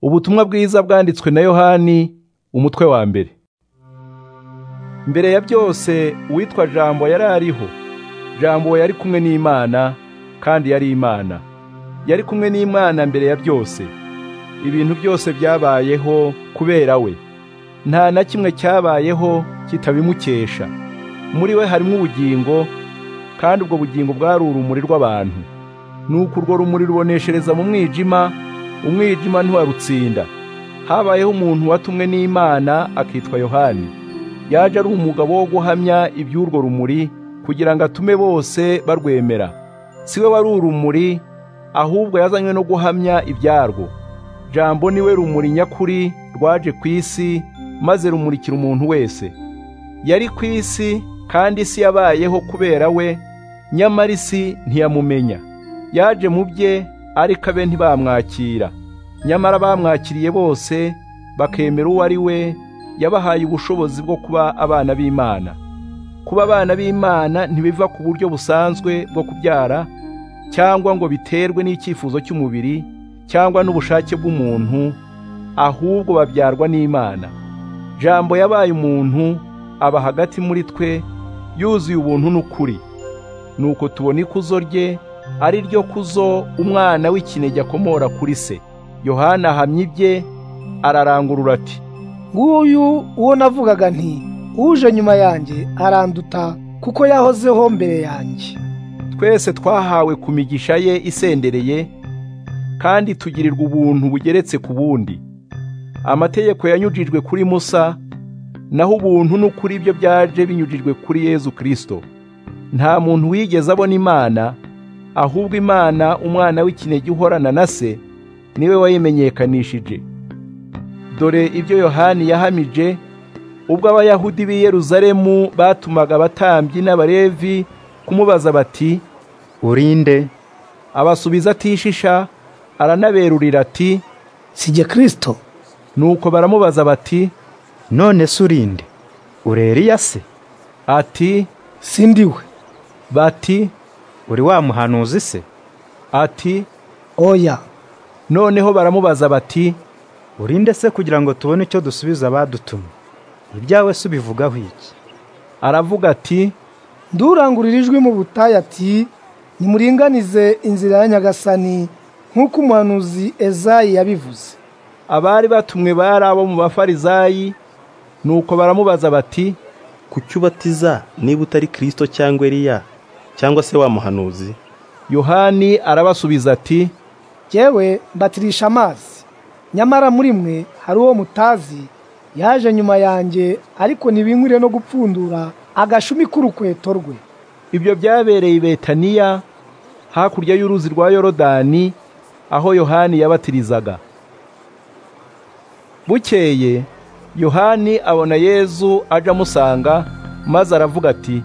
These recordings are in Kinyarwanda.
ubutumwa bwiza bwanditswe na yohani umutwe wa mbere mbere ya byose uwitwa jambo yari ariho jambo yari kumwe n'imana kandi yari imana yari kumwe n'imana mbere ya byose ibintu byose byabayeho kubera we nta na kimwe cyabayeho kitabimukesha muri we harimo ubugingo kandi ubwo bugingo bwari urumuri rw'abantu nuko urwo rumuri ruboneshereza mu mwijima umwijima ntiwarutsinda habayeho umuntu watumwe n'imana akitwa yohani yaje ari umugabo wo guhamya iby'urwo rumuri kugira ngo atume bose barwemera si we wari urumuri ahubwo yazanywe no guhamya ibyarwo jambo niwe rumuri nyakuri rwaje ku isi maze rumurikira umuntu wese yari ku isi kandi isi yabayeho kubera we nyamara isi ntiyamumenya yaje mu bye ariko abe ntibamwakira nyamara bamwakiriye bose bakemera uwo ari we yabahaye ubushobozi bwo kuba abana b'imana kuba abana b'imana ntibiva ku buryo busanzwe bwo kubyara cyangwa ngo biterwe n'icyifuzo cy'umubiri cyangwa n'ubushake bw'umuntu ahubwo babyarwa n'imana jambo yabaye umuntu aba hagati muri twe yuzuye ubuntu n'ukuri nuko tubona ikuzo rye ari ryo kuzo umwana w'ikinege akomora kuri se yohana ahamye ibye ararangurura ati nguyu uwo navugaga nti uje nyuma yanjye aranduta kuko yahozeho mbere yanjye twese twahawe ku migisha ye isendereye kandi tugirirwa ubuntu bugeretse ku bundi amategeko yanyujijwe kuri musa naho ubuntu n'ukuri byo byaje binyujijwe kuri yezu kirisito nta muntu wigeze abona imana ahubwo imana umwana w'ikinege uhorana na se niwe wayimenyekanishije dore ibyo yohani yahamije ubwo abayahudi b'i yeruzalemu batumaga abatambyi n'abalevi kumubaza bati urinde abasubiza atishisha aranaberurira ati sijye kirisito nuko baramubaza bati none se urinde uri Eliya se ati sindiwe bati uri wa muhanuzi se ati oya noneho baramubaza bati urinde se kugira ngo tubone icyo dusubiza abadutumye ibyawe se ubivugaho iki aravuga ati ndurangurira ijwi mu butayu ati nimuringanize inzira ya nyagasani nk'uko umuhanuzi ezayi yabivuze abari batumwe bari abo mu bafarizayi nuko baramubaza bati kuki ubatiza niba utari kirisito cyangwa eliya cyangwa se wa muhanuzi yohani arabasubiza ati yewe mbatirisha amazi nyamara muri mwe hari uwo mutazi yaje nyuma yanjye ariko ntibinkwire no gupfundura agashumi k'urukweto rwe ibyo byabereye i betaniya hakurya y'uruzi rwa yorodani aho yohani yabatirizaga bukeye yohani abona yezu aje amusanga maze aravuga ati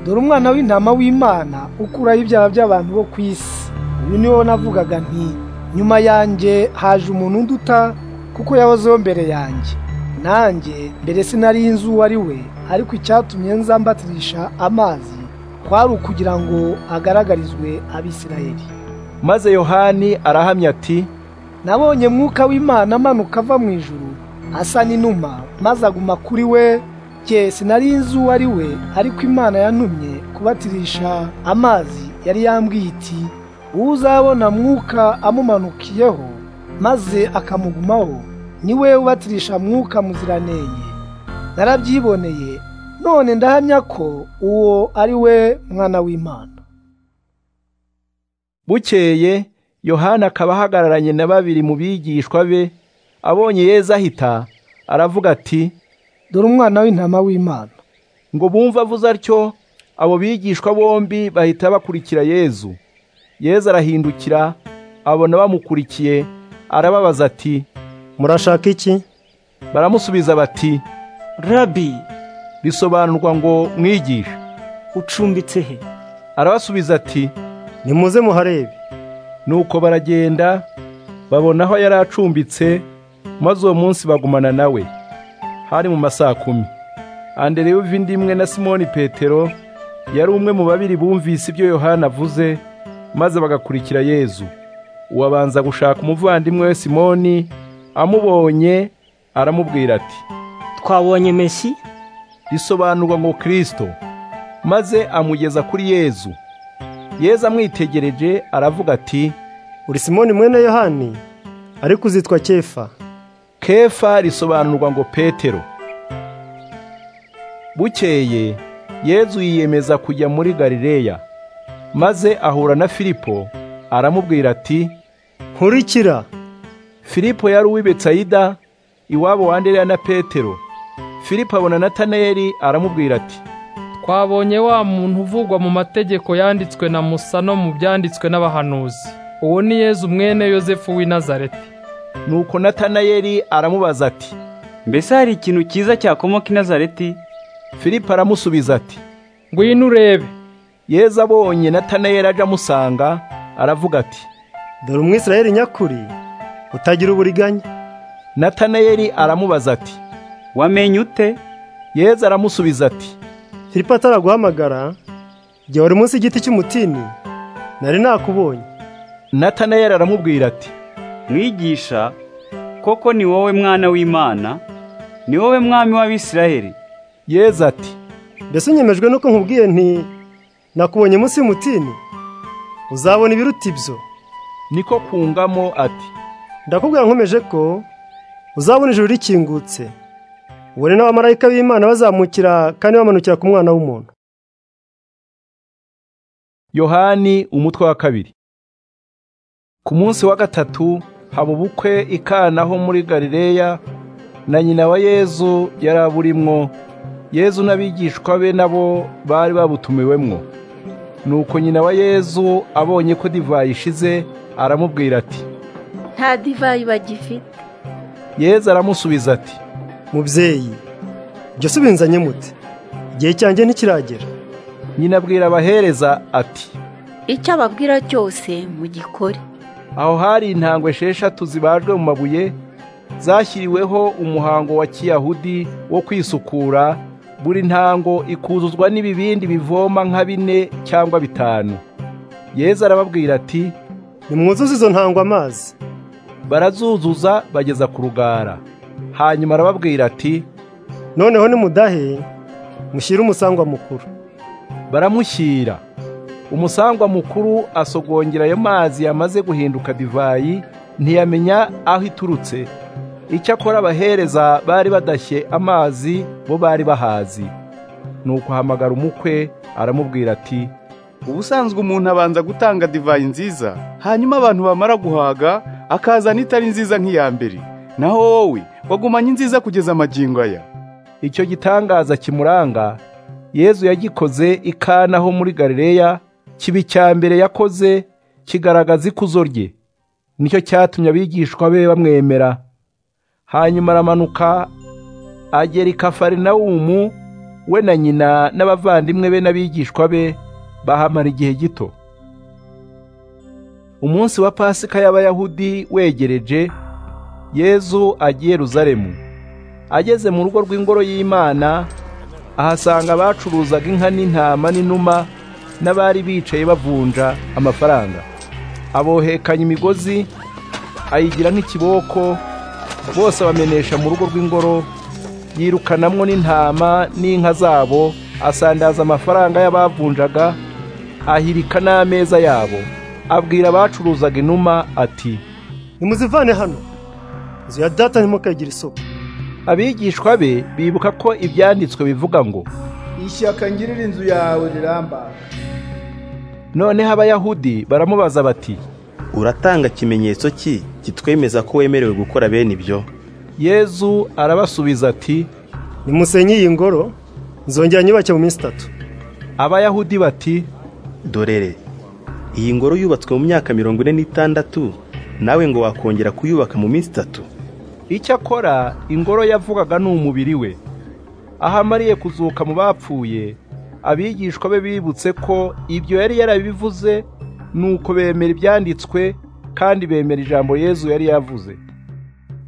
dore umwana w'intama w'imana ukuraho ibyaha by'abantu bo ku isi uyu ni wo navugaga nti nyuma yanjye haje umuntu unduta kuko yahozeho mbere yanjye nanjye mbere sinari inzu uwo ari we ariko icyatumye nza mbatirisha amazi kwari ukugira ngo agaragarizwe abisirayeli maze yohani arahamya ati nabonye mwuka w'imana amanuka ava mu ijuru asa n'inuma maze aguma kuri we jye sinari nzi uwo ari we ariko imana yantumye kubatirisha amazi yari yambwiye iti uwo uzabona mwuka amumanukiyeho maze akamugumaho ni we ubatirisha mwuka muziranenge narabyiboneye none ndahamya ko uwo ari we mwana w'imana bukeye yohana akaba ahagararanye na babiri mu bigishwa be abonye yezu ahita aravuga ati dore umwana w'intama w'imana ngo bumve avuze atyo abo bigishwa bombi bahita bakurikira yezu yezu arahindukira abona bamukurikiye arababaza ati murashaka iki baramusubiza bati rabi bisobanurwa ngo mwigishe ucumbitse he arabasubiza ati nimuze muharebe nuko baragenda babona aho yari acumbitse maze uwo munsi bagumana nawe hari mu masaha kumi andereya uva indi imwe na simoni petero yari umwe mu babiri bumvise ibyo yohana avuze maze bagakurikira yezu uwabanza gushaka umuvandimwe we simoni amubonye aramubwira ati twabonye mesi risobanurwa ngo kirisito maze amugeza kuri yezu yezu amwitegereje aravuga ati uri simoni mwene yohani ariko uzitwa kefa kefa risobanurwa ngo petero bukeye yezu yiyemeza kujya muri galileya maze ahura na filipo aramubwira ati nkurikira filipo yari uw'i betsayida iwabo wa andereya na petero filipo abona natanayeli aramubwira ati twabonye wa muntu uvugwa mu mategeko yanditswe na musa no mu byanditswe n'abahanuzi uwo ni yezu mwene yosefu w'i nazareti nuko natanayeli aramubaza ati mbese hari ikintu cyiza cyakomoka i nazareti filipo aramusubiza ati ngwino urebe yezu abonye natanayeli aje amusanga aravuga ati dore umwisirayeli nyakuri utagira uburiganya natanayeli aramubaza ati wamenye ute yezu aramusubiza ati filipo ataraguhamagara igihe wari munsi y'igiti cy'umutini nari nakubonye natanayeli aramubwira ati mwigisha koko ni wowe mwana w'imana ni wowe mwami w'abisirayeli yezu ati mbese unyemejwe nuko nkubwiye nti nakubonye munsi y'umutini uzabona ibiruta ibyo niko kungamo ati ndakubwira nkomeje ko uzabona ijuru rikingutse ubone n'abamarayika b'imana bazamukira kandi bamanukira ku mwana w'umuntu yohani umutwe wa kabiri ku munsi wa gatatu haba ubukwe i Kana ho muri galileya na nyina wa yezu yari aburimwo yezu n'abigishwa be nabo bari babutumiwemwo nuko nyina wa yezu abonye ko divayi ishize aramubwira ati nta divayi bagifite yezu aramusubiza ati mubyeyi ibyo si ubinzanye mute igihe cyanjye ntikiragera nyina abwira abahereza ati icyo ababwira cyose mugikore aho hari intangwe esheshatu zibajwe mu mabuye zashyiriweho umuhango wa kiyahudi wo kwisukura buri ntango ikuzuzwa n'ibibindi bivoma nka bine cyangwa bitanu yezu arababwira ati nimwuzuze izo ntangwa amazi barazuzuza bageza ku rugara hanyuma arababwira ati noneho nimudahe mushyire umusangwa mukuru baramushyira umusangwa mukuru asogongera ayo mazi yamaze guhinduka divayi ntiyamenya aho iturutse icyakora abahereza bari badashye amazi bo bari bahazi ni ukuhamagara umukwe aramubwira ati ubusanzwe umuntu abanza gutanga divayi nziza hanyuma abantu bamara guhaga akazana itari nziza nk'iya mbere naho wowe wagumanye inziza kugeza amagingo aya icyo gitangaza kimuranga yezu yagikoze i Kana ho muri galileya kiba icya mbere yakoze kigaragaza ikuzo rye nicyo cyatumye abigishwa be bamwemera hanyuma aramanuka agera i kafarinawumu we na nyina n'abavandimwe be n'abigishwa be bahamara igihe gito umunsi wa pasika y'abayahudi wegereje yezu agiye ruzaremu ageze mu rugo rw'ingoro y'imana ahasanga abacuruzaga inka n'intama n'inuma n'abari bicaye bavunja amafaranga abohekanya imigozi ayigira nk'ikiboko bose abamenesha mu rugo rw'ingoro yirukanamwo n'intama n'inka zabo asandaza amafaranga y'abavunjaga ahirika n'ameza yabo abwira abacuruzaga inuma ati nimuzivane hano inzu ya data ntimukayigire isoko abigishwa be bibuka ko ibyanditswe bivuga ngo ishyaka ngirira inzu yawe riramba noneho abayahudi baramubaza bati uratanga ikimenyetso ki kitwemeza ko wemerewe gukora bene ibyo yezu arabasubiza ati nimusenye iyi ngoro nzongera nyubake mu minsi itatu abayahudi bati dorere iyi ngoro yubatswe mu myaka mirongo ine n'itandatu nawe ngo wakongera kuyubaka mu minsi itatu icyo akora ingoro yavugaga ni umubiri we aho amariye kuzuka mu bapfuye abigishwa be bibutse ko ibyo yari yarabivuze nuko bemera ibyanditswe kandi bemera ijambo yezu yari yavuze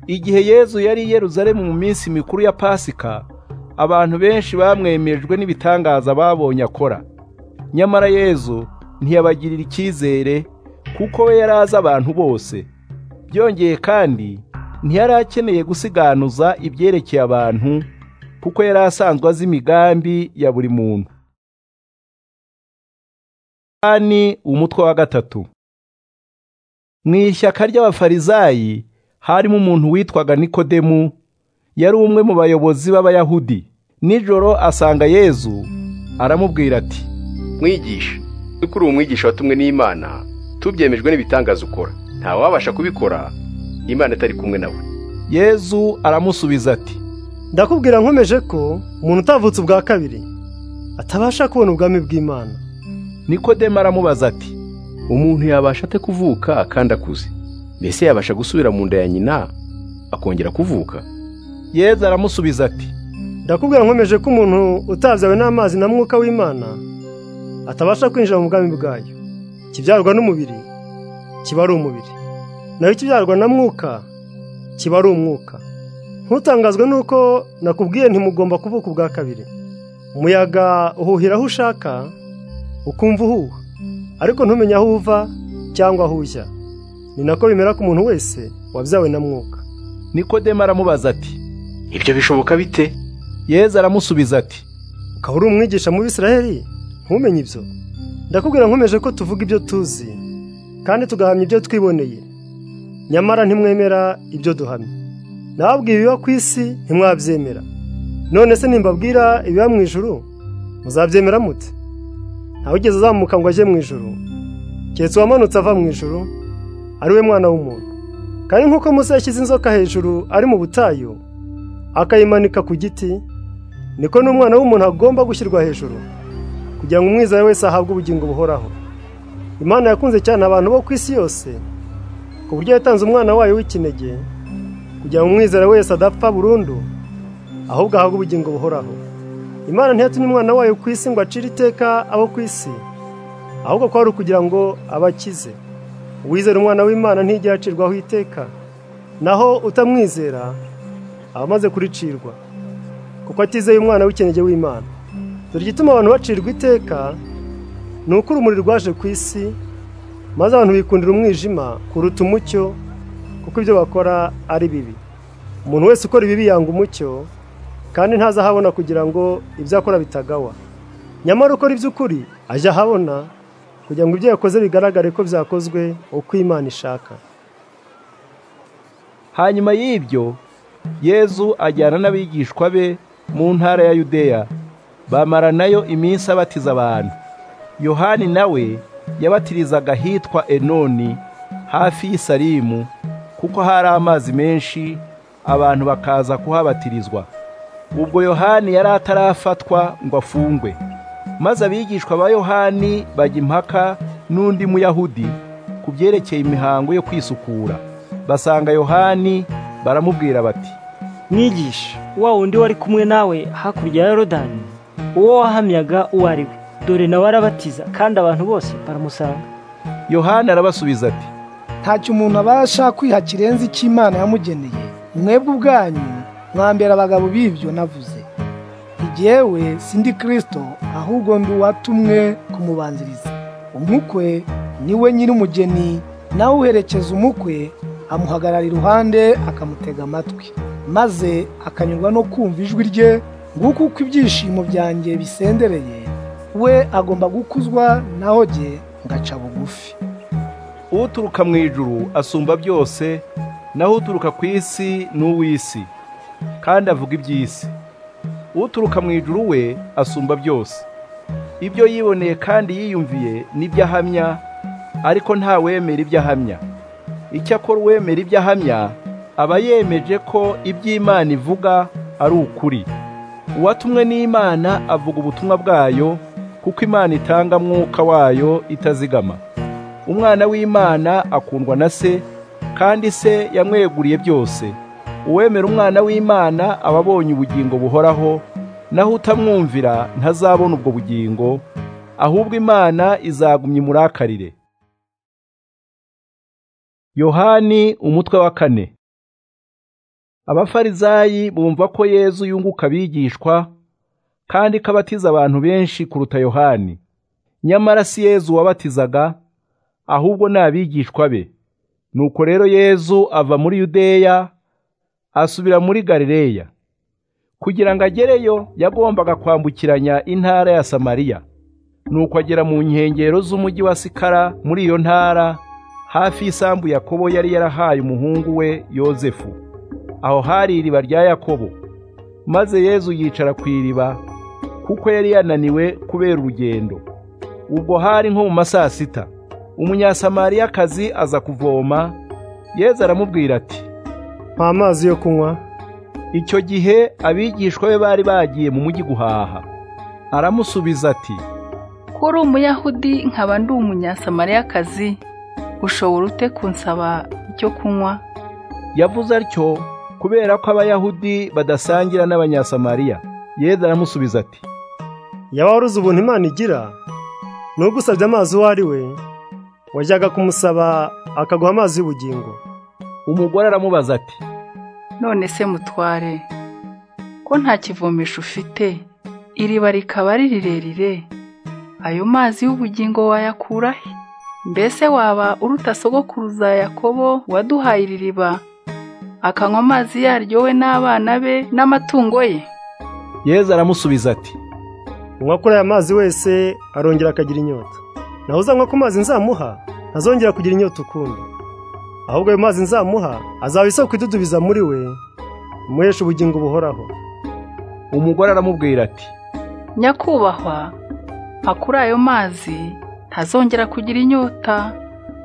igihe yezu yari i Yerusalemu mu minsi mikuru ya pasika abantu benshi bamwemejwe n'ibitangaza babonye akora nyamara yezu ntiyabagirira icyizere kuko we yari azi abantu bose byongeye kandi ntiyari akeneye gusiganuza ibyerekeye abantu kuko yari asanzwe azi imigambi ya buri muntu ni umutwe wa gatatu mu ishyaka ry'abafarizayi harimo umuntu witwaga nikodemu yari umwe mu bayobozi b'abayahudi nijoro asanga yezu aramubwira ati mwigisha kuri uwo mwigisha watumwe n'imana tubyemejwe n'ibitangaza ukora ntawabasha kubikora imana itari kumwe nawe yezu aramusubiza ati ndakubwira nkomeje ko umuntu utavutse ubwa kabiri atabasha kubona ubwami bw'imana nikodemu aramubaza ati umuntu yabasha ate kuvuka kandi akuze mbese yabasha gusubira mu nda ya nyina akongera kuvuka yezu aramusubiza ati ndakubwira nkomeje ko umuntu utabyawe n'amazi na mwuka w'imana atabasha kwinjira mu bwami bwayo ikibyarwa n'umubiri kiba ari umubiri naho ikibyarwa na mwuka kiba ari umwuka ntutangazwe n'uko nakubwiye ntimugomba kuvuka ubwa kabiri umuyaga uhuhira aho ushaka ukumva uhuha ariko ntumenye aho uva cyangwa aho ujya ni nako bimera ku muntu wese wabyawe na mwuka nikodemu aramubaza ati ibyo bishoboka bite yezu aramusubiza ati ukaba uri umwigisha mu Bisiraheli ntumenye ibyo ndakubwira nkomeje ko tuvuga ibyo tuzi kandi tugahamya ibyo twiboneye nyamara ntimwemera ibyo duhamya nababwiye ibiba ku isi ntimwabyemera none se nimbabwira ibiba mu ijuru muzabyemera mute ntawe ugeze azamuka ngo ajye mu ijuru keretse uwamanutse ava mu ijuru ari we mwana w'umuntu kandi nk'uko Musa yashyize inzoka hejuru ari mu butayu akayimanika ku giti niko n'umwana w'umuntu agomba gushyirwa hejuru kugira ngo umwizera wese ahabwe ubugingo buhoraho imana yakunze cyane abantu bo ku isi yose ku buryo yatanze umwana wayo w'ikinege kugira ngo umwizera wese adapfa burundu ahubwo ahabwe ubugingo buhoraho imana ntiyatumye umwana wayo ku isi ngo acire iteka abo ku isi ahubwo ko ari ukugira ngo abakize uwizera umwana w'imana ntijya acirwaho iteka naho utamwizera aba amaze kuricirwa kuko atizeye umwana w'ikinege w'imana dore igituma abantu bacirwa iteka ni uko urumuri rwaje ku isi maze abantu bikundira umwijima kuruta umucyo kuko ibyo bakora ari bibi umuntu wese ukora ibibi yanga umucyo kandi ntazahabona kugira ngo ibyo akora bitagawa nyamara ukora iby'ukuri ajya ahabona kugira ngo ibyo yakoze bigaragare ko byakozwe uko imana ishaka hanyuma y'ibyo yezu ajyana n'abigishwa be mu ntara ya yudeya bamara nayo iminsi abatiza abantu yohani nawe yabatirizaga ahitwa enoni hafi y'isarimu kuko hari amazi menshi abantu bakaza kuhabatirizwa ubwo yohani yari atarafatwa ngo afungwe maze abigishwa ba yohani bajya impaka n'undi muyahudi ku byerekeye imihango yo kwisukura basanga yohani baramubwira bati mwigisha wa wundi wari kumwe nawe hakurya ya yorodani uwo wahamyaga uwo ari we dore nawe arabatiza kandi abantu bose baramusanga yohani arabasubiza ati ntacyo umuntu abasha kwiha kirenze icyo Imana yamugeneye mwebwe ubwanyu mwambera abagabo b'ibyo navuze igihewe sindi kirisito ahubwo ndi uwatumwe kumubanziriza umukwe niwe nyir'umugeni nawe uherekeza umukwe amuhagarara iruhande akamutega amatwi maze akanyurwa no kumva ijwi rye nguko uko ibyishimo byanjye bisendereye we agomba gukuzwa naho jye ngaca bugufi uturuka mu ijuru asumba byose naho uturuka ku isi ni uw'isi kandi avuga iby'isi uturuka mu ijuru we asumba byose ibyo yiboneye kandi yiyumviye nibyo ahamya ariko ntawemera ibyo ahamya icyakora uwemera ibyo ahamya aba yemeje ko iby'imana ivuga ari ukuri uwatumwe n'imana avuga ubutumwa bwayo kuko imana itanga mwuka wayo itazigama umwana w'imana akundwa na se kandi se yamweguriye byose uwemera umwana w'imana aba abonye ubugingo buhoraho naho utamwumvira ntazabona ubwo bugingo ahubwo imana izagumya imurakarire yohani umutwe wa kane abafarizayi bumva ko yezu yunguka abigishwa kandi ko abatiza abantu benshi kuruta yohani nyamara si yezu wabatizaga ahubwo ni abigishwa be nuko rero yezu ava muri yudeya asubira muri Galileya kugira ngo agereyo yagombaga kwambukiranya intara ya Samariya nuko agera mu nkengero z'umujyi wa Sikara muri iyo ntara hafi y'isambu Yakobo yari yarahaye umuhungu we Yozefu aho hari iriba rya Yakobo maze Yezu yicara ku iriba kuko yari yananiwe kubera urugendo ubwo hari nko mu masaa sita umunyasamariyakazi aza kuvoma Yezu aramubwira ati mpa amazi yo kunywa icyo gihe abigishwa be bari bagiye mu mujyi guhaha aramusubiza ati kuri umuyahudi nkaba ndi umunyasamariyakazi ushobora ute kunsaba icyo kunywa yavuze atyo kubera ko abayahudi badasangira n'abanyasamariya yezu aramusubiza ati yaba waruzi ubuntu imana igira n'ugusabye amazi uwo ari we wajyaga kumusaba akaguha amazi y'ubugingo umugore aramubaza ati none se mutware ko nta kivomesho ufite iriba rikaba ari rirerire ayo mazi y'ubugingo wayakura he mbese waba uruta sogokuruza yakobo waduhaye iri riba akanywa amazi yaryo we n'abana be n'amatungo ye yezu aramusubiza ati unywa kuri aya mazi wese arongera akagira inyota naho uzanywa ku mazi nzamuha ntazongera kugira inyota ukundi ahubwo ayo mazi nzamuha azaba isoko idudubiza muri we imuhesha ubugingo buhoraho umugore aramubwira ati nyakubahwa akuri ayo mazi ntazongera kugira inyota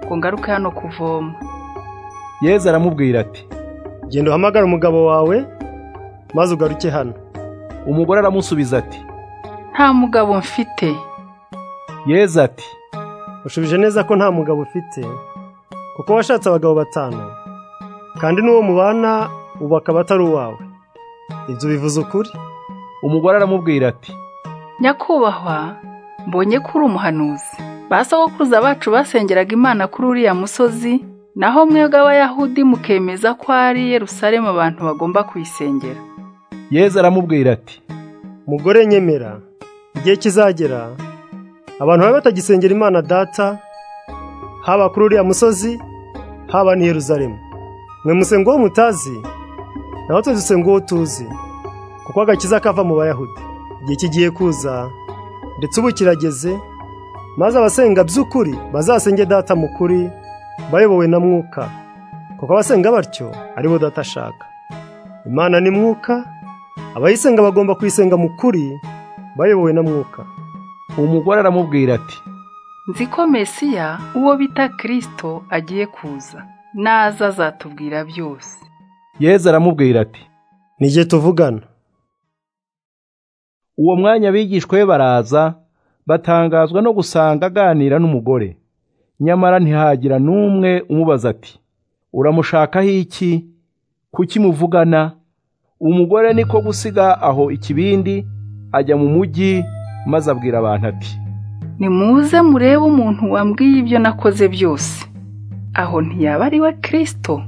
ngo ngaruke hano kuvoma yezu aramubwira ati genda uhamagare umugabo wawe maze ugaruke hano umugore aramusubiza ati nta mugabo mfite yezu ati ushubije neza ko nta mugabo ufite kuko washatse abagabo batanu kandi n'uwo mubana ubu akaba atari uwawe ibyo bivuze ukuri umugore aramubwira ati nyakubahwa mbonye ko uri umuhanuzi ba sogokuruza bacu basengeraga imana kuri uriya musozi naho mwebwe abayahudi mukemeza ko ari Yerusalemu abantu bagomba kuyisengera yezu aramubwira ati mugore nyemera igihe kizagera abantu baba batagisengera imana data haba kuri uriya musozi haba n'i Yeruzalemu mwe musenga uwo mutazi naho twe dusenga uwo tuzi kuko agakiza kava mu bayahudi igihe kigiye kuza ndetse ubu kirageze maze abasenga by'ukuri bazasenge data mu kuri bayobowe na mwuka kuko abasenga batyo aribo data ashaka imana ni mwuka abayisenga bagomba kuyisenga mu kuri bayobowe na mwuka umugore aramubwira ati nzi ko mesiya uwo bita kirisito agiye kuza naza azatubwira byose yezu aramubwira ati n'igihe tuvugana uwo mwanya abigishwa be baraza batangazwa no gusanga aganira n'umugore nyamara ntihagira n'umwe umubaza ati uramushakaho iki kuki muvugana umugore niko gusiga aho ikibindi ajya mu mujyi maze abwira abantu ati nimuze murebe umuntu wambwiye ibyo nakoze byose aho ntiyaba ari we kirisito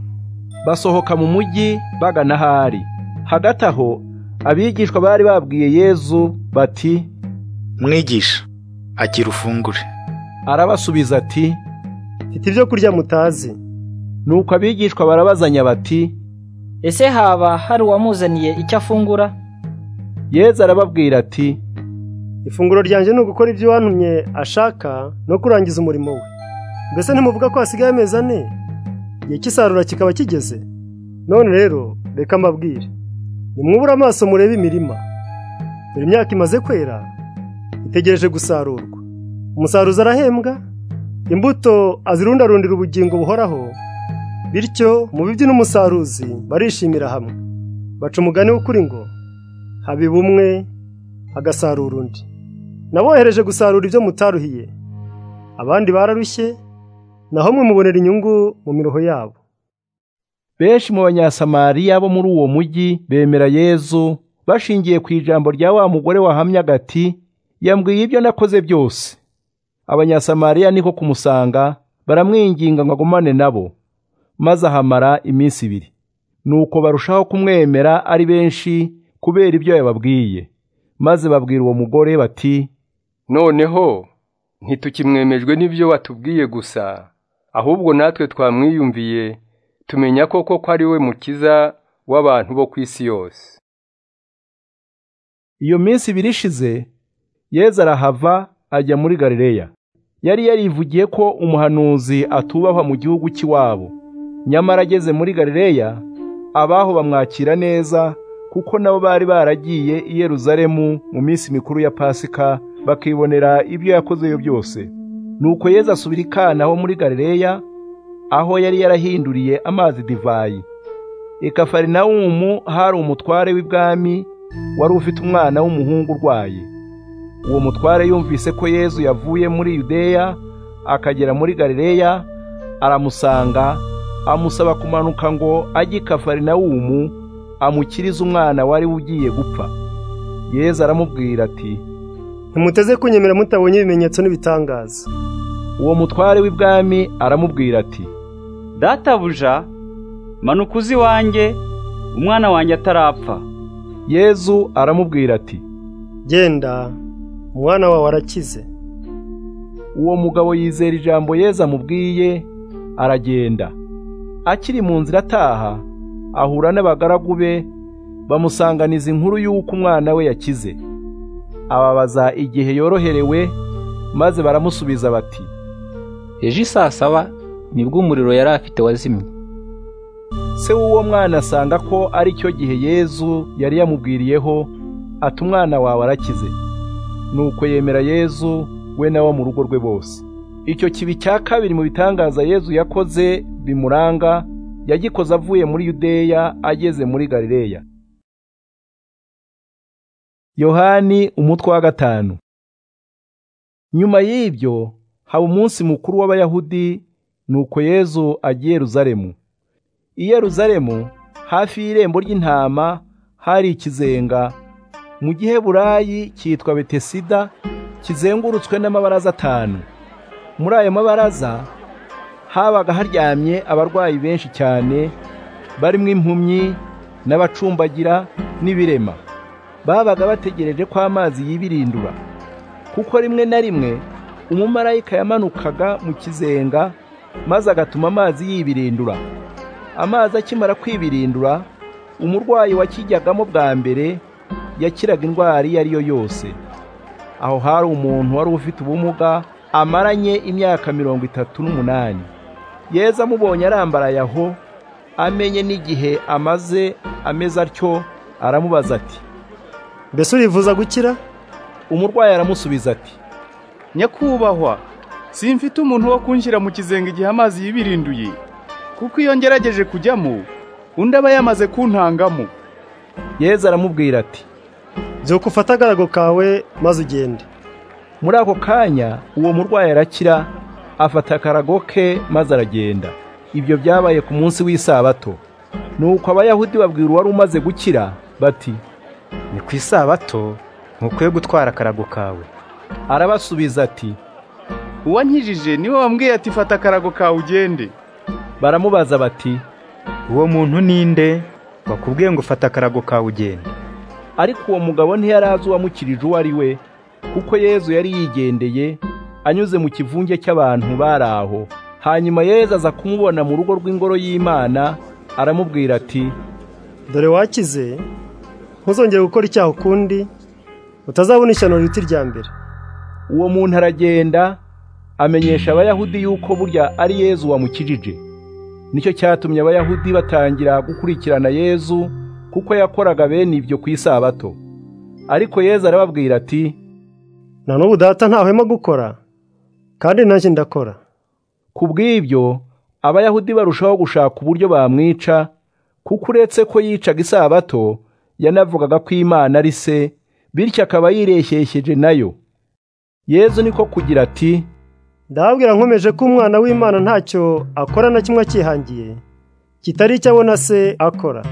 basohoka mu mujyi bagana ahari hagati aho abigishwa bari babwiye yezu bati mwigisha agira ufungure arabasubiza ati mfite ibyo kurya mutazi nuko abigishwa barabazanya bati ese haba hari uwamuzaniye icyo afungura yezu arababwira ati ifunguro ryanjye ni ugukora ibyo uwantumye ashaka no kurangiza umurimo we mbese ntimuvuga ko hasigaye amezi ane igihe cy'isarura kikaba kigeze none rero reka mbabwire nimwubure amaso murebe imirima dore imyaka imaze kwera itegereje gusarurwa umusaruzi arahembwa imbuto azirundarundira ubugingo buhoraho bityo mubibyi n'umusaruzi barishimira hamwe baca umugani w'ukuri ngo habiba umwe hagasarura undi nabohereje gusarura ibyo mutaruhiye abandi bararushye naho mwe mubonera inyungu mu miruho yabo benshi mu banyasamariya bo muri uwo mujyi bemera yezu bashingiye ku ijambo rya wa mugore wahamyaga ati yambwiye ibyo nakoze byose abanyasamariya niko kumusanga baramwinginga ngo agumane nabo maze ahamara iminsi ibiri nuko barushaho kumwemera ari benshi kubera ibyo yababwiye maze babwira uwo mugore bati noneho ntitukimwemejwe n'ibyo watubwiye gusa ahubwo natwe twamwiyumviye tumenya koko ko ari we mukiza w'abantu bo ku isi yose iyo minsi ibiri ishize yezu arahava ajya muri galileya yari yarivugiye ko umuhanuzi atubahwa mu gihugu cy'iwabo nyamara ageze muri galileya abaho bamwakira neza kuko nabo bari baragiye i Yeruzalemu mu minsi mikuru ya pasika bakibonera ibyo yakozeyo byose nuko yezu asubira i Kana ho muri galileya aho yari yarahinduriye amazi divayi i Kafarinawumu hari umutware w'ibwami wari ufite umwana w'umuhungu urwaye uwo mutware yumvise ko yezu yavuye muri yudeya akagera muri galileya aramusanga amusaba kumanuka ngo ajye i Kafarinawumu amukirize umwana wari ugiye gupfa yezu aramubwira ati ntimuteze kunyemera mutabonye ibimenyetso n'ibitangaza uwo mutware w'ibwami aramubwira ati databuja manuka uzi iwanjye umwana wanjye atarapfa yezu aramubwira ati genda umwana wawe arakize uwo mugabo yizera ijambo yezu amubwiye aragenda akiri mu nzira ataha ahura n'abagaragu be bamusanganiza inkuru y'uko umwana we yakize ababaza igihe yoroherewe maze baramusubiza bati ejo saa saba nibwo umuriro yari afite wazimye se w'uwo mwana asanga ko ari cyo gihe yezu yari yamubwiriyeho ati umwana wawe arakize nuko yemera yezu we n'abo mu rugo rwe bose icyo kibi cya kabiri mu bitangaza yezu yakoze bimuranga yagikoze avuye muri yudeya ageze muri galileya yohani umutwe wa gatanu nyuma y'ibyo haba umunsi mukuru w'abayahudi nuko yezu agiye Yeruzalemu i Yeruzalemu hafi y'irembo ry'intama hari ikizenga mu giheburayi cyitwa betesida kizengurutswe n'amabaraza atanu muri ayo mabaraza habaga haryamye abarwayi benshi cyane barimo impumyi n'abacumbagira n'ibirema babaga bategereje ko amazi y'ibirindura kuko rimwe na rimwe umumarayika yamanukaga mu kizenga maze agatuma amazi yibirindura amazi akimara kwibirindura umurwayi wakijyagamo bwa mbere yakiraga indwara iyo ari yo yose aho hari umuntu wari ufite ubumuga amaranye imyaka mirongo itatu n'umunani yeza amubonye arambaraye aho amenye n'igihe amaze ameze atyo aramubaza ati mbese urivuza gukira umurwayi aramusubiza ati nyakubahwa simfite umuntu wo kunjira mu kizenga igihe amazi yibirinduye kuko iyo ngerageje kujyamo undi aba yamaze kuntangamo yezu aramubwira ati byuka ufate agarago kawe maze ugende muri ako kanya uwo murwayi arakira afata akarago ke maze aragenda ibyo byabaye ku munsi w'isabato nuko abayahudi babwira uwari umaze gukira bati ni ku isabato ntukwiye gutwara akarago kawe arabasubiza ati uwankijije niwe wambwiye ati fata akarago kawe ugende baramubaza bati uwo muntu ninde wakubwiye ngo ufata akarago kawe ugende ariko uwo mugabo ntiyari azi uwamukirije uwo ari we kuko yezu yari yigendeye anyuze mu kivunge cy'abantu bari aho hanyuma yezu aza kumubona mu rugo rw'ingoro y'imana aramubwira ati dore wakize ntuzongere gukora icyaha ukundi utazabona ishyano riti rya mbere uwo muntu aragenda amenyesha abayahudi yuko burya ari yezu wamukijije nicyo cyatumye abayahudi batangira gukurikirana yezu kuko yakoraga bene ibyo ku isabato ariko yezu arababwira ati nta n'ubu data ntahwema gukora kandi nanjye ndakora ku bw'ibyo abayahudi barushaho gushaka uburyo bamwica kuko uretse ko yicaga isabato yanavugaga ko imana ari se bityo akaba yireshyeshyeje nayo yezu niko kugira ati ndababwira nkomeje ko umwana w'imana ntacyo akora na kimwe akihangiye kitari icyo abona se akora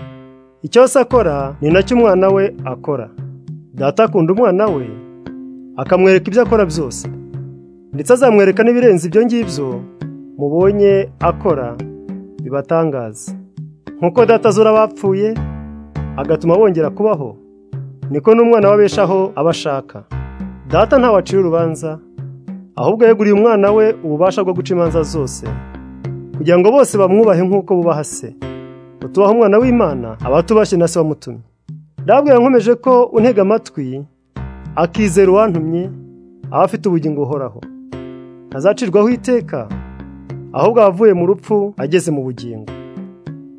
icyo se akora ni nacyo umwana we akora data akunda umwana we akamwereka ibyo akora byose ndetse azamwereka n'ibirenze ibyo ngibyo mubonye akora bibatangaza nkuko data azura abapfuye agatuma bongera kubaho niko n'umwana w'abeshaho aba ashaka data ntawacira urubanza ahubwo yeguriye umwana we ububasha bwo guca imanza zose kugira ngo bose bamwubahe nk'uko bubaha se utubaha umwana w'imana abatubashye na se wamutumye ndabwo yankomeje ko untega amatwi akizera uwantumye aba afite ubugingo buhoraho ntazacirwaho iteka ahubwo avuye mu rupfu ageze mu bugingo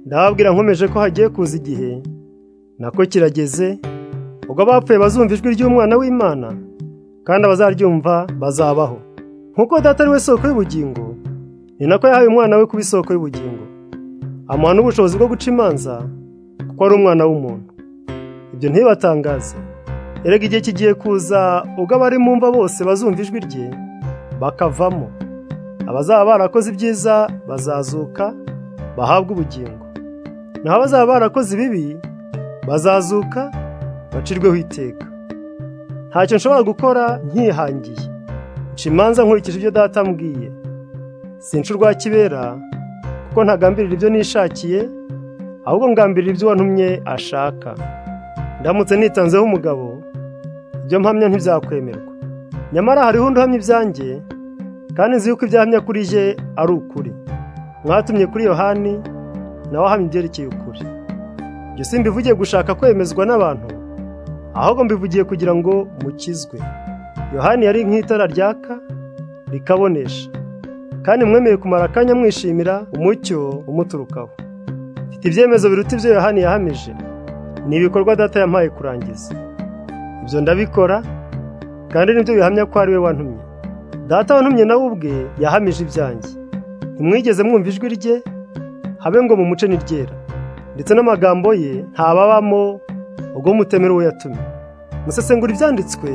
ndababwira nkomeje ko hagiye kuza igihe nako kirageze ubwo abapfuye bazumva ijwi ry'umwana w'imana kandi abazaryumva bazabaho nk'uko data ari we soko y'ubugingo ni nako yahaye umwana we kuba isoko y'ubugingo amuha n'ubushobozi bwo guca imanza kuko ari umwana w'umuntu ibyo ntibibatangaze erega igihe kigiye kuza ubwo abari mu mva bose bazumva ijwi rye bakavamo abazaba barakoze ibyiza bazazuka bahabwe ubugingo naho abazaba barakoze ibibi bazazuka bacirweho iteka ntacyo nshobora gukora nkihangiye nca imanza nkurikije ibyo data ambwiye sinca urwa kibera kuko ntagambirira ibyo nishakiye ahubwo ngambirira ibyo wantumye ashaka ndamutse nitanzeho umugabo ibyo mpamya ntibyakwemerwa nyamara hariho undi uhamya ibyanjye kandi nzi yuko ibyahamya kuri je ari ukuri mwatumye kuri yohani nawe ahamya ibyerekeye ukuri ibyo si mbivugiye gushaka kwemezwa n'abantu ahubwo mbivugiye kugira ngo mukizwe yohani yari nk'itara ryaka rikabonesha kandi mwemeye kumara akanya mwishimira umucyo umuturukaho mfite ibyemezo biruta ibyo yohani yahamije ni ibikorwa data yampaye kurangiza ibyo ndabikora kandi nibyo bihamya ko ari we wantumye data wantumye nawe ubwe yahamije ibyanjye ntimwigeze mwumva ijwi rye habe ngo mumuce n'iryera ndetse n'amagambo ye ntababamo ubwo mutemera uwo yatumye musesengura ibyanditswe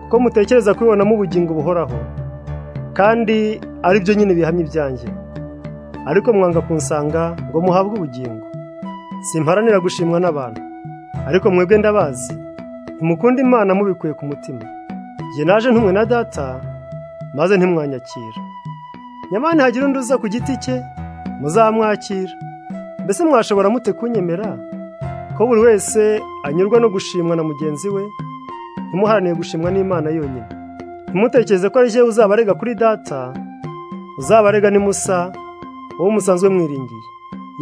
kuko mutekereza kubibonamo ubugingo buhoraho kandi ari byo nyine bihamya ibyanjye ariko mwanga kunsanga ngo muhabwe ubugingo simparanira gushimwa n'abantu ariko mwebwe ndabazi ntimukunda imana mubikuye ku mutima njye naje ntumwe na data maze ntimwanyakira nyamara ntihagira undi uza ku giti cye muzamwakira mbese mwashobora mute kunyemera ko buri wese anyurwa no gushimwa na mugenzi we ntimuharanire gushimwa n'imana yonyine ntimutekereze ko ari jyewe uzabarega kuri data uzabarega ni musa uwo musanzwe mwiringiye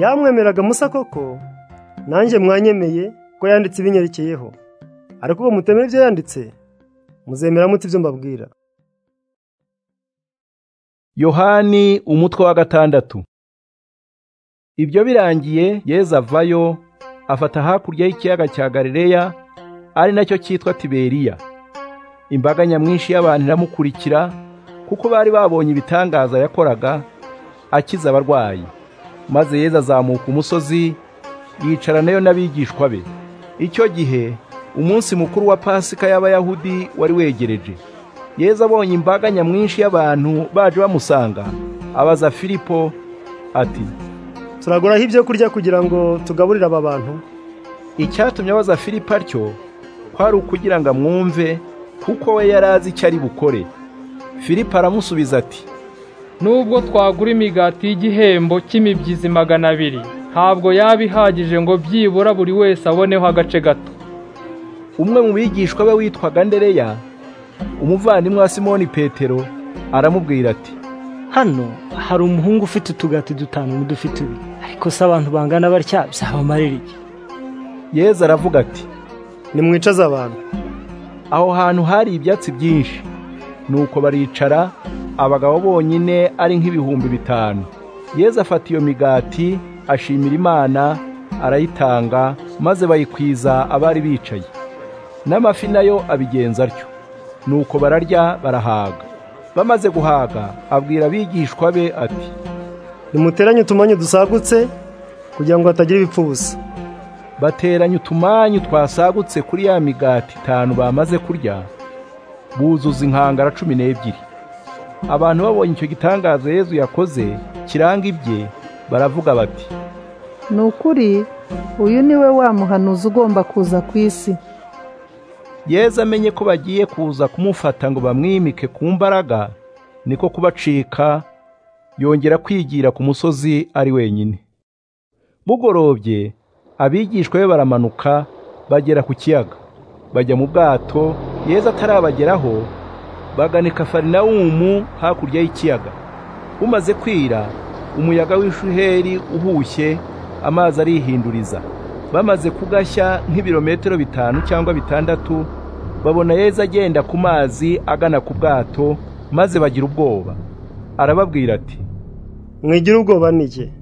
yamwemeraga musa koko nanjye mwanyemeye ko yanditse ibinyerekeyeho ariko ubwo mutemera ibyo yanditse muzemera muti ibyo mbabwira yohani umutwe wa gatandatu ibyo birangiye yezu avayo afata hakurya y'ikiyaga cya galileya ari nacyo cyitwa tiberiya imbaga nyamwinshi y'abantu iramukurikira kuko bari babonye ibitangaza yakoraga akiza abarwayi maze yezu azamuka umusozi yicaranayo n'abigishwa be icyo gihe umunsi mukuru wa pasika y'abayahudi wari wegereje yezu abonye imbaga nyamwinshi y'abantu baje bamusanga abaza filipo ati turaguraho ibyo kurya kugira ngo tugaburire aba bantu icyatumye abaza filipo atyo kwari ukugira ngo amwumve kuko we yari azi icyo ari bukore filipo aramusubiza ati nubwo twagura imigati y'igihembo cy'imibyizi magana abiri ntabwo yaba ihagije ngo byibura buri wese aboneho agace gato umwe mu bigishwa be witwaga ndereya umuvandimwe wa simoni petero aramubwira ati hano hari umuhungu ufite utugati dutanu n'udufite ibiri ariko se abantu bangana batya byabamarira iki yeza aravuga ati nimwicaze abantu aho hantu hari ibyatsi byinshi nuko baricara abagabo bonyine ari nk'ibihumbi bitanu yeza afata iyo migati ashimira imana arayitanga maze bayikwiza abari bicaye n'amafi nayo abigenza atyo nuko bararya barahaga bamaze guhaga abwira abigishwa be ati nimuteranye utumanyu dusagutse kugira ngo hatagira ibipfu busa bateranya utumanyu twasagutse kuri ya migati itanu bamaze kurya buzuza inkangara cumi n'ebyiri abantu babonye icyo gitangaza Yezu yakoze kiranga ibye baravuga bati ni ukuri uyu ni we muhanuzi ugomba kuza ku isi Yezu amenye ko bagiye kuza kumufata ngo bamwimike ku mbaraga niko kubacika yongera kwigira ku musozi ari wenyine bugorobye abigishwa be baramanuka bagera ku kiyaga bajya mu bwato Yezu atarabageraho bagana kafarinawumu hakurya y'ikiyaga umaze kwira umuyaga w'ishuheri uhushye amazi arihinduriza bamaze kugashya nk'ibirometero bitanu cyangwa bitandatu babona yezu agenda ku mazi agana ku bwato maze bagira ubwoba arababwira ati mwigira ubwoba nige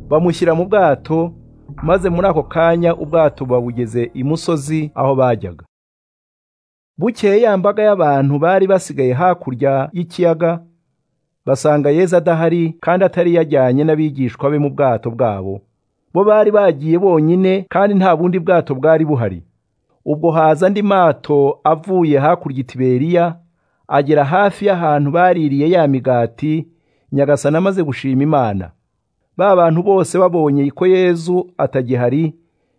bamushyira mu bwato maze muri ako kanya ubwato babugeze imusozi aho bajyaga bukeye ya mbaga y'abantu bari basigaye hakurya y'ikiyaga basanga yezu adahari kandi atari yajyanye n'abigishwa be mu bwato bwabo bo bari bagiye bonyine kandi nta bundi bwato bwari buhari ubwo haza andi mato avuye hakurya itiberiya agera hafi y'ahantu baririye ya migati nyagasana amaze gushima imana ba bantu bose babonye ko yezu atagihari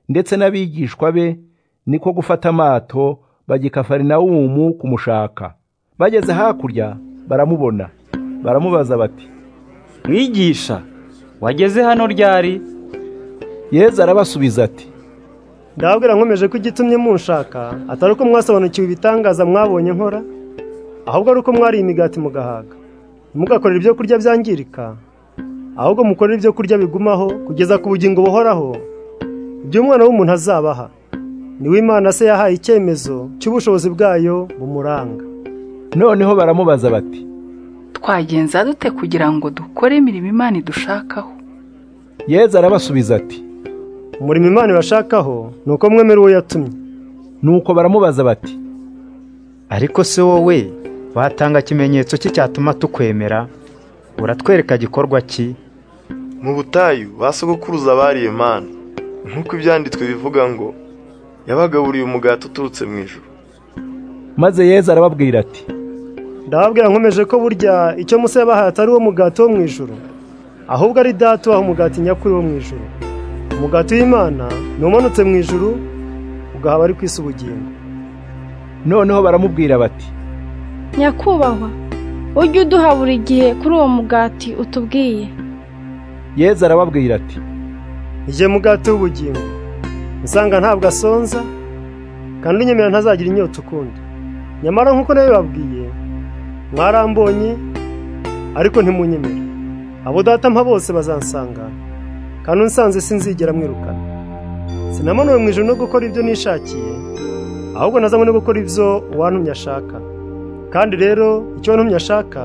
ndetse n'abigishwa be niko gufata amato bajya i kafarinawumu kumushaka bageze hakurya baramubona baramubaza bati mwigisha wageze hano ryari yezu arabasubiza ati ndababwira nkomeje ko igitumye munshaka atari uko mwasobanukiwe ibitangaza mwabonye nkora ahubwo ari uko mwariye imigati mugahaga ntimugakorere ibyo kurya byangirika ahubwo mukorere ibyo kurya bigumaho kugeza ku bugingo buhoraho ibyo umwana w'umuntu azabaha niwe imana se yahaye icyemezo cy'ubushobozi bwayo bumuranga noneho baramubaza bati twagenza dute kugira ngo dukore imirimo imana idushakaho yezu arabasubiza ati umurimo imana ibashakaho ni uko mwemera uwo yatumye nuko baramubaza bati ariko se wowe watanga ikimenyetso cye cyatuma tukwemera uratwereka gikorwa ki mu butayu basogokuruza bariye mana nk'uko ibyanditswe bivuga ngo yabagaburiye umugati uturutse mu ijoro maze yezu arababwira ati ndababwira nkomeje ko burya icyo musa yabahaye atari uwo mugati wo mu ijoro ahubwo ari data ubaha umugati nyakuri wo mu ijoro umugati w'imana ni umanutse mu ijoro ugaha abari ku isi ubugingo noneho baramubwira bati nyakubahwa ujye uduha buri gihe kuri uwo mugati utubwiye yezu arababwira ati igihe mugati w'ubugingo usanga ntabwo asonza kandi unyemerera ntazagira inyota ukundi nyamara nk'uko nabibabwiye mwarambonye ariko ntimunyemere abo data mpa bose bazansanga kandi unsanze sinzigera mwirukana sinamanuwe mu ijoro no gukora ibyo nishakiye ahubwo nazanywe no gukora ibyo uwantumye ashaka kandi rero icyo wantumye ashaka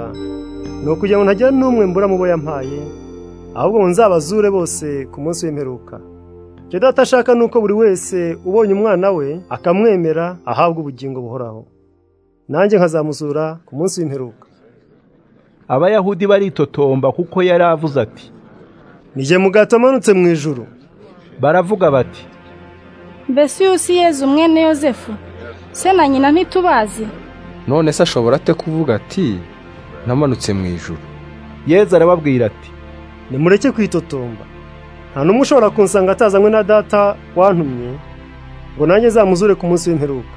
ni ukugira ngo ntagira n'umwe mbura mu bo yampaye ahubwo ngo nzabazure bose ku munsi w'imperuka icyo data ashaka ni uko buri wese ubonye umwana we akamwemera ahabwa ubugingo buhoraho nanjye nkazamuzura ku munsi w'imperuka abayahudi baritotomba kuko yari avuze ati nige mugato amanutse mu ijoro baravuga bati mbese uyu si yezu mwene yosefu se na nyina ntitubazi none se ashobora ate kuvuga ati namanutse mu ijoro yezu arababwira ati nimureke kwitotomba nta n'umwe ushobora kunsanga atazanywe na data wantumye ngo nanjye zamuzure ku munsi w'imperuka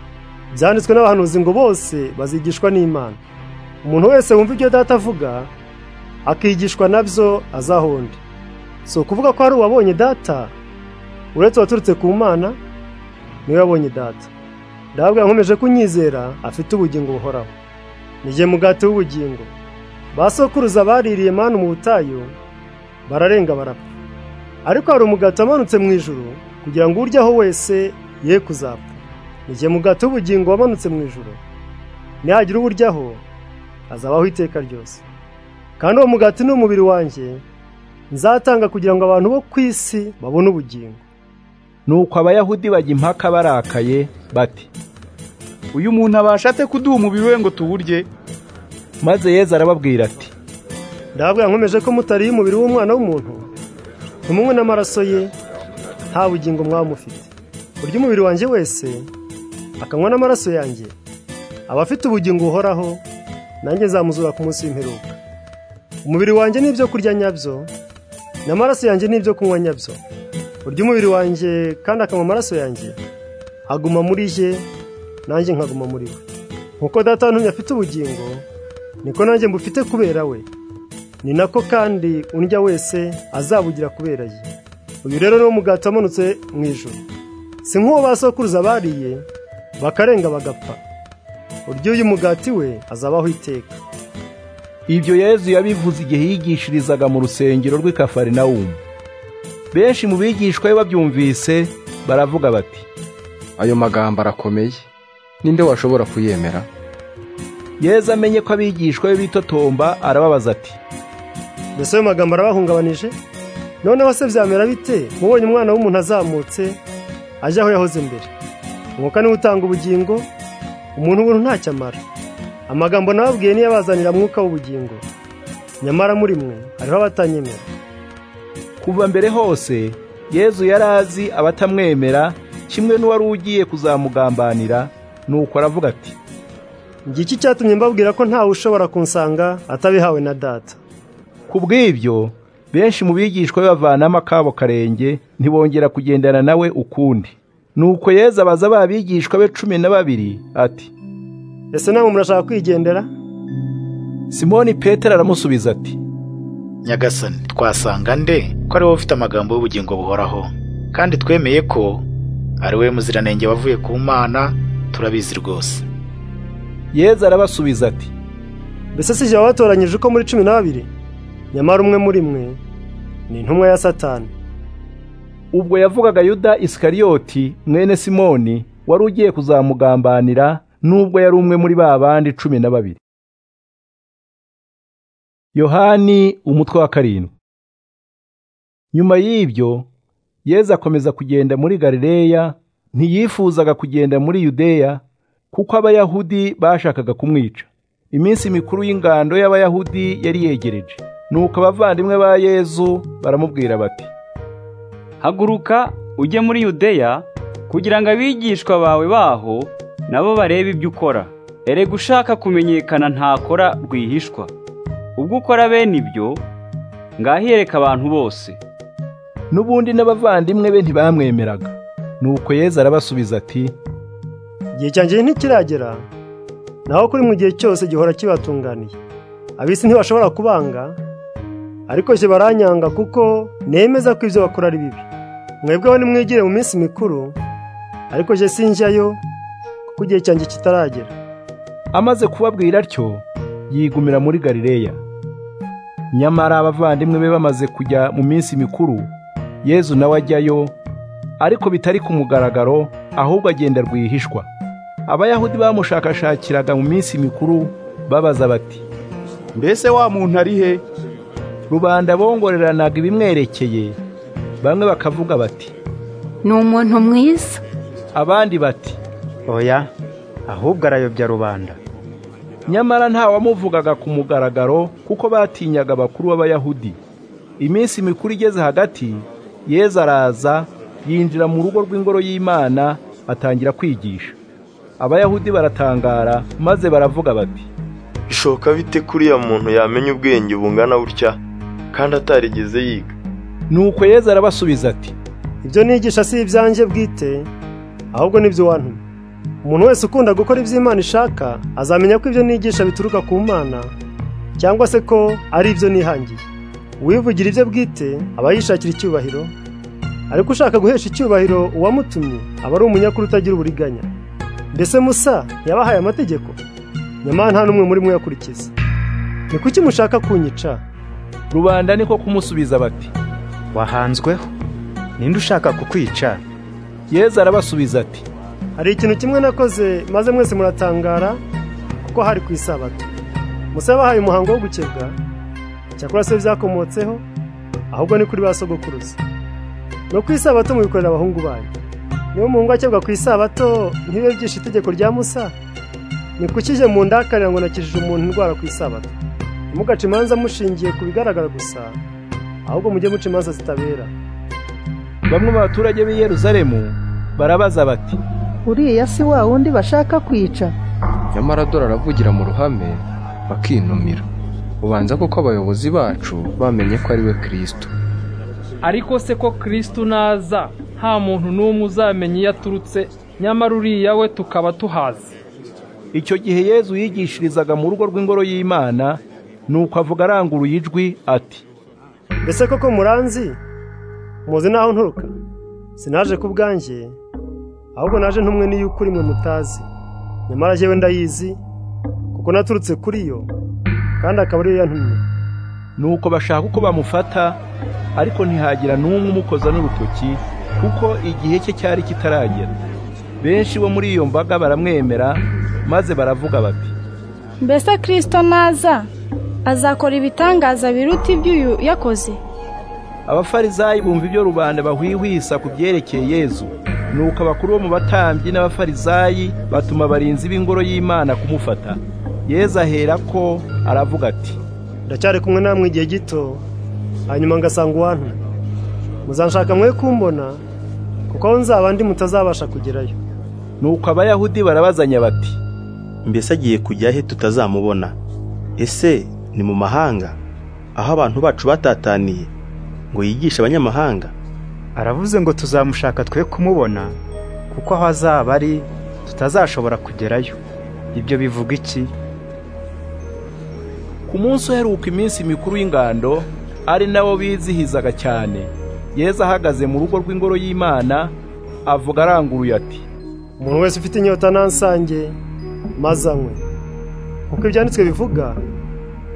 byanditswe n'abahanuzi ngo bose bazigishwa n'imana umuntu wese wumva ibyo data avuga akigishwa nabyo azahonde si ukuvuga ko hari uwabonye data uretse uwaturutse ku mana niwe wabonye data ndababwira nkomeje kunyizera afite ubugingo buhoraho nige mugati w'ubugingo basokuruza baririye manu mu butayu bararenga barapfa ariko hari umugati wamanutse mu ijoro kugira ngo uryaho wese ye kuzapfa igihe mugati w'ubugingo wamanutse mu ijoro nihagira uburyaho azabaho iteka ryose kandi uwo mugati ni umubiri wanjye nzatanga kugira ngo abantu bo ku isi babone ubugingo nuko abayahudi bajya impaka barakaye bati uyu muntu abasha ate kuduha umubiri we ngo tuwurye maze yezu arababwira ati ndababwira nkomeje ko mutariye umubiri w'umwana w'umuntu ntimunywe n'amaraso ye nta bugingo mwaba mufite burya umubiri wanjye wese akanywa n'amaraso yanjye aba afite ubugingo buhoraho nanjye nzamuzura ku munsi w'imperuka umubiri wanjye ni ibyo kurya nyabyo n'amaraso yanjye ni ibyo kunywa nyabyo burya umubiri wanjye kandi akanywa amaraso yanjye aguma muri ye nanjye nkaguma muri we nkuko data ntunye afite ubugingo niko nanjye mbufite kubera we ni nako kandi undya wese azabugira kubera ye uyu rero ni wo mugati wamanutse mu ijoro si nk'uwo basokuruza bariye bakarenga bagapfa urya uyu mugati we azabaho iteka ibyo yezu yabivuze igihe yigishirizaga mu rusengero rw'i kafarinawumu benshi mu bigishwa be babyumvise baravuga bati ayo magambo arakomeye ninde washobora kuyemera yezu amenye ko abigishwa be bitotomba arababaza ati mbese ayo magambo arabahungabanije noneho se byamera bite mubonye umwana w'umuntu azamutse ajya aho yahoze mbere umwuka niwe utanga ubugingo umuntu ubuntu ntacyo amara amagambo nababwiye niyo abazanira mwuka w'ubugingo nyamara muri mwe hariho abatanyemera kuva mbere hose yezu yari azi abatamwemera kimwe n'uwari ugiye kuzamugambanira nuko aravuga ati ngiki cyatumye mbabwira ko ntawe ushobora kunsanga atabihawe na data ku bw'ibyo benshi mu bigishwa be bavanamo akabo karenge ntibongera kugendana nawe ukundi nuko yezu abaza ba bigishwa be cumi na babiri ati ese namwe murashaka kwigendera simoni petero aramusubiza ati nyagasani twasanga nde ko ari wowe ufite amagambo y'ubugingo buhoraho kandi twemeye ko ari we muziranenge wavuye ku mana turabizi rwose yezu arabasubiza ati mbese si jye wabatoranyije uko muri cumi n'abiri nyamara umwe muri mwe ni intumwa ya satani ubwo yavugaga yuda isikariyoti mwene simoni wari ugiye kuzamugambanira n'ubwo yari umwe muri ba bandi cumi na babiri yohani umutwe wa karindwi nyuma y'ibyo yezu akomeza kugenda muri galileya ntiyifuzaga kugenda muri yudeya kuko abayahudi bashakaga kumwica iminsi mikuru y'ingando y'abayahudi yari yegereje nuko abavandimwe ba yezu baramubwira bati haguruka ujye muri yudeya kugira ngo abigishwa bawe baho nabo barebe ibyo ukora erega ushaka kumenyekana ntakora rwihishwa ubwo ukora bene ibyo ngahireka abantu bose n'ubundi n'abavandimwe be ntibamwemeraga nuko yezu arabasubiza ati igihe cyanjye ntikiragera naho kuri mu gihe cyose gihora kibatunganiye abisi ntibashobora kubanga ariko jye baranyanga kuko nemeza ko ibyo bakora ari bibi mwebweho nimwigire mu minsi mikuru ariko jye sinjyayo kuko igihe cyanjye kitaragera amaze kubabwira atyo yigumira muri galileya nyamara abavandimwe be bamaze kujya mu minsi mikuru yezu nawe ajyayo ariko bitari ku mugaragaro ahubwo agenda rwihishwa abayahudi bamushakashakiraga mu minsi mikuru babaza bati mbese wa muntu ari he rubanda bongoreranaga ibimwerekeye bamwe bakavuga bati ni umuntu mwiza abandi bati oya ahubwo arayobya rubanda nyamara ntawamuvugaga ku mugaragaro kuko batinyaga abakuru b'abayahudi iminsi mikuru igeze hagati yezu araza yinjira mu rugo rw'ingoro y'imana atangira kwigisha abayahudi baratangara maze baravuga bati bishoboka bite kuriya muntu yamenya ubwenge bungana butya kandi atarigeze yiga nuko yezu arabasubiza ati ibyo nigisha si ibyanjye bwite ahubwo nibyo wantumye umuntu wese ukunda gukora ibyo imana ishaka azamenya ko ibyo nigisha bituruka ku mana cyangwa se ko ari ibyo nihangiye uwivugira ibyo bwite aba yishakira icyubahiro ariko ushaka guhesha icyubahiro uwamutumye aba ari umunyakuru utagira uburiganya mbese musa yabahaye amategeko nyamara nta n'umwe muri mwe yakurikiza ni kuki mushaka kunyica rubanda niko kumusubiza bati wahanzweho ninde ushaka kukwica yezu arabasubiza ati hari ikintu kimwe nakoze maze mwese muratangara kuko hari ku isabato musa yabahaye umuhango wo gukebwa cyakora se byakomotseho ahubwo ni kuri ba sogokuruza no ku isabato mubikorera abahungu banyu niba umuhungu akebwa ku isabato ntibe byishe itegeko rya musa ni kuki mu ndakarira ngo nakijije umuntu indwara ku isabato ntimugace imanza mushingiye ku bigaragara gusa ahubwo mujye muca imanza zitabera bamwe mu baturage b'i Yeruzalemu barabaza bati uriya si wa wundi bashaka kwica nyamara dore aravugira mu ruhame bakinumira ubanza kuko abayobozi bacu bamenye ko ari we kirisito ariko se ko kirisito naza nta muntu n'umwe uzamenya iyo aturutse nyamara uriya we tukaba tuhazi icyo gihe yezu yigishirizaga mu rugo rw'ingoro y'imana nuko avuga aranguruye ijwi ati mbese koko muranzi muzi n'aho nturuka sinaje ku bwanjye ahubwo naje ntumwe n'iyo ukuri mwe mutazi nyamara njyewe ndayizi kuko naturutse kuri yo kandi akaba ariyo yantumye nuko bashaka uko bamufata ariko ntihagira n'umwe umukoza n'urutoki kuko igihe cye cyari kitaragera benshi bo muri iyo mbaga baramwemera maze baravuga bati mbese kirisito naza azakora ibitangaza biruta iby'uyu yakoze abafarizayi bumva ibyo rubanda bahwihwisa ku byerekeye yezu nuko abakuru bo mu batambyi n'abafarizayi batuma abarinzi b'ingoro y'imana kumufata yezu ahera ko aravuga ati ndacyari kumwe namwe igihe gito hanyuma ngasanga uwantu muzanshaka mwe kumbona kuko aho nzaba ndi mutazabasha kugerayo nuko abayahudi barabazanya bati mbese agiye kujya he tutazamubona ese ni mu mahanga aho abantu bacu batataniye ngo yigishe abanyamahanga aravuze ngo tuzamushaka twe kumubona kuko aho azaba ari tutazashobora kugerayo ibyo bivuga iki ku munsi uheruka iminsi mikuru y'ingando ari nawo bizihizaga cyane yeza ahagaze mu rugo rw'ingoro y'imana avuga aranguruye ati umuntu wese ufite inyota nansange maze anywe kuko ibyanditswe bivuga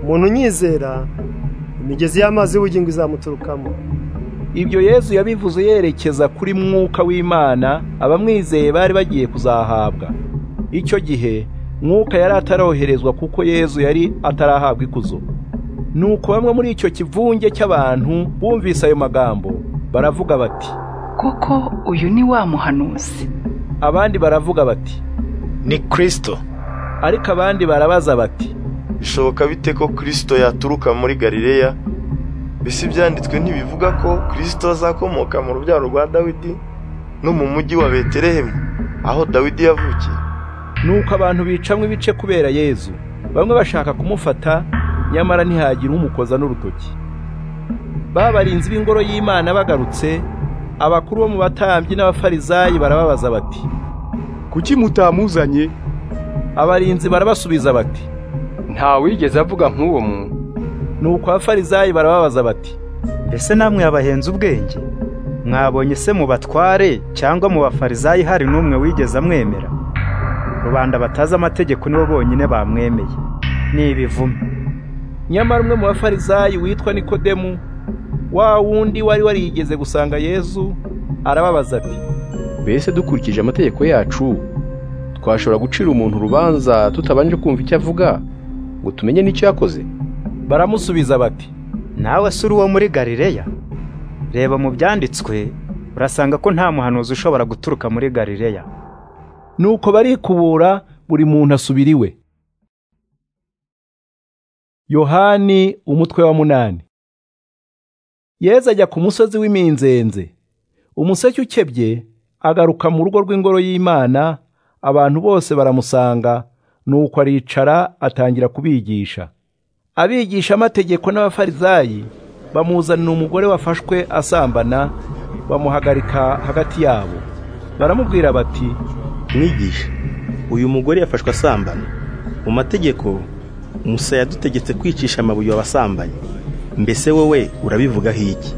umuntu unyizera imigezi y'amazi y'ubugingo izamuturukamo ibyo yezu yabivuze yerekeza kuri mwuka w'imana abamwizeye bari bagiye kuzahabwa icyo gihe mwuka yari ataroherezwa kuko yezu yari atarahabwa ikuzo nuko bamwe muri icyo kivunge cy'abantu bumvise ayo magambo baravuga bati koko uyu ni wa muhanuzi abandi baravuga bati ni kirisito ariko abandi barabaza bati bishoboka bite ko kirisito yaturuka muri galileya mbese ibyanditswe ntibivuga ko kirisito azakomoka mu rubyaro rwa dawidi no mu mujyi wa beterehemu aho dawidi yavukiye nuko abantu bicamwe ibice kubera yezu bamwe bashaka kumufata nyamara ntihagire umukoza n'urutoki babarinzi b'ingoro y'imana bagarutse abakuru bo mu batambyi n'abafarizayi barababaza bati kuki mutamuzanye abarinzi barabasubiza bati ntawigeze avuga nk'uwo muntu nuko abafarizayi barababaza bati mbese namwe yabahenze ubwenge mwabonye se mu batware cyangwa mu bafarizayi hari n'umwe wigeze amwemera rubanda batazi amategeko nibo bonyine bamwemeye ni ibivume nyamara umwe mu bafarizayi witwa nikodemu wa wundi wari warigeze gusanga yezu arababaza ati mbese dukurikije amategeko yacu twashobora gucira umuntu urubanza tutabanje kumva icyo avuga ngo tumenye n'icyo yakoze baramusubiza bati nawe si uri uwo muri galileya reba mu byanditswe urasanga ko nta muhanuzi ushobora guturuka muri galileya nuko barikubura buri muntu asubira iwe yohani umutwe wa munani yeza ajya ku musozi w'iminzenze umuseke ukebye agaruka mu rugo rw'ingoro y'imana abantu bose baramusanga nuko aricara atangira kubigisha abigisha amategeko n'abafarizayi bamuzanira umugore wafashwe asambana bamuhagarika hagati yabo baramubwira bati mwigisha uyu mugore yafashwe asambana mu mategeko musa yadutegetse kwicisha amabuye abasambanyi mbese wowe urabivugaho iki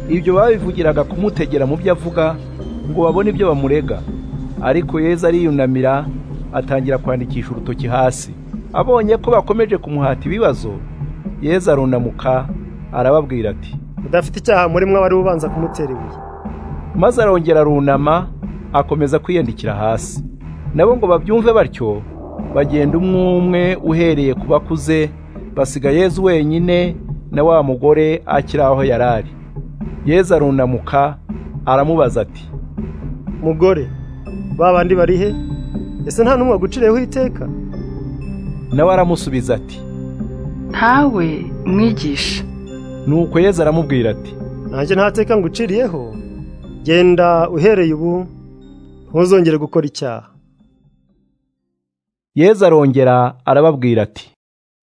ibyo babivugiraga kumutegera mu byo avuga ngo babone ibyo bamurega ariko yeza ariyunamira atangira kwandikisha urutoki hasi abonye ko bakomeje kumuhata ibibazo yeza arunamuka arababwira ati udafite icyaha muri mwe abari ubanza kumutera ibuye maze arongera arunama akomeza kwiyandikira hasi nabo ngo babyumve batyo bagenda umwe umwe uhereye ku bakuze basiga yezu wenyine na wa mugore akiri aho yari ari yeza arunamuka aramubaza ati mugore ba bandi bari he ese nta n'umwe waguciriyeho iteka nawe aramusubiza ati ntawe mwigisha nuko yeza aramubwira ati nanjye nta teka nguciriyeho genda uhereye ubu ntuzongere gukora icyaha yeza arongera arababwira ati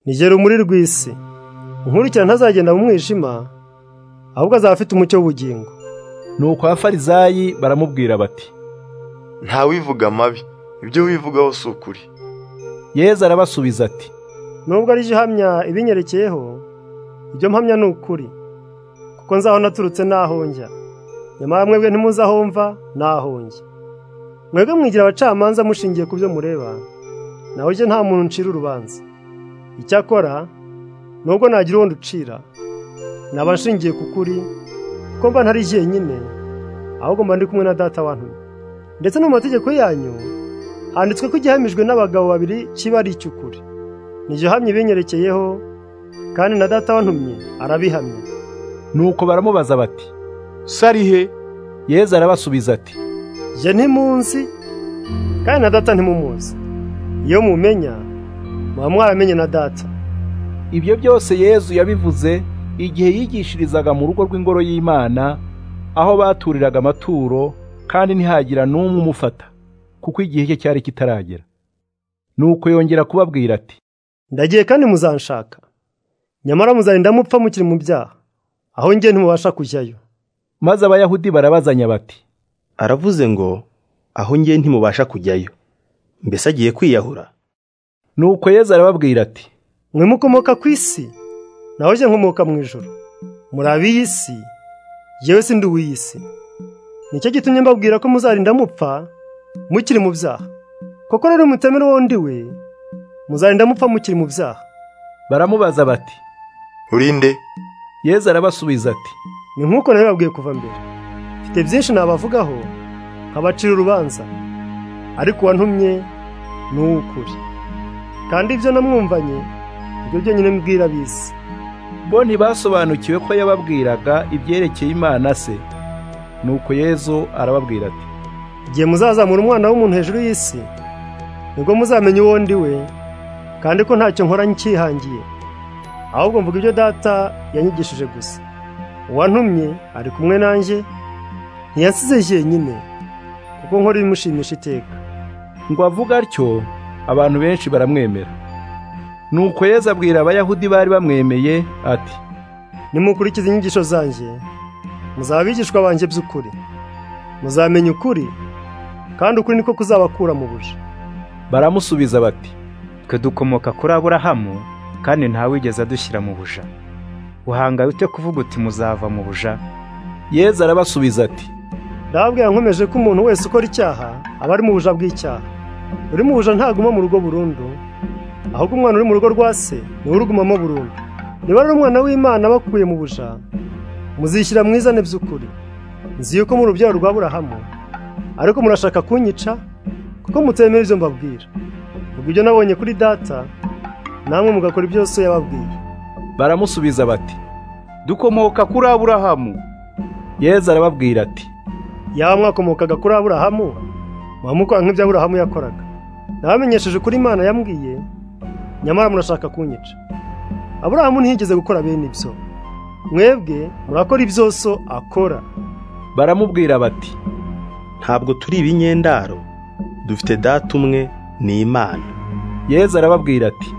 nigera umuri rw'isi inkurikirana ntazagenda mu mwijima ahubwo azaba afite umucyo w'ubugingo nuko abafarizayi baramubwira bati ntawivuga amabi ibyo wivugaho si ukuri yeza arabasubiza ati nubwo ari ihamya ibinyerekeyeho ibyo mpamya ni ukuri kuko nzaho naturutse n'aho njya nyamara mwebwe ntimuzi aho mva n'aho njya mwebwe mwigira abacamanza mushingiye ku byo mureba nawe ujye nta muntu uncira urubanza icyakora nubwo nagira uwo nducira naba nshingiye ku kuri ko mba ntari jyenyine ahubwo mba ndi kumwe na data wantumye ndetse no mu mategeko yanyu handitswe ko igihamijwe n'abagabo babiri kiba ari icy'ukuri ni iryo hamye binyerekeyeho kandi na data wantumye arabihamye nuko baramubaza bati sarihe yezu arabasubiza ati jye ntimunsi kandi na data ntimumuzi iyo mumenya muba mwaramenye na data ibyo byose yezu yabivuze igihe yigishirizaga mu rugo rw'ingoro y'imana aho baturiraga amaturo kandi ntihagira n'umwe umufata kuko igihe cye cyari kitaragera nuko yongera kubabwira ati ndagiye kandi muzanshaka nyamara muzagenda mupfa mukiri mu byaha aho njye ntimubasha kujyayo maze abayahudi barabazanya bati aravuze ngo aho njye ntimubasha kujyayo mbese agiye kwiyahura nuko yezu arababwira ati mwe mukomoka ku isi naho njye nkomoka mu ijoro muri ab'iyi si yewe sindi uw'iyi si nicyo gitumye mbabwira ko muzarinda mupfa mukiri mu byaha koko rero mutemera uwo ndi we muzarinda mupfa mukiri mu byaha baramubaza bati urinde yezu arabasubiza ati ni nk'uko nabibabwiye kuva mbere mfite byinshi nabavugaho nkabacira urubanza ariko uwantumye ni uw'ukuri kandi ibyo namwumvanye ibyo byonyine mbwira bisi bo ntibasobanukiwe ko yababwiraga ibyerekeye imana se nuko yezu arababwira ati igihe muzazamura umwana w'umuntu hejuru y'isi nibwo muzamenya uwo ndi we kandi ko ntacyo nkora nkihangiye ahubwo mvuga ibyo data yanyigishije gusa uwantumye ari kumwe nanjye ntiyansize jyenyine kuko nkora ibimushimisha iteka ngo avuga atyo abantu benshi baramwemera nuko yeza abwira abayahudi bari bamwemeye ati nimukurikize inyigisho zanjye muzaba abigishwa banjye by'ukuri muzamenya ukuri kandi ukuri niko kuzabakura mu buja baramusubiza bati twe dukomoka kuri aburahamu kandi ntawigeze adushyira mu buja uhangaye ute kuvuga uti muzava mu buja yezu arabasubiza ati ndababwira nkomeje ko umuntu wese ukora icyaha aba ari mu buja bw'icyaha uri mu buja ntaguma mu rugo burundu ahubwo umwana uri mu rugo rwa se niwe urugumamo burundu niba ari umwana w'imana bakuye mu buja muzishyira mwiza by'ukuri nzi yuko mu rubyaro rwa burahamu ariko murashaka kunyica kuko mutemera ibyo mbabwira ubwo ibyo nabonye kuri data namwe mugakora byose yababwiye baramusubiza bati dukomoka kuri aburahamu yezu arababwira ati yaba mwakomokaga kuri aburahamu mwamukora nk'ibyo aburahamu yakoraga nabamenyesheje ukuri imana yambwiye nyamara murashaka kunyica aburahamu ntiyigeze gukora bene ibyo mwebwe murakora ibyoso akora baramubwira bati ntabwo turi ibinyendaro dufite data umwe ni imana yezu arababwira ati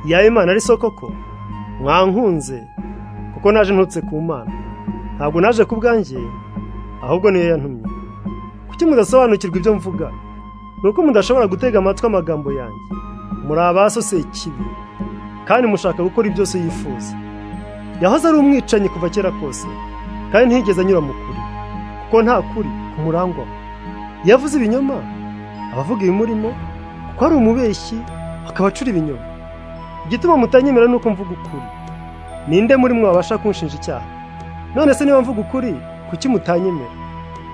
yaba imana ari soko ko mwankunze kuko naje ntutse ku mana ntabwo naje ku bwanjye ahubwo niyo yantumye kuki mudasobanukirwa ibyo mvuga ni uko mudashobora gutega amatwi amagambo yanjye muri abasose ikibi kandi mushaka gukora ibyose yifuza yahoze ari umwicanyi kuva kera kose kandi ntiyigeze anyura mu kuri kuko nta kuri kumurangwa yavuze ibinyoma abavuga ibimurimo kuko ari umubeshyi akaba acura ibinyoma igituma mutanyemera ni uko mvuga ukuri ninde muri mwe wabasha kunshinja icyaha none se niba mvuga ukuri kuki mutanyemera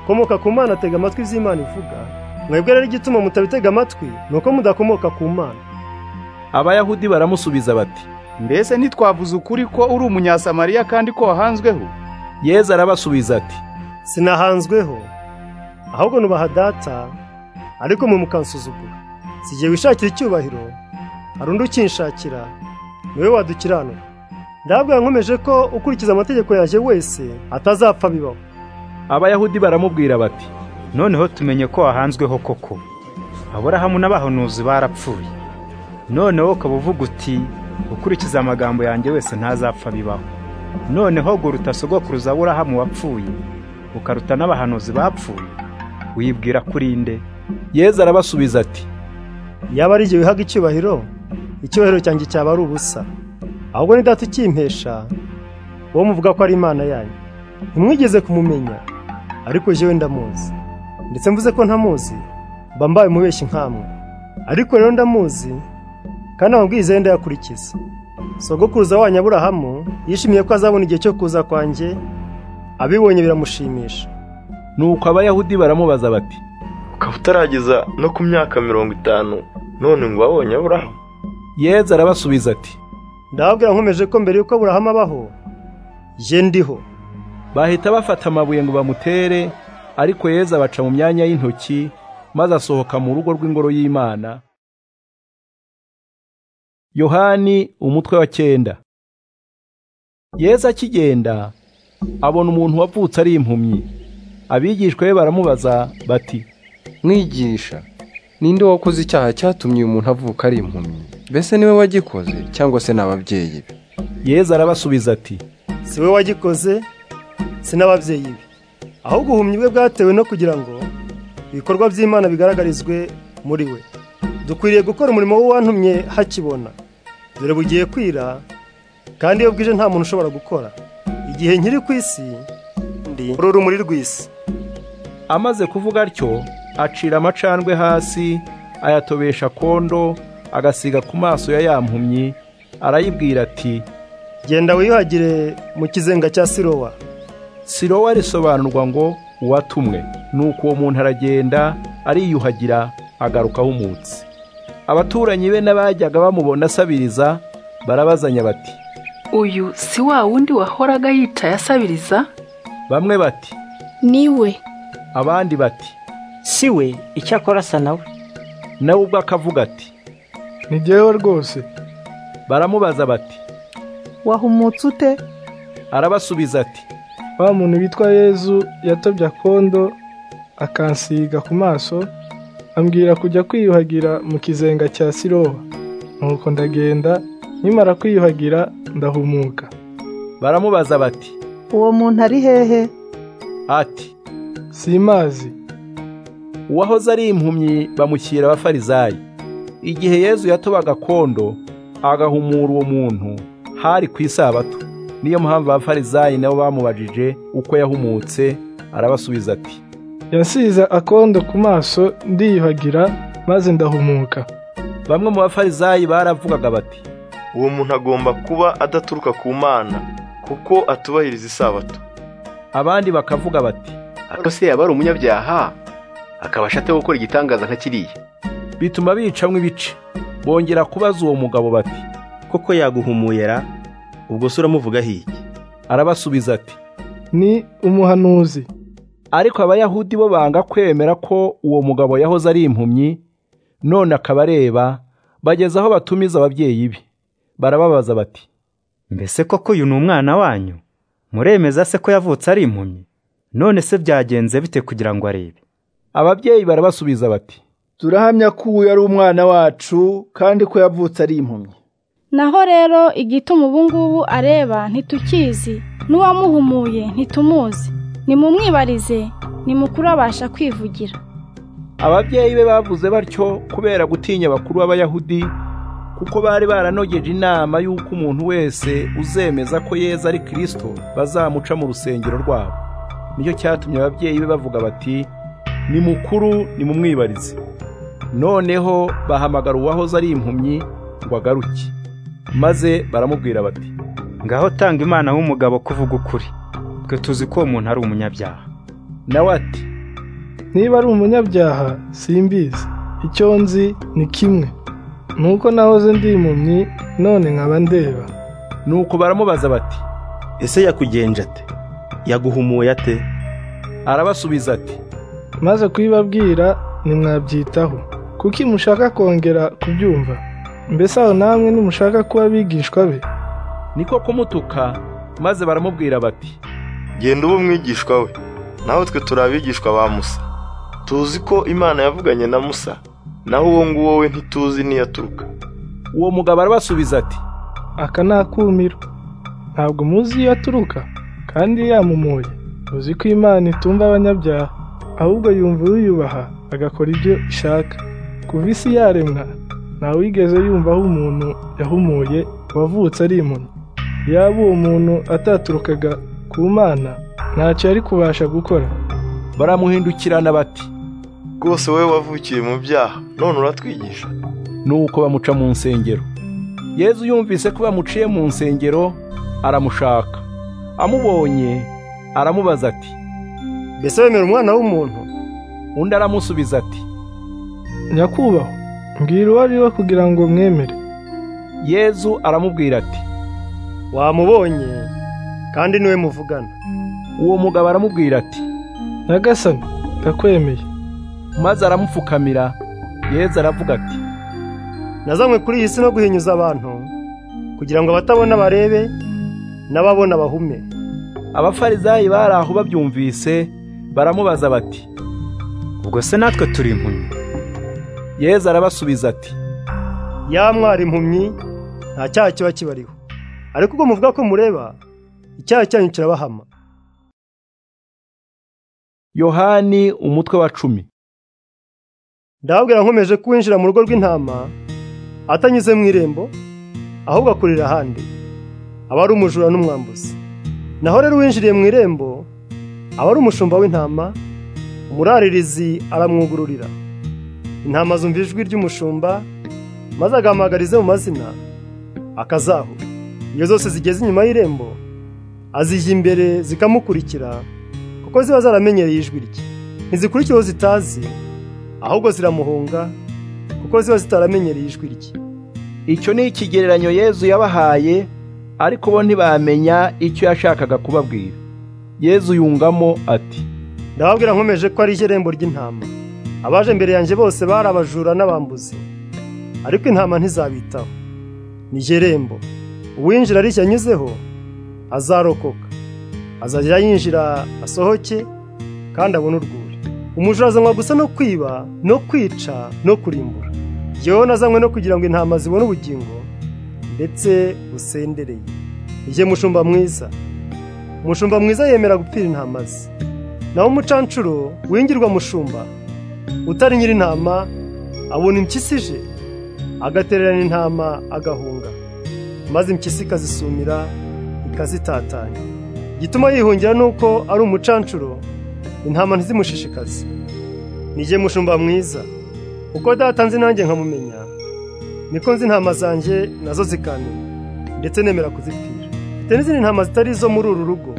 komoka ku mana atega amatwi by'imana ivuga mwebwe rero igituma mutabitega amatwi ni uko mudakomoka ku mana abayahudi baramusubiza bati mbese ntitwavuze ukuri ko uri umunyasamariya kandi ko wahanzweho yezu arabasubiza ati sinahanzweho ahubwo nubaha data ariko mwe mukansuzugura sigiye wishakira icyubahiro hari undi ukinshakira niwe wadukiranura ndabwira nkomeje ko ukurikiza amategeko yanjye wese atazapfa bibaho abayahudi baramubwira bati noneho tumenye ko wahanzweho koko aburahamu n'abahanuzi barapfuye noneho ukaba uvuga uti ukurikiza amagambo yanjye wese ntazapfa bibaho noneho guruta sogokuruza aburahamu wapfuye ukaruta n'abahanuzi bapfuye wibwira kuri nde yezu arabasubiza ati yaba ari igihe wihaga icyubahiro icyubahiro cyanjye cyaba ari ubusa ahubwo ni data ukimpesha uwo muvuga ko ari imana yanyu ntimwigeze kumumenya ariko jewe ndamuzi ndetse mvuze ko ntamuzi mba mbaye umubeshyi nkamwe ariko rero ndamuzi kandi amabwiriza ye ndayakurikiza sogokuruza wanyu aburahamu yishimiye ko azabona igihe cyo kuza kwanjye abibonye biramushimisha nuko abayahudi baramubaza bati ukaba utarageza no ku myaka mirongo itanu none ngo wabonye aburahamu yeza arabasubiza ati ndababwira nkomeje ko mbere y'uko aburahamu abaho ye ndiho bahita bafata amabuye ngo bamutere ariko yeza abaca mu myanya y'intoki maze asohoka mu rugo rw'ingoro y'imana yohani umutwe wa cyenda yeza akigenda abona umuntu wavutse ari impumyi abigishwa be baramubaza bati mwigisha ninde wakoze icyaha cyatumye uyu muntu avuka ari impumyi mbese niwe wagikoze cyangwa se n'ababyeyi be yeza arabasubiza ati si we wagikoze si n'ababyeyi be ahubwo ubuhumyi bwe bwatewe no kugira ngo ibikorwa by'imana bigaragarizwe muri we dukwiriye gukora umurimo w'uwantumye hakibona dore bugiye kwira kandi iyo bwije nta muntu ushobora gukora igihe nkiri ku isi ndi urumuri rw'isi amaze kuvuga atyo acira amacandwe hasi ayatobesha kondo agasiga ku maso ya ya mpumyi arayibwira ati genda wiyuhagire mu kizenga cya sirowa sirowa risobanurwa ngo uwatumwe nuko uwo muntu aragenda ariyuhagira agaruka ahumutse abaturanyi be n'abajyaga bamubona asabiriza barabazanya bati uyu si wa wundi wahoraga yicaye asabiriza bamwe bati niwe abandi bati si we icyakora asa nawe nawe ubwo akavuga ati ntigewe rwose baramubaza bati wahumutse ute arabasubiza ati wa muntu witwa yezu yatobye akondo akansiga ku maso ambwira kujya kwiyuhagira mu kizenga cya siroha nuko ndagenda nimara kwiyuhagira ndahumuka baramubaza bati uwo muntu ari hehe ati simazi uwahoze ari impumyi bamushyira abafarizayi igihe yezu yatobaga kondo agahumura uwo muntu hari ku isabato niyo mpamvu abafarizayi nabo bamubajije uko yahumutse arabasubiza ati yasize akondo ku maso ndiyuhagira maze ndahumuka bamwe mu bafarizayi baravugaga bati uwo muntu agomba kuba adaturuka ku mana kuko atubahiriza isabato abandi bakavuga bati ariko se yaba ari umunyabyaha akaba ashatse gukora igitangaza nka kiriya bituma bicamwo ibice bongera kubaza uwo mugabo bati koko yaguhumuyera ubwo se uramuvugaho iki arabasubiza ati ni umuhanuzi ariko abayahudi bo banga kwemera ko uwo mugabo yahoze ari impumyi none akaba areba bageze aho batumiza ababyeyi be barababaza bati mbese koko uyu ni umwana wanyu muremeza se ko yavutse ari impumyi none se byagenze bite kugira ngo arebe ababyeyi barabasubiza bati turahamya ko uyu ari umwana wacu kandi ko yavutse ari impumyi naho rero igituma ubu ngubu areba ntitukizi n'uwamuhumuye ntitumuzi nimumwibarize nimukuru abasha kwivugira ababyeyi be bavuze batyo kubera gutinya bakuru b'abayahudi kuko bari baranogeje inama y'uko umuntu wese uzemeza ko yeza ari kirisito bazamuca mu rusengero rwabo nicyo cyatumye ababyeyi be bavuga bati ni mukuru ni mumwibarize noneho bahamagara uwahoze ari impumyi ngo agaruke maze baramubwira bati ngaho tanga imana w'umugabo kuvuga ukuri twe tuzi ko uwo muntu ari umunyabyaha nawe ati niba ari umunyabyaha simbizi icyo nzi ni kimwe nuko nahoze ndi impumyi none nkaba ndeba nuko baramubaza bati ese yakugenje ate yaguhumuye ate arabasubiza ati maze kuyibabwira ntimwabyitaho kuki mushaka kongera kubyumva mbese aho namwe nimushaka kuba abigishwa be niko kumutuka maze baramubwira bati genda ube umwigishwa we nawe twe turi abigishwa ba musa tuzi ko imana yavuganye na musa naho uwo nguwo we ntituzi aturuka uwo mugabo arabasubiza ati aka ni akumiro ntabwo muzi iyo aturuka kandi yamumuye muzi ko imana itumva abanyabyaha ahubwo yumva uyubaha agakora ibyo ishaka kuva isi yaremwa ntawigeze yumva aho umuntu yahumuye wavutse ari impumyi yaba uwo muntu ataturukaga ku mana ntacyo yari kubasha gukora baramuhindukirana bati rwose wowe wavukiye mu byaha none uratwigisha nuko bamuca mu nsengero yezu yumvise ko bamuciye mu nsengero aramushaka amubonye aramubaza ati mbese wemera umwana w'umuntu undi aramusubiza ati nyakubahwa mbwira uwo ari we kugira ngo mwemere yezu aramubwira ati wamubonye kandi niwe muvugana uwo mugabo aramubwira ati nyagasani ndakwemeye maze aramupfukamira yezu aravuga ati nazanywe kuri iyi si no guhinyuza abantu kugira ngo abatabona barebe n'ababona bahume abafarizayi bari aho babyumvise baramubaza bati ubwo se natwe turi impumyi yezu arabasubiza ati yamwara impumyi nta cyaha kiba kibariho ariko ubwo muvuga ko mureba icyaha cyanyu kirabahama yohani umutwe wa cumi ndababwira nkomeje kuwinjira mu rugo rw'intama atanyuze mu irembo ahubwo akurira ahandi aba ari umujura n'umwambuzi naho rero uwinjiriye mu irembo aba ari umushumba w'intama umuraririzi aramwugururira intama zumva ijwi ry'umushumba maze agahamagarize mu mazina akazaho iyo zose zigeze inyuma y'irembo azijya imbere zikamukurikira kuko ziba zaramenyereye ijwi rye ntizikurikira uwo zitazi ahubwo ziramuhunga kuko ziba zitaramenyereye ijwi rye icyo ni ikigereranyo yezu yabahaye ariko bo ntibamenya icyo yashakaga kubabwira yezu yungamo ati ndababwira nkomeje ko ari irembo ry'intama abaje imbere yanjye bose bari abajura n'abambuzi ariko intama ntizabitaho ni irembo uwinjira arishya anyuzeho azarokoka azajya yinjira asohoke kandi abone urwuri umujura azanywa gusa no kwiba no kwica no kurimbura yewe nazanywe no kugira ngo intama zibone ubugingo ndetse busendereye igihe mushumba mwiza umushumba mwiza yemera gupfira intama ze naho umucancuro wingirwa mushumba utari nyir'intama abona impyisi ije agatererana intama agahunga maze impyisi ikazisumira ikazitatanya igituma yihungira ni uko ari umucancuro intama ntizimushishikaze ni igihe mushumba mwiza uko datanze nanjye nkamumenya niko nzi intama zanjye nazo zikamenya ndetse nemera kuzipfira mfite n'izindi ntama zitari izo muri uru rugo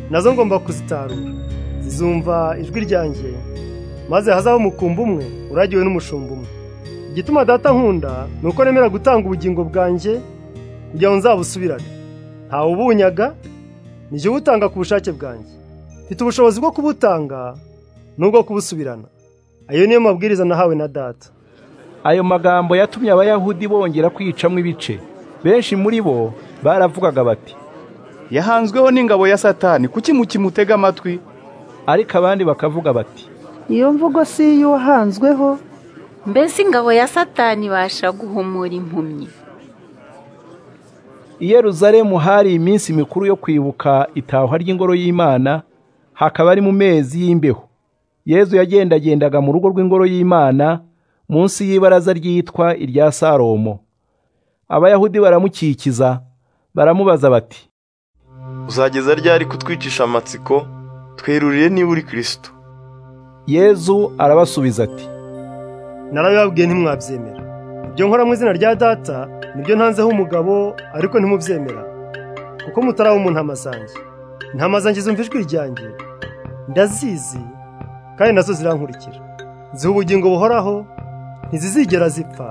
nazo ngomba kuzitarura zizumva ijwi ryanjye maze hazaho umukumbi umwe uragiwe n'umushumba umwe igituma data nkunda ni uko nemera gutanga ubugingo bwanjye kugira ngo nzabusubirane ntawe ubunyaga nijye ubutanga ku bushake bwanjye mfite ubushobozi bwo kubutanga n'ubwo kubusubirana ayo niyo mabwiriza nahawe na data ayo magambo yatumye abayahudi bongera kwicamo ibice benshi muri bo baravugaga bati yahanzweho n'ingabo ya satani kuki mukimutega amatwi ariko abandi bakavuga bati iyo mvugo si iy'uwahanzweho mbese ingabo ya satani ibasha guhumura impumyi i Yeruzalemu hari iminsi mikuru yo kwibuka itahwa ry'ingoro y'imana hakaba ari mu mezi y'imbeho yezu yagendagendaga mu rugo rw'ingoro y'imana munsi y'ibaraza ryitwa irya salomo abayahudi baramukikiza baramubaza bati uzageza ryari kutwicisha amatsiko twerurire niba uri kirisito yezu arabasubiza ati narabibabwiye ntimwabyemera ibyo nkora mu izina rya data nibyo ntanzeho umugabo ariko ntimubyemera kuko mutaraba mu ntama zanjye intama zanjye zumva ijwi ryanjye ndazizi kandi nazo zirankurikira ziha ubugingo buhoraho ntizizigera zipfa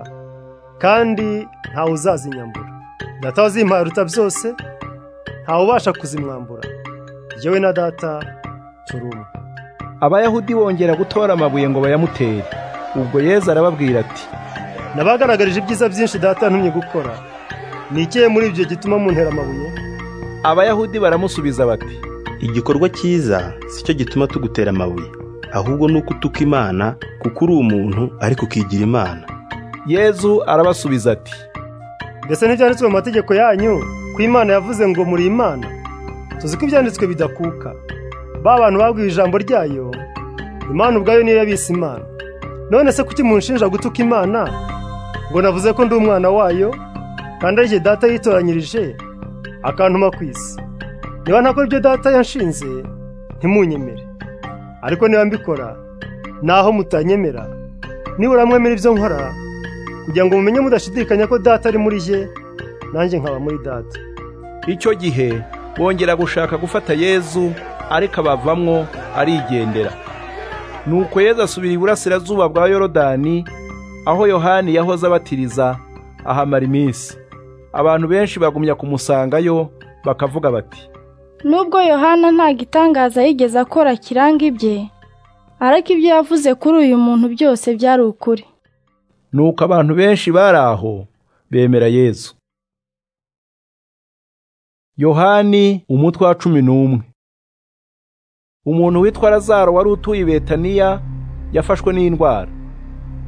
kandi ntawe uzazinyambura data wazimpaye aruta byose ntawe ubasha kuzimwambura yewe na data turi umwe abayahudi bongera gutora amabuye ngo bayamutere ubwo yezu arababwira ati nabagaragarije ibyiza byinshi data ntumye gukora ni ikihe muri ibyo gituma muntera amabuye abayahudi baramusubiza bati igikorwa cyiza sicyo gituma tugutera amabuye ahubwo ni uko utuka imana kuko uri umuntu ariko ukigira imana yezu arabasubiza ati mbese ntibyanditswe mu mategeko yanyu ko imana yavuze ngo muri imana tuzi ko ibyanditswe bidakuka ba bantu babwiye ijambo ryayo imana ubwayo niyo yabise imana none se kuki munshinja gutuka imana ngo navuze ko ndi umwana wayo kandi ari igihe data yitoranyirije akantuma ku isi niba ntakora ibyo data yanshinze ntimunyemere ariko niba mbikora naho mutanyemera nibura mwemera ibyo nkora kugira ngo mumenye mudashidikanya ko data ari muri ye nanjye nkaba muri data icyo gihe bongera gushaka gufata yezu ariko abavamwo arigendera nuko yezu asubira iburasirazuba bwa yorodani aho yohani yahoze abatiriza ahamara iminsi abantu benshi bagumya kumusangayo bakavuga bati nubwo yohana nta gitangaza yigeze akora kiranga ibye ariko ibyo yavuze kuri uyu muntu byose byari ukuri nuko abantu benshi bari aho bemera yezu yohani umutwe wa cumi n'umwe umuntu witwa lazaro wari utuye i betaniya yafashwe n'indwara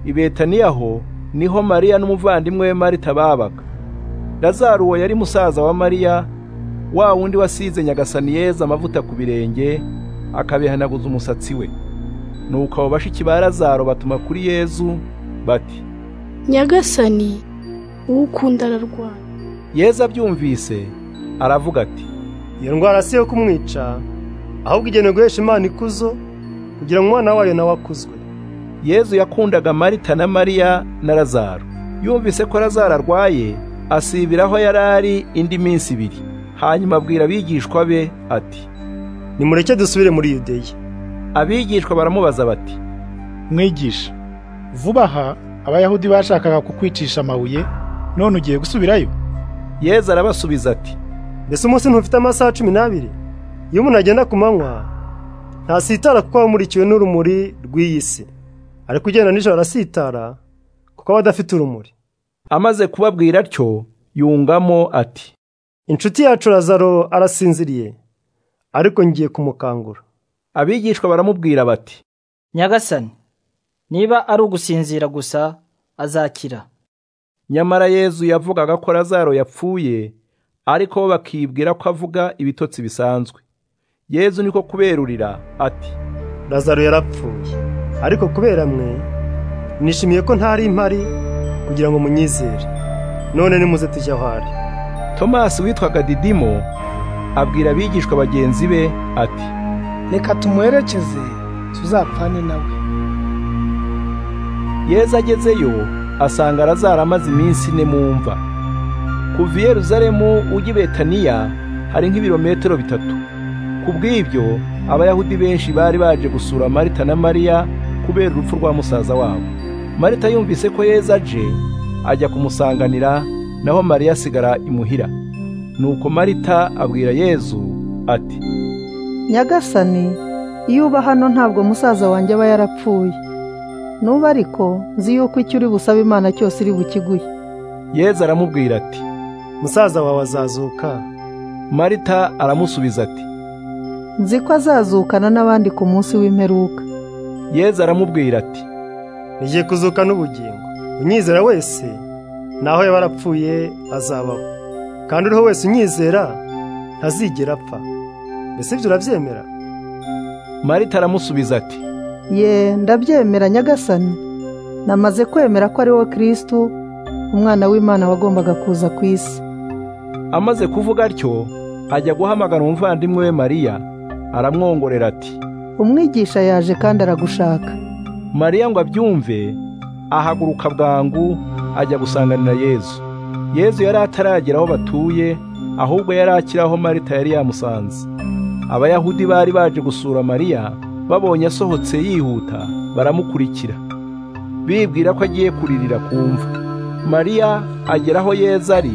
i betaniya ho niho mariya n'umuvandimwe we marita babaga lazaro uwo yari musaza wa mariya wa wundi wasize nyagasani yeza amavuta ku birenge akabihanaguza umusatsi we nuko abo bashiki ba lazaro batuma kuri yezu bati nyagasani uwo ukunda ararwara yeza abyumvise aravuga ati iyo ndwara si iyo kumwica ahubwo igenewe guhesha imana ikuzo kugira ngo umwana wayo nawe akuzwe yezu yakundaga marita na mariya na lazaro yumvise ko lazaro arwaye asibiraho yari ari indi minsi ibiri hanyuma abwira abigishwa be ati nimureke dusubire muri yudeya abigishwa baramubaza bati mwigisha vuba aha abayahudi bashakaga kukwicisha amabuye none ugiye gusubirayo yezu arabasubiza ati mbese umunsi ntufite amasaha cumi n'abiri iyo umuntu agenda ku manywa ntasitara kuko aba amurikiwe n'urumuri rw'iyi si ariko ugenda nijoro arasitara kuko aba adafite urumuri amaze kubabwira atyo yungamo ati inshuti yacu razaro arasinziriye ariko ngiye kumukangura abigishwa baramubwira bati nyagasani niba ari ugusinzira gusa azakira nyamara yezu yavugaga ko razaro yapfuye ariko bo bakibwira ko avuga ibitotsi bisanzwe yezu niko kuberurira ati razaro yarapfuye ariko kubera mwe nishimiye ko ntari impari kugira ngo munyizere none nimuze tujya aho ari tomasi witwaga didimo abwira abigishwa bagenzi be ati reka tumuherekeze tuzapfane nawe yezu agezeyo asanga razaro amaze iminsi ine mu mva kuva i yeruzalemu ujya i betaniya hari nk'ibirometero bitatu ku bw'ibyo abayahudi benshi bari baje gusura marita na mariya kubera urupfu rwa musaza wabo marita yumvise ko yeza aje ajya kumusanganira naho mariya asigara imuhira nuko marita abwira yezu ati nyagasani iyo uba hano ntabwo musaza wanjye aba yarapfuye nuba ariko nzi yuko icyo uri busabe imana cyose iri bukiguhe yezu aramubwira ati musaza wawe azazuka marita aramusubiza ati nzi ko azazukana n'abandi ku munsi w'imperuka yezu aramubwira ati ntigiye kuzuka n'ubugingo unyizera wese naho yaba arapfuye azabaho kandi uriho wese unyizera ntazigera apfa mbese ibyo urabyemera marita aramusubiza ati ye ndabyemera nyagasani namaze kwemera ko ari wowe kirisitu umwana w'imana wagombaga kuza ku isi amaze kuvuga atyo ajya guhamagara umuvandimwe we mariya aramwongorera ati umwigisha yaje kandi aragushaka mariya ngo abyumve ahaguruka bwangu ajya gusanganira yezu yezu yari ataragera aho batuye ahubwo yari akiri aho marita yari yamusanze abayahudi bari baje gusura mariya babonye asohotse yihuta baramukurikira bibwira ko agiye kuririra ku mva mariya agera aho yeza ari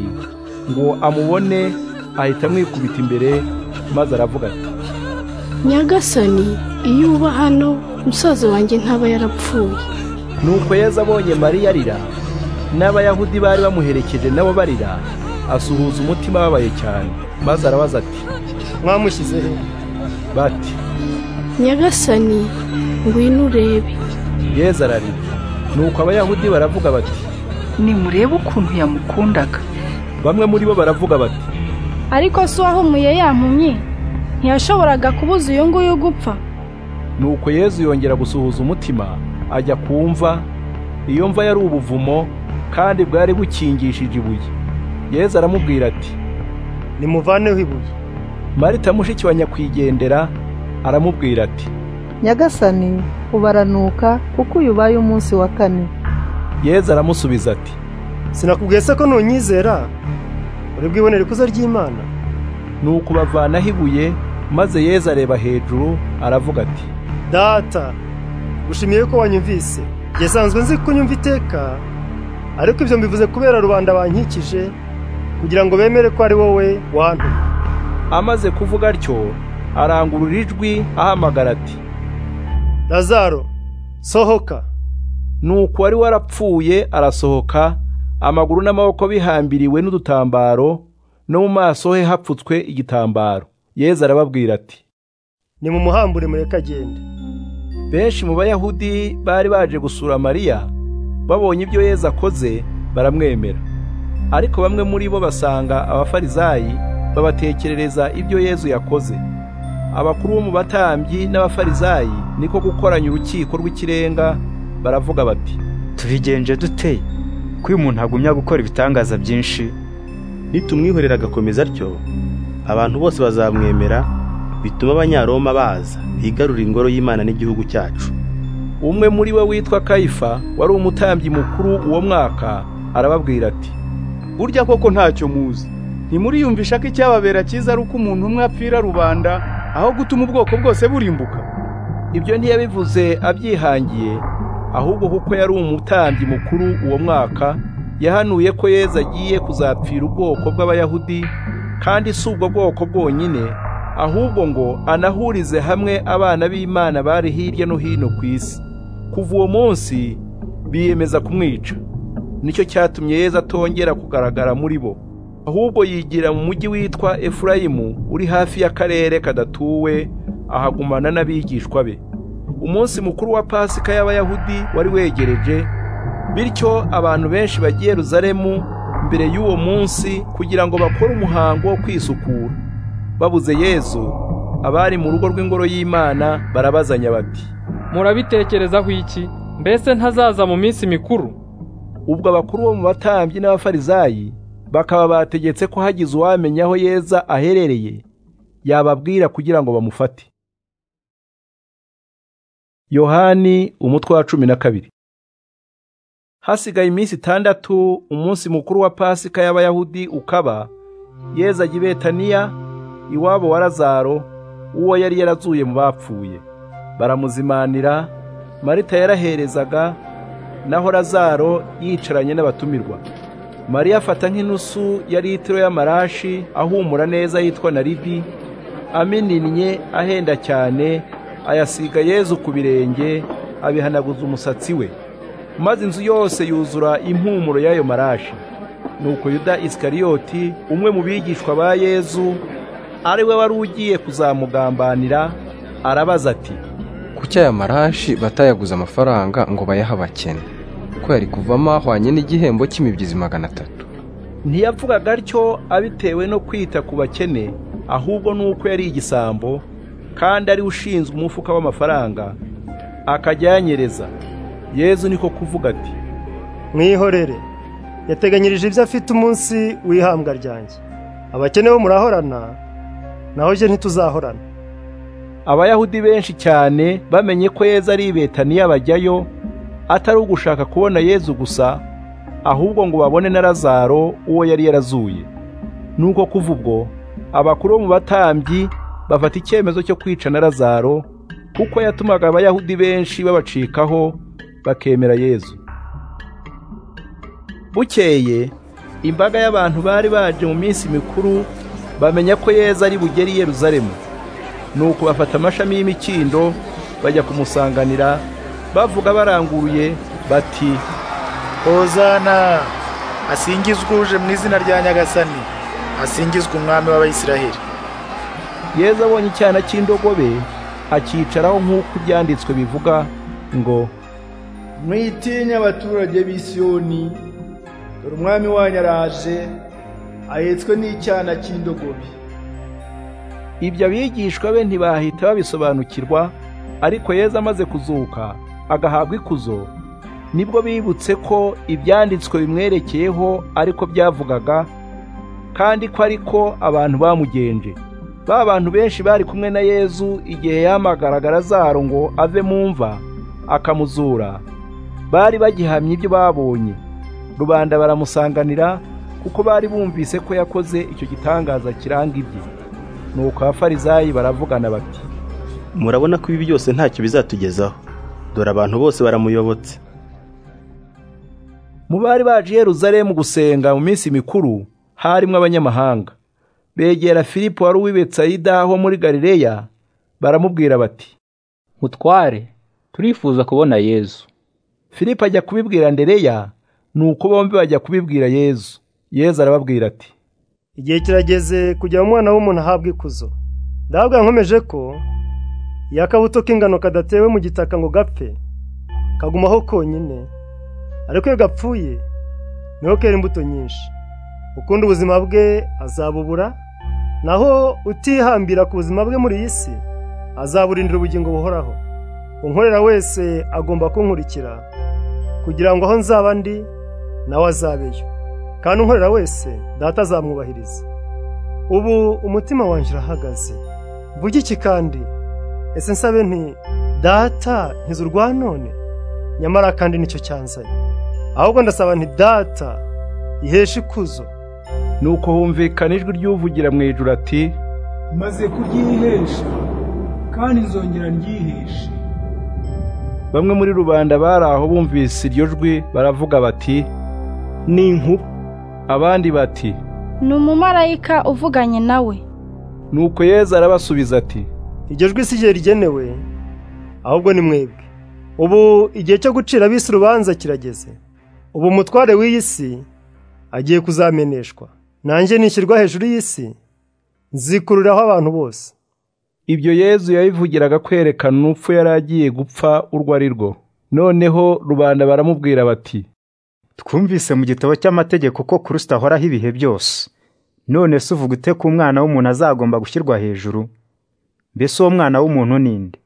ngo amubone ahita amwikubita imbere maze aravuga ati nyagasani iyo uba hano musaza wanjye ntaba yarapfuye nuko yeza abonye mariya arira n'abayahudi bari bamuherekeje nabo barira asuhuza umutima ababaye cyane maze arabaza ati mwamushyize he bati nyagasani ngwino urebe yeza ararira nuko abayahudi baravuga bati nimurebe ukuntu yamukundaga bamwe muri bo baravuga bati ariko si uwahumuye yampumye ntiyashoboraga kubuza uyu nguyu gupfa nuko yezu yongera gusuhuza umutima ajya ku mva iyo mva yari ubuvumo kandi bwari bukingishije ibuye yezu aramubwira ati nimuvaneho ibuye marita mushiki wa nyakwigendera aramubwira ati nyagasani ubaranuka kuko uyu ubaye umunsi wa kane yezu aramusubiza ati sinakubwiye se ko nunyizera uri bwibonere ikuzo ry'imana ni ukubavanaho ibuye maze yezu areba hejuru aravuga ati data gushimiye ko wanyumvise yasanzwe nzi ko unyumva iteka ariko ibyo mbivuze kubera rubanda bankikije kugira ngo bemere ko ari wowe wantumye amaze kuvuga atyo arangurura ijwi ahamagara ati lazaro sohoka nuko wari warapfuye arasohoka amaguru n'amaboko bihambiriwe n'udutambaro no mu maso he hapfutswe igitambaro yezu arababwira ati nimumuhambure mureke agende benshi mu bayahudi bari baje gusura mariya babonye ibyo yezu akoze baramwemera ariko bamwe muri bo basanga abafarizayi babatekerereza ibyo yezu yakoze abakuru bo mu batambyi n'abafarizayi niko gukoranya urukiko rw'ikirenga baravuga bati tubigenje dute ko uyu muntu agumya gukora ibitangaza byinshi nitumwihorera agakomeza atyo abantu bose bazamwemera bituma abanyaroma baza bigarura ingoro y'imana n'igihugu cyacu umwe muri bo witwa kayifa wari umutambyi mukuru uwo mwaka arababwira ati burya koko ntacyo muzi ntimuriyumvisha ko icyababera cyiza ari uko umuntu umwe apfira rubanda aho gutuma ubwoko bwose burimbuka ibyo ntiyabivuze abyihangiye ahubwo kuko yari umutambyi mukuru uwo mwaka yahanuye ko yeza agiye kuzapfira ubwoko bw'abayahudi kandi si ubwo bwoko bwonyine ahubwo ngo anahurize hamwe abana b'imana bari hirya no hino ku isi kuva uwo munsi biyemeza kumwica nicyo cyatumye yeza atongera kugaragara muri bo ahubwo yigira mu mujyi witwa efurayimu uri hafi y'akarere kadatuwe ahagumana n'abigishwa be umunsi mukuru wa pasika y'abayahudi wari wegereje bityo abantu benshi bagiye ruzaremu mbere y'uwo munsi kugira ngo bakore umuhango wo kwisukura babuze yezu abari mu rugo rw'ingoro y'imana barabazanya bati murabitekerezaho iki mbese ntazaza mu minsi mikuru ubwo abakuru bo mu batambyi n'abafarizayi bakaba bategetse ko hagize uwamenya aho yeza aherereye yababwira kugira ngo bamufate yohani umutwe wa cumi na kabiri hasigaye iminsi itandatu umunsi mukuru wa pasika y'abayahudi ukaba yeza ajya i betaniya iwabo wa lazaro uwo yari yarazuye mu bapfuye baramuzimanira marita yaraherezaga naho lazaro yicaranye n'abatumirwa mariya afata nk'inusu ya litiro y'amarashi ahumura neza yitwa naridi amininnye ahenda cyane ayasiga yezu ku birenge abihanaguza umusatsi we maze inzu yose yuzura impumuro y'ayo marashi nuko yuda isikariyoti umwe mu bigishwa ba yezu ari we wari ugiye kuzamugambanira arabaza ati kuki aya marashi batayaguze amafaranga ngo bayahe abakene ko yari kuvamo ahwanye n'igihembo cy'imibyizi magana atatu ntiyavugaga atyo abitewe no kwita ku bakene ahubwo nuko yari igisambo kandi ari ushinzwe umufuka w'amafaranga akajya ayanyereza yezu niko kuvuga ati mwihorere yateganyirije ibyo afite umunsi w'ihambwa ryanjye abakene bo murahorana naho je ntituzahorana abayahudi benshi cyane bamenye ko yezu ari ibetaniya bajyayo atari ugushaka kubona yezu gusa ahubwo ngo babone na lazaro uwo yari yarazuye nuko kuva ubwo abakuru bo mu batambyi bafata icyemezo cyo kwica na lazaro kuko yatumaga abayahudi benshi babacikaho bakemera yezu bukeye imbaga y'abantu bari baje mu minsi mikuru bamenya ko yeza ari bugere i yeruzalemu nuko bafata amashami y'imikindo bajya kumusanganira bavuga baranguruye bati hozana asingizwe uje mu izina rya nyagasani asingizwe umwami w'abayisiraheli yeza abonye icyana cy'indogobe akicaraho nk'uko ibyanditswe bivuga ngo mwitinya abaturage b'isiyoni dore umwami wanyu araje ahetswe n'icyana cy'indogobe ibyo abigishwa be ntibahita babisobanukirwa ariko yeza amaze kuzuka agahabwa ikuzo nibwo bibutse ko ibyanditswe bimwerekeyeho ariko byavugaga kandi ko ariko abantu bamugenje ba bantu benshi bari kumwe na yezu igihe yamagaraga lazaro ngo ave mu mva akamuzura bari bagihamye ibyo babonye rubanda baramusanganira kuko bari bumvise ko yakoze icyo gitangaza kiranga ibye nuko abafarizayi baravugana bati murabona ko ibi byose ntacyo bizatugezaho dore abantu bose baramuyobotse mu bari baje i Yerusalemu gusenga mu minsi mikuru harimo abanyamahanga begera filipo wari uw'i Betsayida ho muri galileya baramubwira bati mutware turifuza kubona yezu filipo ajya kubibwira andereya nuko bombi bajya kubibwira yezu yezu arababwira ati igihe kirageze kugira umwana w'umuntu ahabwa ikuzo ndahabwa nkomeje ko yakabuto k'ingano kadatewe mu gitaka ngo gapfe kagumaho konyine ariko iyo gapfuye niho kera imbuto nyinshi ukunda ubuzima bwe azabubura naho utihambira ku buzima bwe muri iyi si azaburindira ubugingo buhoraho unkorera wese agomba kunkurikira kugira ngo aho nzaba ndi nawe azabeyo kandi unkorera wese data azamwubahiriza ubu umutima wanjye urahagaze mvuge iki kandi ese nsabe nti data ntizu urwa none nyamara kandi nicyo cyanzanye ahubwo ndasaba nti data iheshe ikuzo nuko humvikana ijwi ry'uvugira mu ijuru ati maze kuryihesha kandi nzongera nryiheshe bamwe muri rubanda bari aho bumvise iryo jwi baravuga bati ni inkuba abandi bati ni umumarayika uvuganye nawe nuko yezu arabasubiza ati iryo jwi si igihe rigenewe ahubwo ni mwebwe ubu igihe cyo gucira abisi urubanza kirageze ubu umutware w'iyi si agiye kuzameneshwa nanjye nishyirwa hejuru y'isi nzikururaho abantu bose ibyo yezu yabivugiraga kwerekana urupfu yari agiye gupfa urwo ari rwo noneho rubanda baramubwira bati twumvise mu gitabo cy'amategeko ko kirisita ahoraho ibihe byose none se uvuga ute ko umwana w'umuntu azagomba gushyirwa hejuru mbese uwo mwana w'umuntu ni nde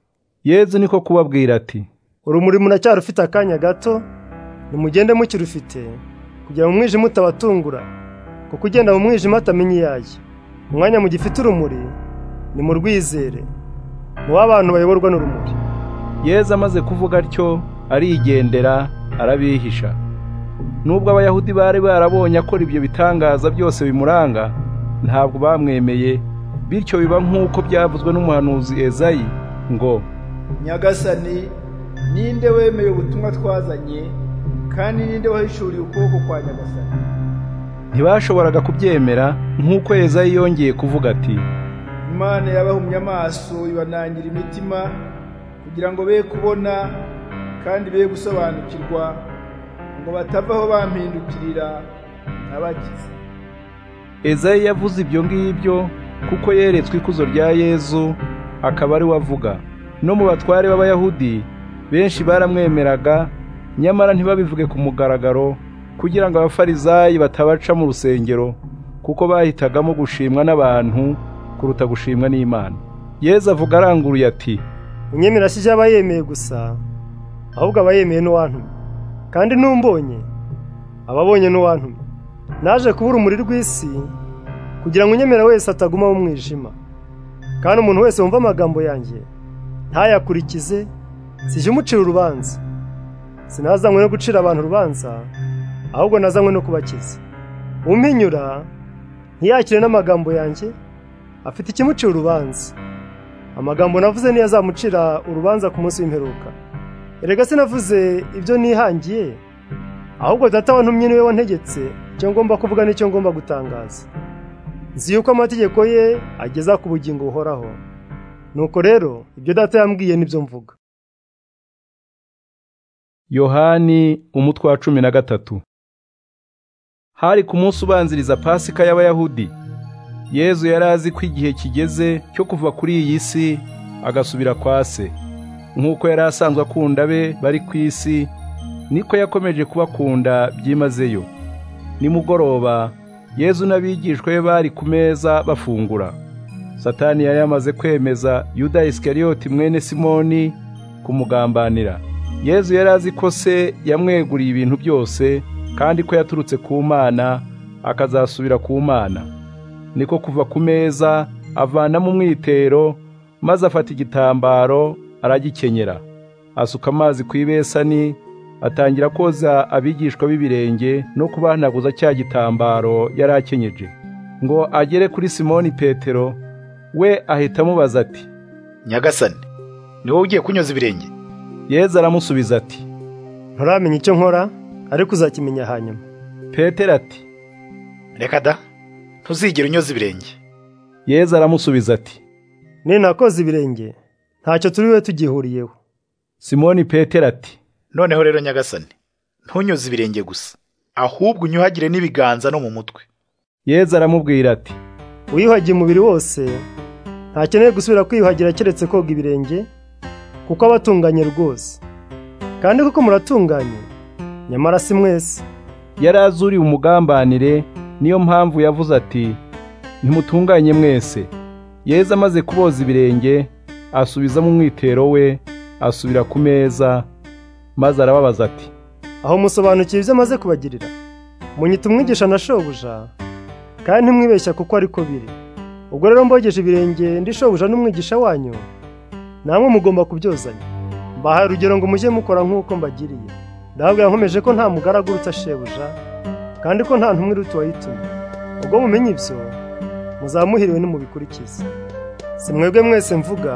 yezu niko kubabwira ati urumuri muracyarufite akanya gato nimugende mukirufite kugira ngo umwijima utabatungura kuko ugenda mu mwijima atamenya iyo ajya umwanya mu gifite urumuri ni mu rwizere ni uw'abantu bayoborwa n'urumuri yezu amaze kuvuga atyo arigendera arabihisha nubwo abayahudi bari barabonye akora ibyo bitangaza byose bimuranga ntabwo bamwemeye bityo biba nk'uko byavuzwe n'umuhanuzi ezayi ngo nyagasani ninde wemeye ubutumwa twazanye kandi ninde wahishuriye ukuboko kwa nyagasani ntibashoboraga kubyemera nk'uko ezayi yongeye kuvuga ati imana yabahumye amaso ibanangira imitima kugira ngo be kubona kandi be gusobanukirwa ngo batavaho bampindukirira ntabagize ezayi yavuze ibyo ngibyo kuko yeretswe ikuzo rya yezu akaba ari we avuga no mu batware b'abayahudi benshi baramwemeraga nyamara ntibabivuge ku mugaragaro kugira ngo abafarizayi batabaca mu rusengero kuko bahitagamo gushimwa n'abantu kuruta gushimwa n'imana yezu avuga aranguruye ati unyemera si aba yemeye gusa ahubwo aba yemeye n'uwantumye kandi numbonye ababonye n'uwantumye naje kuba urumuri rw'isi kugira ngo unyemera wese ataguma mu mwijima kandi umuntu wese wumva amagambo yanjye ntayakurikize sijya umucira urubanza sinazanywe no gucira abantu urubanza ahubwo nazanywe no kubakiza umpinyura ntiyakire n'amagambo yanjye afite ikimucira urubanza amagambo navuze niyo azamucira urubanza ku munsi w'imperuka erega sinavuze ibyo nihangiye ahubwo data wantumye niwe wantegetse icyo ngomba kuvuga n'icyo ngomba gutangaza nzi yuko amategeko ye ageza ku bugingo buhoraho nuko rero ibyo data yambwiye nibyo mvuga yohani umutwe wa cumi na gatatu hari ku munsi ubanziriza pasika y'abayahudi yezu yari azi ko igihe kigeze cyo kuva kuri iyi si agasubira kwa se nk'uko yari asanzwe akunda be bari ku isi niko yakomeje kubakunda byimazeyo nimugoroba yezu n'abigishwa be bari ku meza bafungura satani yari yamaze kwemeza yuda isikariyoti mwene simoni kumugambanira yezu yari azi ko se yamweguriye ibintu byose kandi ko yaturutse ku mana akazasubira ku mana niko kuva ku meza avanamo umwitero maze afata igitambaro aragikenyera asuka amazi ku ibesani atangira koza abigishwa b'ibirenge no kubahanaguza cya gitambaro yari akenyeje ngo agere kuri simoni petero we ahita amubaza ati nyagasani ni wowe ugiye kunyoza ibirenge yezu aramusubiza ati nturamenya icyo nkora ariko uzakimenya hanyuma petero ati reka da ntuzigere unyoza ibirenge yezu aramusubiza ati ninakoze ibirenge ntacyo turi bube tugihuriyeho simoni petero ati noneho rero nyagasani ntunyoze ibirenge gusa ahubwo unyuhagire n'ibiganza no mu mutwe yezu aramubwira ati wiyuhagiye umubiri wose ntakeneye gusubira kwiyuhagira keretse koga ibirenge kuko aba atunganye rwose kandi kuko muratunganye nyamara si mwese yari azuriye umugambanire niyo mpamvu yavuze ati ntimutunganye mwese yezu amaze kuboza ibirenge asubizamo umwitero we asubira ku meza maze arababaza ati aho musobanukiwe ibyo amaze kubagirira munyita umwigisha na shobuja kandi ntimwibeshya kuko ariko biri ubwo rero mbogeje ibirenge ndi shobuja n'umwigisha wanyu namwe mugomba kubyozanya mbahaye urugero ngo mujye mukora nk'uko mbagiriye ndababwira nkomeje ko nta mugaragu uruta shebuja kandi ko nta ntumwe iruta uwayitumye ubwo mumenye ibyo muzamuhiriwe nimubikurikize si mwebwe mwese mvuga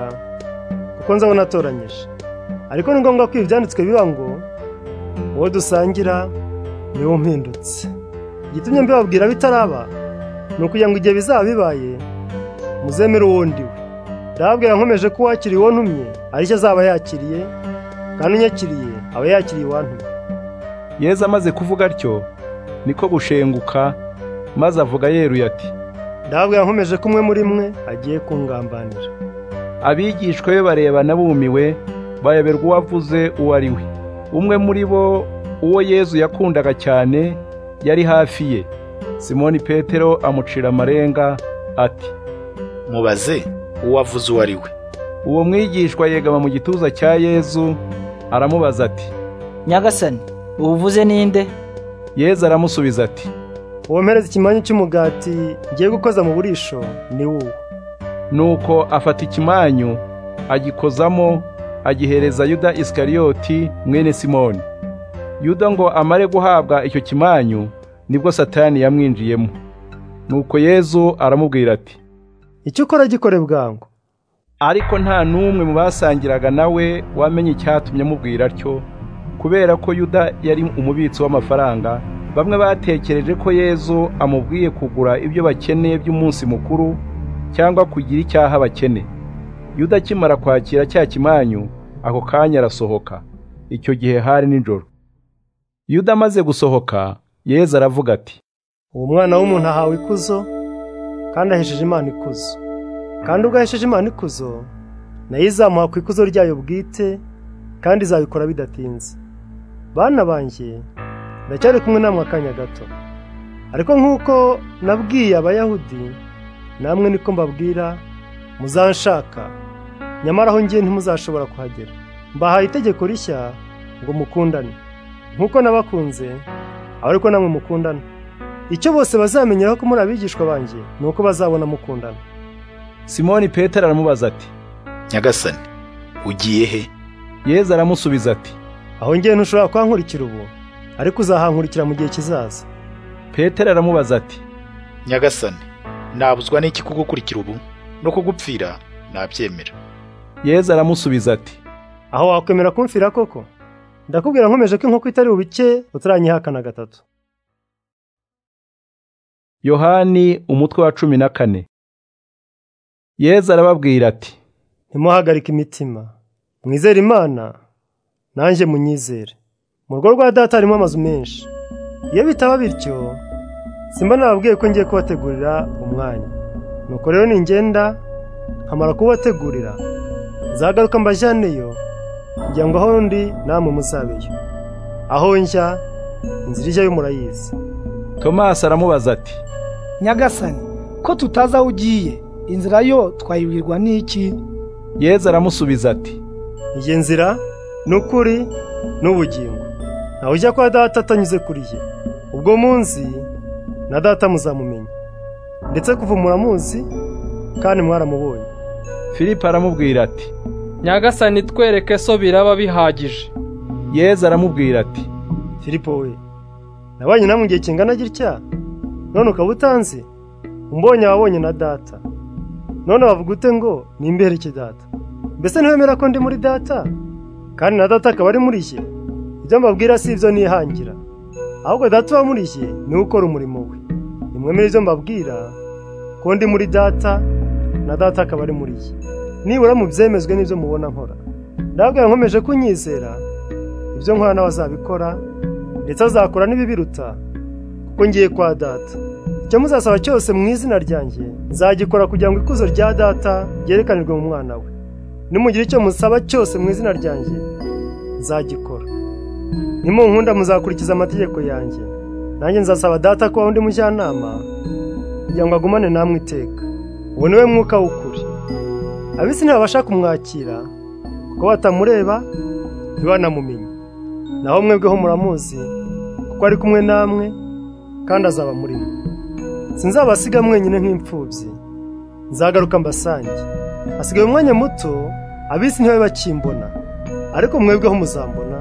kuko nzabona atoranyije ariko ni ngombwa ko ibi byanditswe biba ngo uwo dusangira niwo mpindutse igitumye mbibabwira bitaraba ni ukugira ngo igihe bizaba bibaye muzemere uwo ndi we ndababwira nkomeje ko uwakiriye uwo ntumye aricyo azaba yakiriye kandi unyakiriye aba yakiriye uwantumye yezu amaze kuvuga atyo niko gushenguka maze avuga yeruye ati ndababwira nkomeje ko umwe muri mwe agiye kungambanira abigishwa be barebana bumiwe bayoberwa uwavuze uwo ari we umwe muri bo uwo yezu yakundaga cyane yari hafi ye simoni petero amucira amarenga ati mubaze uwavuze uwo ari we uwo mwigishwa yegama mu gituza cya yezu aramubaza ati nyagasani ubuvuze ninde yezu aramusubiza ati uwo mpereza ikimanyu cy'umugati ngiye gukoza mu burisho ni wowe nuko afata ikimanyu agikozamo agihereza yuda isikariyoti mwene simoni yuda ngo amare guhabwa icyo kimanyu nibwo satani yamwinjiyemo nuko yezu aramubwira ati icyo ukora gikore bwangu ariko nta n'umwe mu basangiraga nawe wamenye icyatumye amubwira atyo kubera ko yuda yari umubitsi w'amafaranga bamwe batekereje ko yezu amubwiye kugura ibyo bakeneye by'umunsi mukuru cyangwa kugira icyaha bakene yuda akimara kwakira cya kimanyu ako kanya arasohoka icyo gihe hari nijoro yuda amaze gusohoka yezu aravuga ati uwo mwana w'umuntu ahawe ikuzo kandi ahesheje imana ikuzo kandi ubwo ahesheje imana ikuzo nayo izamuha ku ikuzo ryayo bwite kandi izabikora bidatinze bana banjye ndacyari kumwe namwe akanya gato ariko nk'uko nabwiye abayahudi namwe niko mbabwira muzanshaka nyamara aho ngiye ntimuzashobora kuhagera mbahaye itegeko rishya ngo mukundane nk'uko nabakunze ariko namwe mukundane icyo bose bazamenyeraho ko muri abigishwa banjye ni uko bazabona mukundana simoni petero aramubaza ati nyagasani ugiye he yezu aramusubiza ati aho ngiye ntushobora kuhankurikira ubu ariko uzahankurikira mu gihe kizaza petero aramubaza ati nyagasani nabuzwa n'iki kugukurikira ubu no kugupfira nabyemera yezu aramusubiza ati aho wakwemera kumfira koko ndakubwira nkomeje ko inkoko itari ubike utaranyihakana gatatu yohani umutwe wa cumi na kane yezu arababwira ati ntimuhagarike imitima mwizere imana nanjye munyizere mu rugo rwa data harimo amazu menshi iyo bitaba bityo simba nababwiye ko ngiye kubategurira umwanya nuko rero ningenda nkamara kubategurira nzagaruka mbajyaneyo kugira ngo aho ndi namwe muzabeyo aho njya inzira ijyayo murayizi tomasi aramubaza ati nyagasani ko tutazi aho ugiye inzira yo twayibwirwa n'iki yezu aramusubiza ati iyi nzira ni ukuri n'ubugingo ntawe ujya kwa data atanyuze kuri ye ubwo munsi na data muzamumenya ndetse kuva muramuzi kandi mwaramubonye filipo aramubwira ati nyagasani twereke so biraba bihagije yezu aramubwira ati filipo we nabanye namwe igihe kingana gitya none ukaba utanzi umbonye ababonye na data none wavuga ute ngo nimbereke data mbese ntiwemera ko ndi muri data kandi na data akaba ari muri jye ibyo mbabwira si ibyo nihangira ahubwo data uba muri jye niwe ukora umurimo we nimwemere ibyo mbabwira ko ndi muri data na data akaba ari muri jye nibura mubyemezwe n'ibyo mubona nkora ndabwira nkomeje kunyizera ibyo nkora nawe azabikora ndetse azakora n'ibibiruta kuko ngiye kwa data icyo muzasaba cyose mu izina ryanjye nzagikora kugira ngo ikuzo rya data ryerekanirwe mu mwana we nimugira icyo musaba cyose mu izina ryanjye nzagikora nimunkunda muzakurikiza amategeko yanjye nanjye nzasaba data kubaho undi mujyanama kugira ngo agumane namwe iteka uwo ni we mwuka w'ukuri abisi ntibabasha kumwakira kuko batamureba ntibanamumenye naho mwebweho muramuzi kuko ari kumwe namwe kandi azaba muri mwe sinzabasiga mwenyine nk'imfubyi nzagaruka mbasange hasigaye umwanya muto abisi ntibabe bakimbona ariko mwebweho muzambona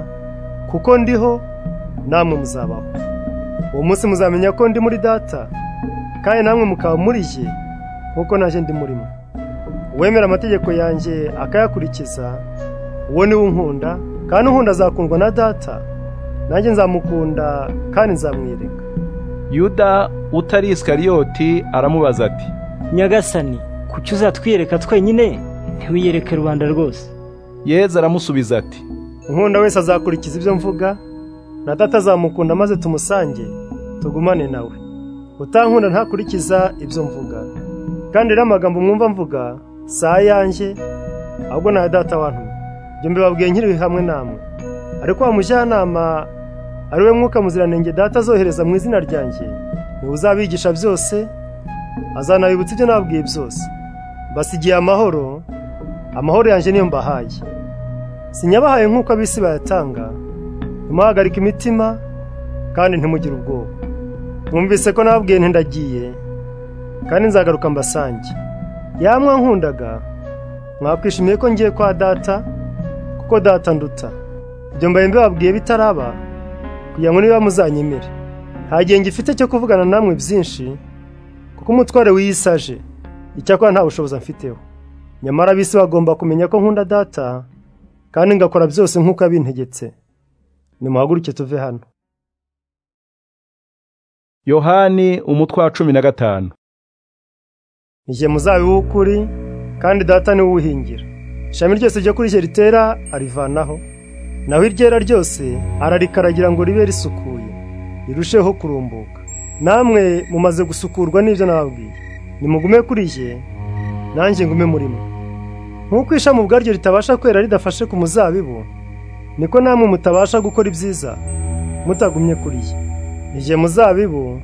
kuko ndiho namwe muzabaho uwo munsi muzamenya ko ndi muri data kandi namwe mukaba muri ye nkuko naje ndi muri mwe uwemera amategeko yanjye akayakurikiza uwo niwe unkunda kandi unkunda azakundwa na data nanjye nzamukunda kandi nzamwereka yuda utari isikariyoti aramubaza ati nyagasani kuki uzatwiyereka twenyine ntiwiyereke rubanda rwose yezu aramusubiza ati unkunda wese azakurikiza ibyo mvuga na data azamukunda maze tumusange tugumane nawe utankunda ntakurikiza ibyo mvuga kandi rero amagambo mwumva mvuga si ayanjye ahubwo ni aya data wantumye ibyo mbibabwiye nkiri hamwe namwe ariko wa mujyanama ari we mwuka muziranenge data azohereza mu izina ryanjye niwe uzabigisha byose azanabibutsa ibyo nabwiye byose mbasigiye amahoro amahoro yanjye niyo mbahaye sinyabahaye nk'uko abisi bayatanga ntimuhagarike imitima kandi ntimugire ubwoba mwumvise ko nababwiye ntindagiye kandi nzagaruka mbasange yamwa nkundaga mwakwishimiye ko ngiye kwa data kuko data nduta ibyo mbaye mbibabwiye bitaraba kugira ngo niba muzanyemere nta gihe ngifite cyo kuvugana namwe byinshi kuko umutware wiyisaje icyakora nta bushobozi mfiteho nyamara abisi bagomba kumenya ko nkunda data kandi ngakora byose nk'uko yabintegetse nimuhaguruke tuve hano yohani umutwe wa cumi na gatanu igihe muzabiba w'ukuri kandi data niwe uwuhingira ishami ryose ryo kuri rye ritera arivanaho naho iryera ryose ararikaragira ngo ribe risukuye rirusheho kurumbuka namwe mumaze gusukurwa n'ibyo nababwiye nimugume kuri ye nanjye ngume muri mwe nk'uko ishami ubwaryo ritabasha kwera ridafashe ku muzabibu niko namwe mutabasha gukora ibyiza mutagumye kuri ye igihe muzabibu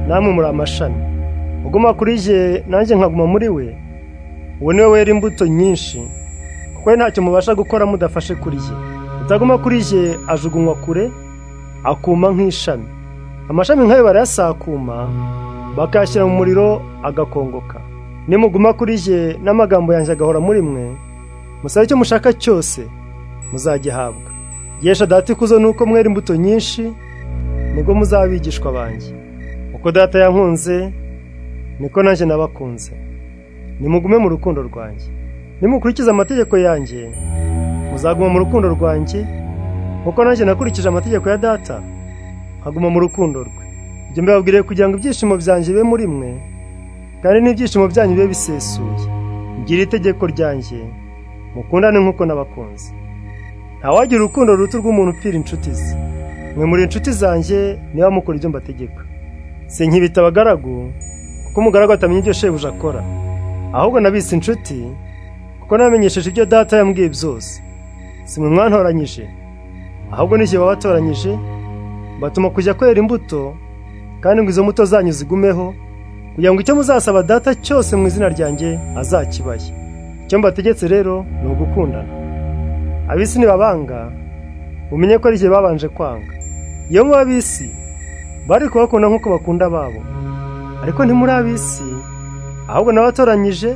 namwe muri amashami uguma kuri ye nanjye nkaguma muri we uwo niwe wera imbuto nyinshi kuko ntacyo mubasha gukora mudafashe kuri ye utaguma kuri ye ajugunywa kure akuma nk'ishami amashami nk'ayo barayasakuma bakayashyira mu muriro agakongoka nimuguma kuri ye n'amagambo yanjye agahora muri mwe musabe icyo mushaka cyose muzagihabwa yesha data ikuzo nuko mwera imbuto nyinshi nibwo muzaba abigishwa banjye uko data yankunze niko nanjye nabakunze nimugume mu rukundo rwanjye nimukurikize amategeko yanjye muzaguma mu rukundo rwanjye kuko nanjye nakurikije amategeko ya data nkaguma mu rukundo rwe ibyo mbibabwiriye kugira ngo ibyishimo byanjye bibe muri mwe kandi n'ibyishimo byanyu bibe bisesuye mbwira itegeko ryanjye mukundane nk'uko n'abakunzi ntawagira urukundo ruruta rw'umuntu upfira inshuti ze mwe muri inshuti zanjye niba mukora ibyo mbategeka si nkibita abagaragu kuko umugaragu atamenya ibyo shebuja akora ahubwo nabise inshuti kuko namenyesheje ibyo data yambwiye byose si mwe mwantoranyije ahubwo n'igihe babatoranyije batuma kujya kwera imbuto kandi ngo izo mbuto zanyu zigumeho kugira ngo icyo muzasaba data cyose mu izina ryanjye azakibaye icyo mbategetse rero ni ugukundana abisi nibabanga umenye ko ari igihe babanje kwanga iyo muba abisi bari kubakunda nk'uko bakunda ababo ariko ntimuri abisi ahubwo n'abatoranyije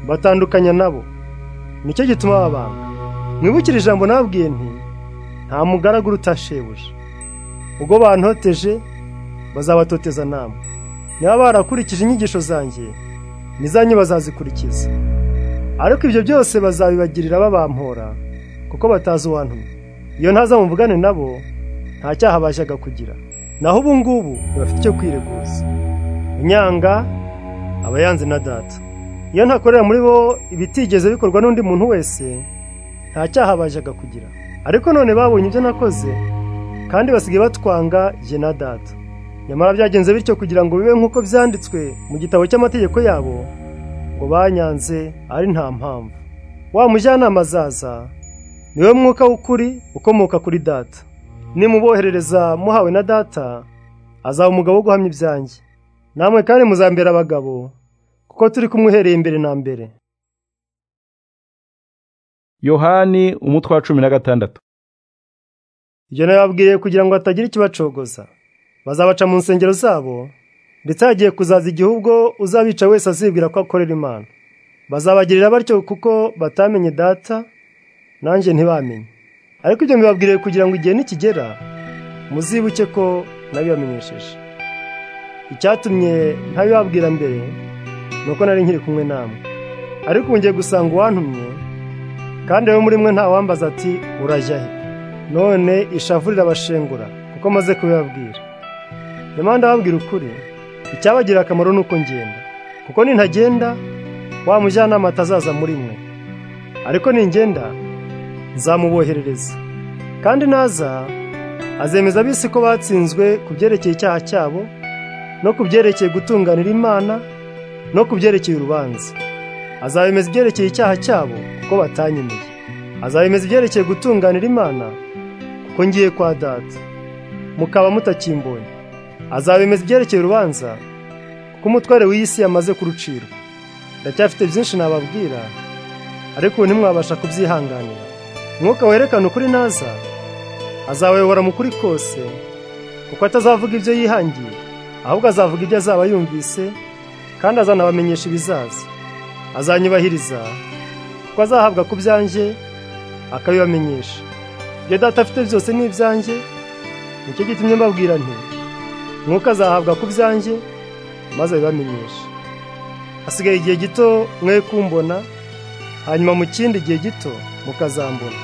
batandukanya nabo nicyo gituma babanga mwibukire ijambo nababwiye nti nta mugaragu utashebuja ubwo bantoteje bazabatoteza namwe niba barakurikije inyigisho zanjye n'izanyu bazazikurikiza ariko ibyo byose bazabibagirira babampora kuko batazi uwantumye iyo ntaza muvugane nabo nta cyaha bashyaga kugira naho ubu ngubu bafite icyo kwireguza inyanga aba yanze na data iyo ntakorera muri bo ibitigeze bikorwa n'undi muntu wese nta cyaha bajyaga kugira ariko none babonye ibyo nakoze kandi basigaye batwanga jye na data nyamara byagenze bityo kugira ngo bibe nk'uko byanditswe mu gitabo cy'amategeko yabo ngo banyanze ari nta mpamvu wa mujyanama azaza niwe mwuka w'ukuri ukomoka kuri data nimuboherereza muhawe na data azaba umugabo wo guhamya ibyanjye namwe kandi muzambera abagabo kuko turi kumwihereye imbere na mbere yohani umutwe wa cumi na gatandatu ibyo nababwiye kugira ngo hatagira ikibacogoza bazabaca mu nsengero zabo ndetse hagiye kuzaza igihe ubwo uzabica wese azibwira ko akorera imana bazabagirira batyo kuko batamenye data nanjye ntibamenye ariko ibyo mbibabwiriye kugira ngo igihe nikigera muzibuke ko nabibamenyesheje icyatumye ntabibabwira mbere ni uko nari nkiri kumwe namwe ariko ubu ngiye gusanga uwantumye kandi wowe muri mwe ntawambaza ati urajya he none ishavu rirabashengura kuko maze kubibabwira nyamara ndababwira ukuri icyabagira akamaro ni uko ngenda kuko nintagenda wa mujyanama atazaza muri mwe ariko ningenda nzamuboherereza kandi naza azemeza abisi ko batsinzwe ku byerekeye icyaha cyabo no ku byerekeye gutunganira imana no ku byerekeye urubanza azabemeza ibyerekeye icyaha cyabo kuko batanyemeye azabemeza ibyerekeye gutunganira imana kuko ngiye kwa data mukaba mutakimbonye azabemeza ibyerekeye urubanza kuko umutware w'iyi si yamaze kurucirwa ndacyafite byinshi nababwira ariko ubu ntimwabasha kubyihanganira umwuka werekana ukuri naza azabayobora mu kuri kose kuko atazavuga ibyo yihangiye ahubwo azavuga ibyo azaba yumvise kandi azanabamenyesha ibizaza azanyubahiriza kuko azahabwa ku byanjye akabibamenyesha ibyo data afite byose ni ibyanjye nicyo gitumye mbabwira nti mwuka azahabwa ku byanjye maze abibamenyesha hasigaye igihe gito mwe kumbona hanyuma mu kindi gihe gito mukazambona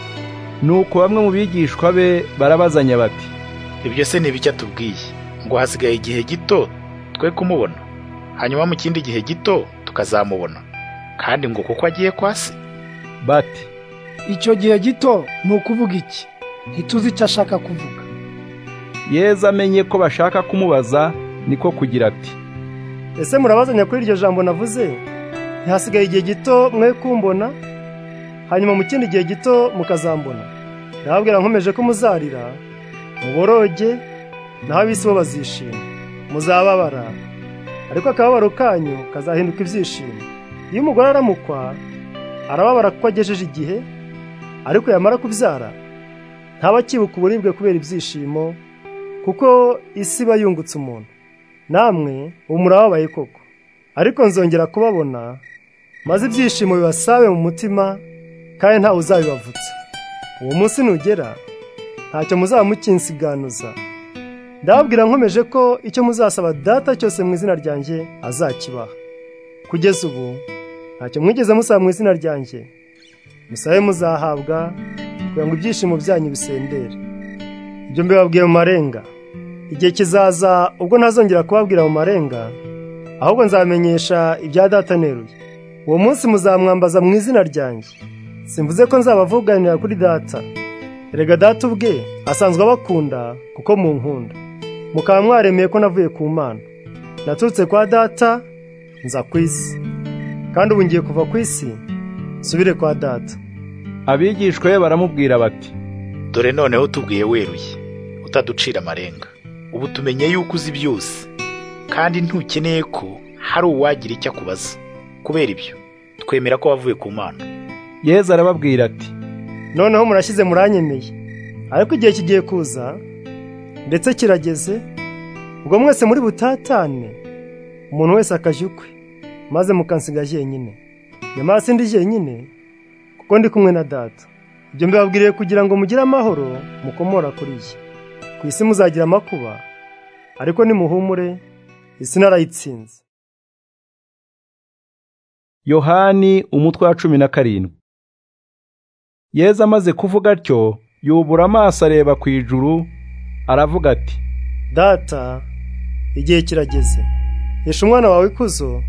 nuko bamwe mu bigishwa be barabazanya bati ibyo se ni bike atubwiye ngo hasigaye igihe gito twe kumubona hanyuma mu kindi gihe gito tukazamubona kandi ngo kuko agiye kwa se bati icyo gihe gito ni ukuvuga iki ntituzi icyo ashaka kuvuga yezu amenye ko bashaka kumubaza niko kugira ati ese murabazanya kuri iryo jambo navuze ntihasigaye igihe gito mwe kumbona hanyuma mu kindi gihe gito mukazambona ndababwira nkomeje ko muzarira muboroge naho abisi bo bazishima muzababara ariko akababaro kanyu kazahinduka ibyishimo iyo umugore aramukwa arababara kuko agejeje igihe ariko yamara kubyara ntaba akibuka uburibwe kubera ibyishimo kuko isi iba yungutse umuntu namwe ubu murababaye koko ariko nzongera kubabona maze ibyishimo bibasabe mu mutima kandi ntawe uzabibavutsa uwo munsi nugera ntacyo muzaba mukinsiganuza ndababwira nkomeje ko icyo muzasaba data cyose mu izina ryanjye azakibaha kugeza ubu ntacyo mwigeze musaba mu izina ryanjye musabe muzahabwa kugira ngo ibyishimo byanyu bisendere ibyo mbibabwiye mu marenga igihe kizaza ubwo ntazongera kubabwira mu marenga ahubwo nzamenyesha ibya data neruye uwo munsi muzamwambaza mu izina ryanjye simvuze ko nzabavuganira kuri data erega data ubwe asanzwe abakunda kuko mu nkunda mukaba mwaremeye ko navuye ku mana naturutse kwa data nza ku isi kandi ubu ngiye kuva ku isi nsubire kwa data abigishwa be baramubwira bati dore noneho tubwiye weruye utaducira amarenga ubu tumenye yuko uzi byose kandi ntukeneye ko hari uwagira icyo akubaza kubera ibyo twemera ko wavuye ku mana yezu arababwira ati noneho murashyize muranyemeye ariko igihe kigiye kuza ndetse kirageze ubwo mwese muri butatane umuntu wese akajya ukwe maze mukansiga jyenyine nyamara sindi jyenyine kuko ndi kumwe na data ibyo mbibabwiriye kugira ngo mugire amahoro mukomora kuri ye ku isi muzagira amakuba ariko nimuhumure isi narayitsinze yohani umutwe wa cumi na karindwi yezu amaze kuvuga atyo yubura amaso areba ku ijuru aravuga ati data igihe kirageze hesha umwana wawe ikuzo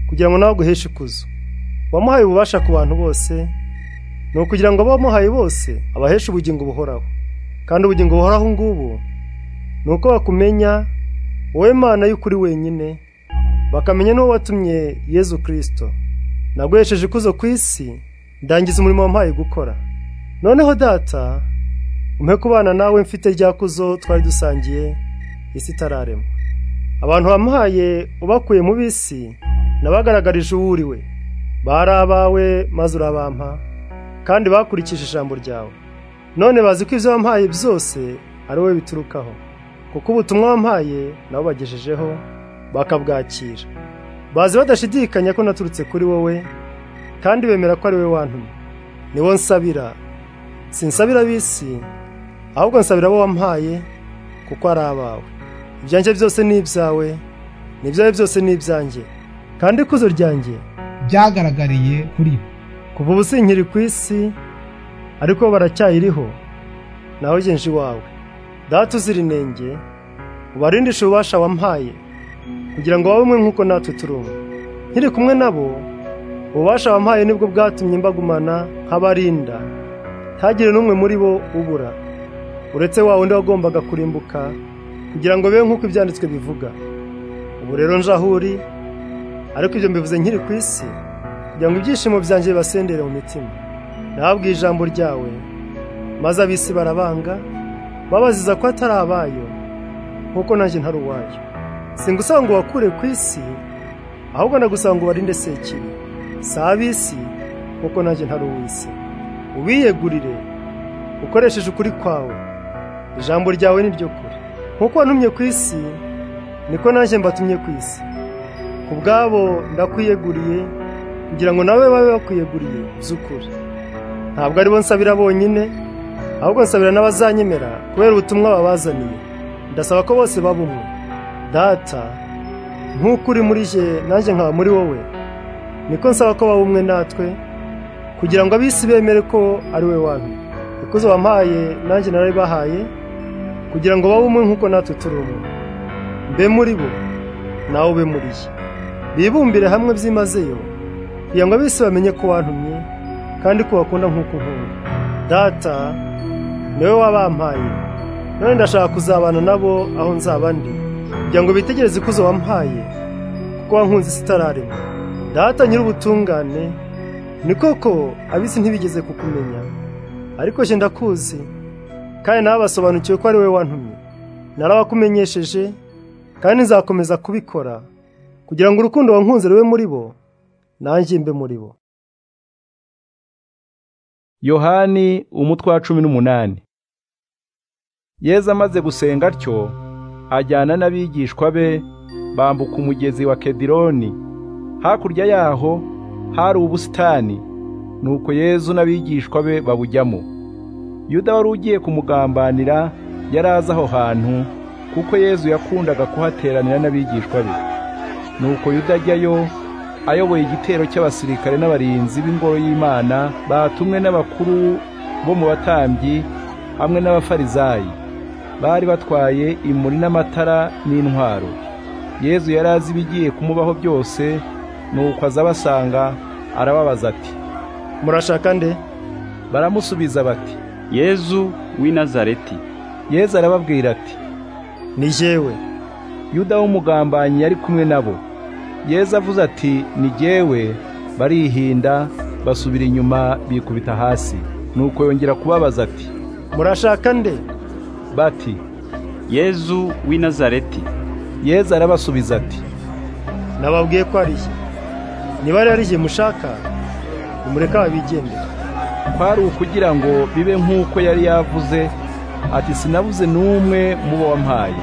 kugira ngo nawe aguheshe ikuzo wamuhaye ububasha ku bantu bose ni ukugira ngo abo wamuhaye bose abaheshe ubugingo buhoraho kandi ubugingo buhoraho ngubu ni uko bakumenya wowe mana y'ukuri wenyine bakamenya n'uwo watumye yezu kirisito naguhesheje ikuzo ku isi ndangiza umurimo wampaye gukora noneho data umpe kubana nawe mfite rya kuzo twari dusangiye isi itararema abantu wamuhaye ubakuye mu bisi nabagaragarije uwo uri we bari abawe maze urabampa kandi bakurikije ijambo ryawe none bazi ko ibyo wampaye byose ari wowe biturukaho kuko ubutumwa wampaye nabo bagejejeho bakabwakira bazi badashidikanya ko naturutse kuri wowe kandi bemera ko ari wowe wantumye niwo nsabira sinsabira ab'isi ahubwo nsabira abo wampaye kuko ari abawe ibyanjye byose ni ibyawe n'ibyawe byose ni ibyanjye kandi ikuzo ryanjye byagaragariye kuri bo kuva ubu sinkiri ku isi ariko baracyayiriho naho genje iwawe data uzira inenge ubarindishe ububasha wampaye kugira ngo babe umwe nk'uko natwe turi umwe nkiri kumwe nabo ububasha wampaye nibwo bwatumye mbagumana nk'abarinda ntagire n'umwe muri bo ubura uretse wa wundi wagombaga kurimbuka kugira ngo be nk'uko ibyanditswe bivuga ubu rero nje aho uri ariko ibyo mbivuze nkiri ku isi kugira ngo ibyishimo byanjye bibasendere mu mitima nababwiye ijambo ryawe maze ab'isi barabanga babaziza ko atari abayo nk'uko nanjye ntari uwayo singusaba ngo wakure ku isi ahubwo nagusaba ngo ubarinde sekiri si ab'isi nk'uko nanjye ntari uw'isi ubiyegurire ukoresheje ukuri kwawe ijambo ryawe ni ryo kure nk'uko wantumye ku isi niko nanjye mbatumye ku isi ku bwabo ndakwiyeguriye kugira ngo nawe babe bakwiyeguriye z'ukuri ntabwo ari bo nsabira bonyine ahubwo nsabira n'abazanyemera kubera ubutumwa babazaniye ndasaba ko bose baba umwe data nk'uko uri muri je nanjye nkaba muri wowe niko nsaba ko baba umwe natwe kugira ngo ab'isi bemere ko ari we wanyu ikuzo wampaye nanjye narabibahaye kugira ngo babe umwe nk'uko natwe turi umwe mbe muri bo nawe ube muri ye bibumbire hamwe byimazeyo kugira ngo ab'isi bamenye ko wantumye kandi ko bakunda nk'uko unkunda data niwe wabampaye none ndashaka kuzabana nabo aho nzaba ndi kugira ngo bitegereze ikuzo wampaye kuko wankunze isi itararema data nyir'ubutungane ni koko ab'isi ntibigeze kukumenya ariko jye ndakuzi kandi nawe basobanukiwe ko ari wowe wantumye narabakumenyesheje kandi nzakomeza kubikora kugira ngo urukundo wankunze rube muri bo nanjye mbe muri bo yohani umutwe wa cumi n'umunani yeza amaze gusenga atyo ajyana n'abigishwa be bambuka umugezi wa kedironi hakurya yaho hari ubusitani nuko yezu n'abigishwa be babujyamo yuda wari ugiye kumugambanira yari azi aho hantu kuko yezu yakundaga kuhateranira n'abigishwa be nuko yuda ajyayo ayoboye igitero cy'abasirikare n'abarinzi b'ingoro y'imana batumwe n'abakuru bo mu batambyi hamwe n'abafarizayi bari batwaye imuri n'amatara n'intwaro yezu yari azi ibigiye kumubaho byose nuko aza abasanga arababaza ati murashaka nde baramusubiza bati yezu w'i nazareti yezu arababwira ati ni jyewe yuda w'umugambanyi yari kumwe nabo yezu avuze ati ni jyewe barihinda basubira inyuma bikubita hasi nuko yongera kubabaza ati murashaka nde bati yezu w'i nazareti yezu arabasubiza ati nababwiye ko ari ye niba rero ari ye mushaka nimureka babigendera kwari ukugira ngo bibe nk'uko yari yavuze ati sinabuze n'umwe mu bo wampaye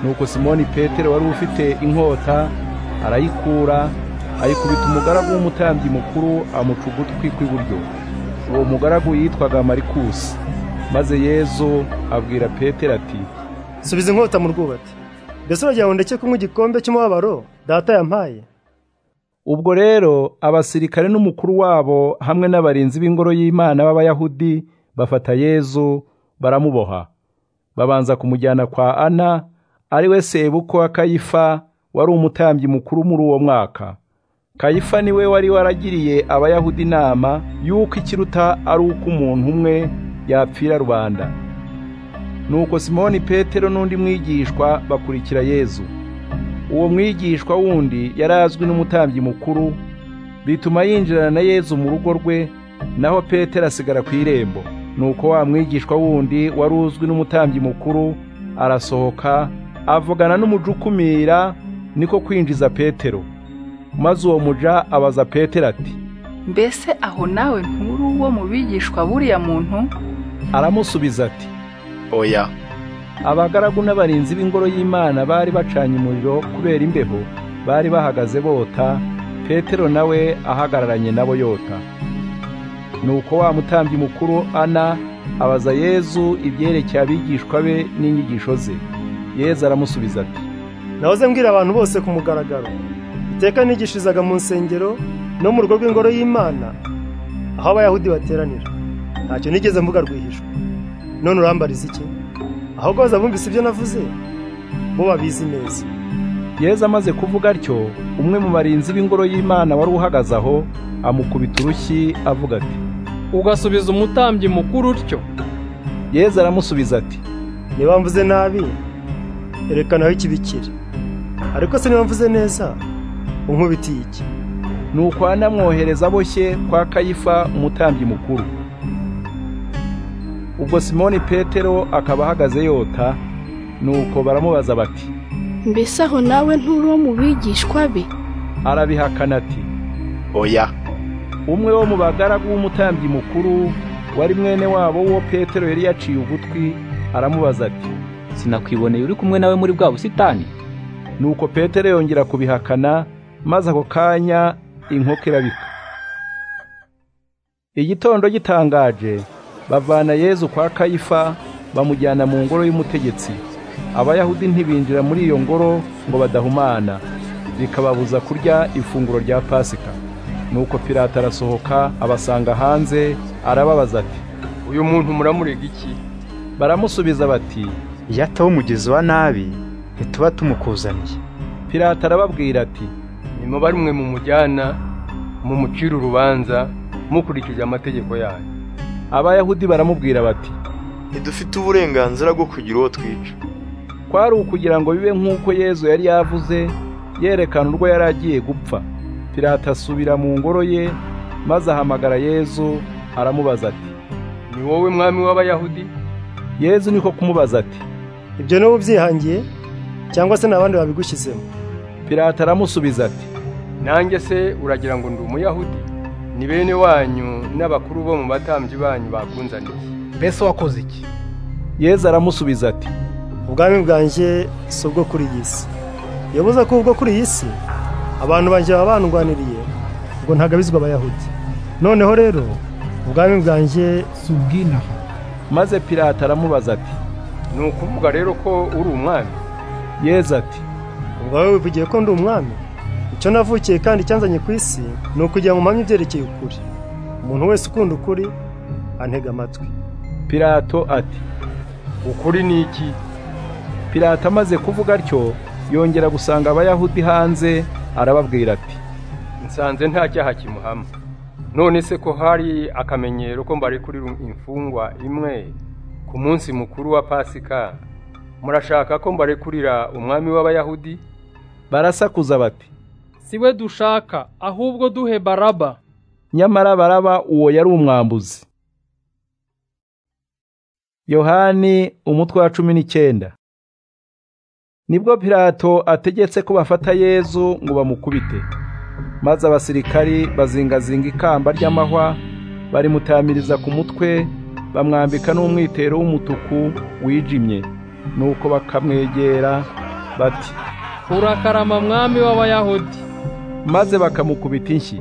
nuko simoni petero wari ufite inkota arayikura ayikubita umugaragu w'umutambyi mukuru amuca ugutwi kw'iburyo uwo mugaragu yitwaga marikusi maze yezu abwira petero ati subiza inkota mu rwubati mbese uragira ngo ndeke kunywa igikombe cy'umubabaro data yampaye ubwo rero abasirikare n'umukuru wabo hamwe n'abarinzi b'ingoro y'imana b'abayahudi bafata yezu baramuboha babanza kumujyana kwa ana ari we sebukwe wa kayifa wari umutambyi mukuru muri uwo mwaka kayifa niwe wari waragiriye abayahudi inama y'uko ikiruta ari uko umuntu umwe yapfira rubanda nuko simoni petero n'undi mwigishwa bakurikira yezu uwo mwigishwa wundi yari azwi n'umutambyi mukuru bituma yinjirana na yezu mu rugo rwe naho petero asigara ku irembo nuko wa mwigishwa wundi wari uzwi n'umutambyi mukuru arasohoka avugana n'umuja ukumira niko kwinjiza petero maze uwo muja abaza petero ati mbese aho nawe nturi uwo mu bigishwa buriya muntu aramusubiza ati oya abagaragu n'abarinzi b'ingoro y'imana bari bacanye umuriro kubera imbeho bari bahagaze bota petero nawe ahagararanye nabo yota nuko wa mutambyi mukuru ana abaza yezu ibyerekeye abigishwa be n'inyigisho ze yezu aramusubiza ati nahoze mbwira abantu bose ku mugaragaro iteka nigishirizaga mu nsengero no mu rugo rw'ingoro y'imana aho abayahudi bateranira ntacyo nigeze mvuga rwihishwa none urambariza iki ahubwo baza bumvise ibyo navuze bo babizi neza yezu amaze kuvuga atyo umwe mu barinzi b'ingoro y'imana wari uhagaze aho amukubita urushyi avuga ati ugasubiza umutambyi mukuru utyo yezu aramusubiza ati niba mvuze nabi erekana aho ikibi kiri ariko se niba mvuze neza unkubitiye iki nuko anamwohereza aboshye kwa kayifa umutambyi mukuru ubwo simoni petero akaba ahagaze yota nuko baramubaza bati mbese aho nawe nturi uwo mu bigishwa be arabihakana ati oya umwe wo mu bagaragu w'umutambyi mukuru wari mwene wabo wo petero yari yaciye ugutwi aramubaza ati sinakwiboneye uri kumwe nawe muri bwa busitani nuko petero yongera kubihakana maze ako kanya inkoko irabika igitondo gitangaje bavana yezu kwa kayifa bamujyana mu ngoro y'umutegetsi abayahudi ntibinjira muri iyo ngoro ngo badahumana bikababuza kurya ifunguro rya pasika nuko pirata arasohoka abasanga hanze arababaza ati uyu muntu muramurega iki baramusubiza bati iyo ataba umugizi wa nabi ntituba tumukuzaniye pirata arababwira ati nimubare umwe mumujyana mumucire urubanza mukurikije amategeko yanyu abayahudi baramubwira bati ntidufite uburenganzira bwo kugira uwo twica kwari ukugira ngo bibe nk'uko yezu yari yavuze yerekana urwo yari agiye gupfa pirata asubira mu ngoro ye maze ahamagara yezu aramubaza ati ni wowe mwami w'abayahudi yezu niko kumubaza ati ibyo niba ubyihangiye cyangwa se n'abandi babigushyizemo pirata aramusubiza ati nanjye se uragira ngo ndi umuyahudi ni bene wanyu n'abakuru bo mu batambyi banyu bakunzaniye mbese wakoze iki yeza aramusubiza ati ubwami bwanjye si ubwo kuri iyi si yabuze ko ubwo kuri iyi si abantu banjye baba bandwaniriye ngo ntagabizwe abayahudi noneho rero ubwami bwanjye si ubw'inaha maze pirata aramubaza ati ni ukuvuga rero ko uri umwami yeza ati ubwo wowe wivugiye ko ndi umwami icyo navukiye kandi cyanzanye ku isi ni ukugira ngo mpamye ibyerekeye ukuri umuntu wese ukunda ukuri antega amatwi pirato ati ukuri ni iki pirato amaze kuvuga atyo yongera gusanga abayahudi hanze arababwira ati nsanze nta cyaha kimuhama none se ko hari akamenyero ko mbarekurira imfungwa imwe ku munsi mukuru wa pasika murashaka ko mbarekurira umwami w'abayahudi barasakuza bati si we dushaka ahubwo duhe baraba nyamara baraba uwo yari umwambuzi yohani umutwe wa cumi n'icyenda nibwo pirato ategetse ko bafata yezu ngo bamukubite maze abasirikari bazingazinga ikamba ry'amahwa barimutamiriza ku mutwe bamwambika n'umwitero w'umutuku wijimye nuko bakamwegera bati urakarama mwami w'abayahudi maze bakamukubita inshyi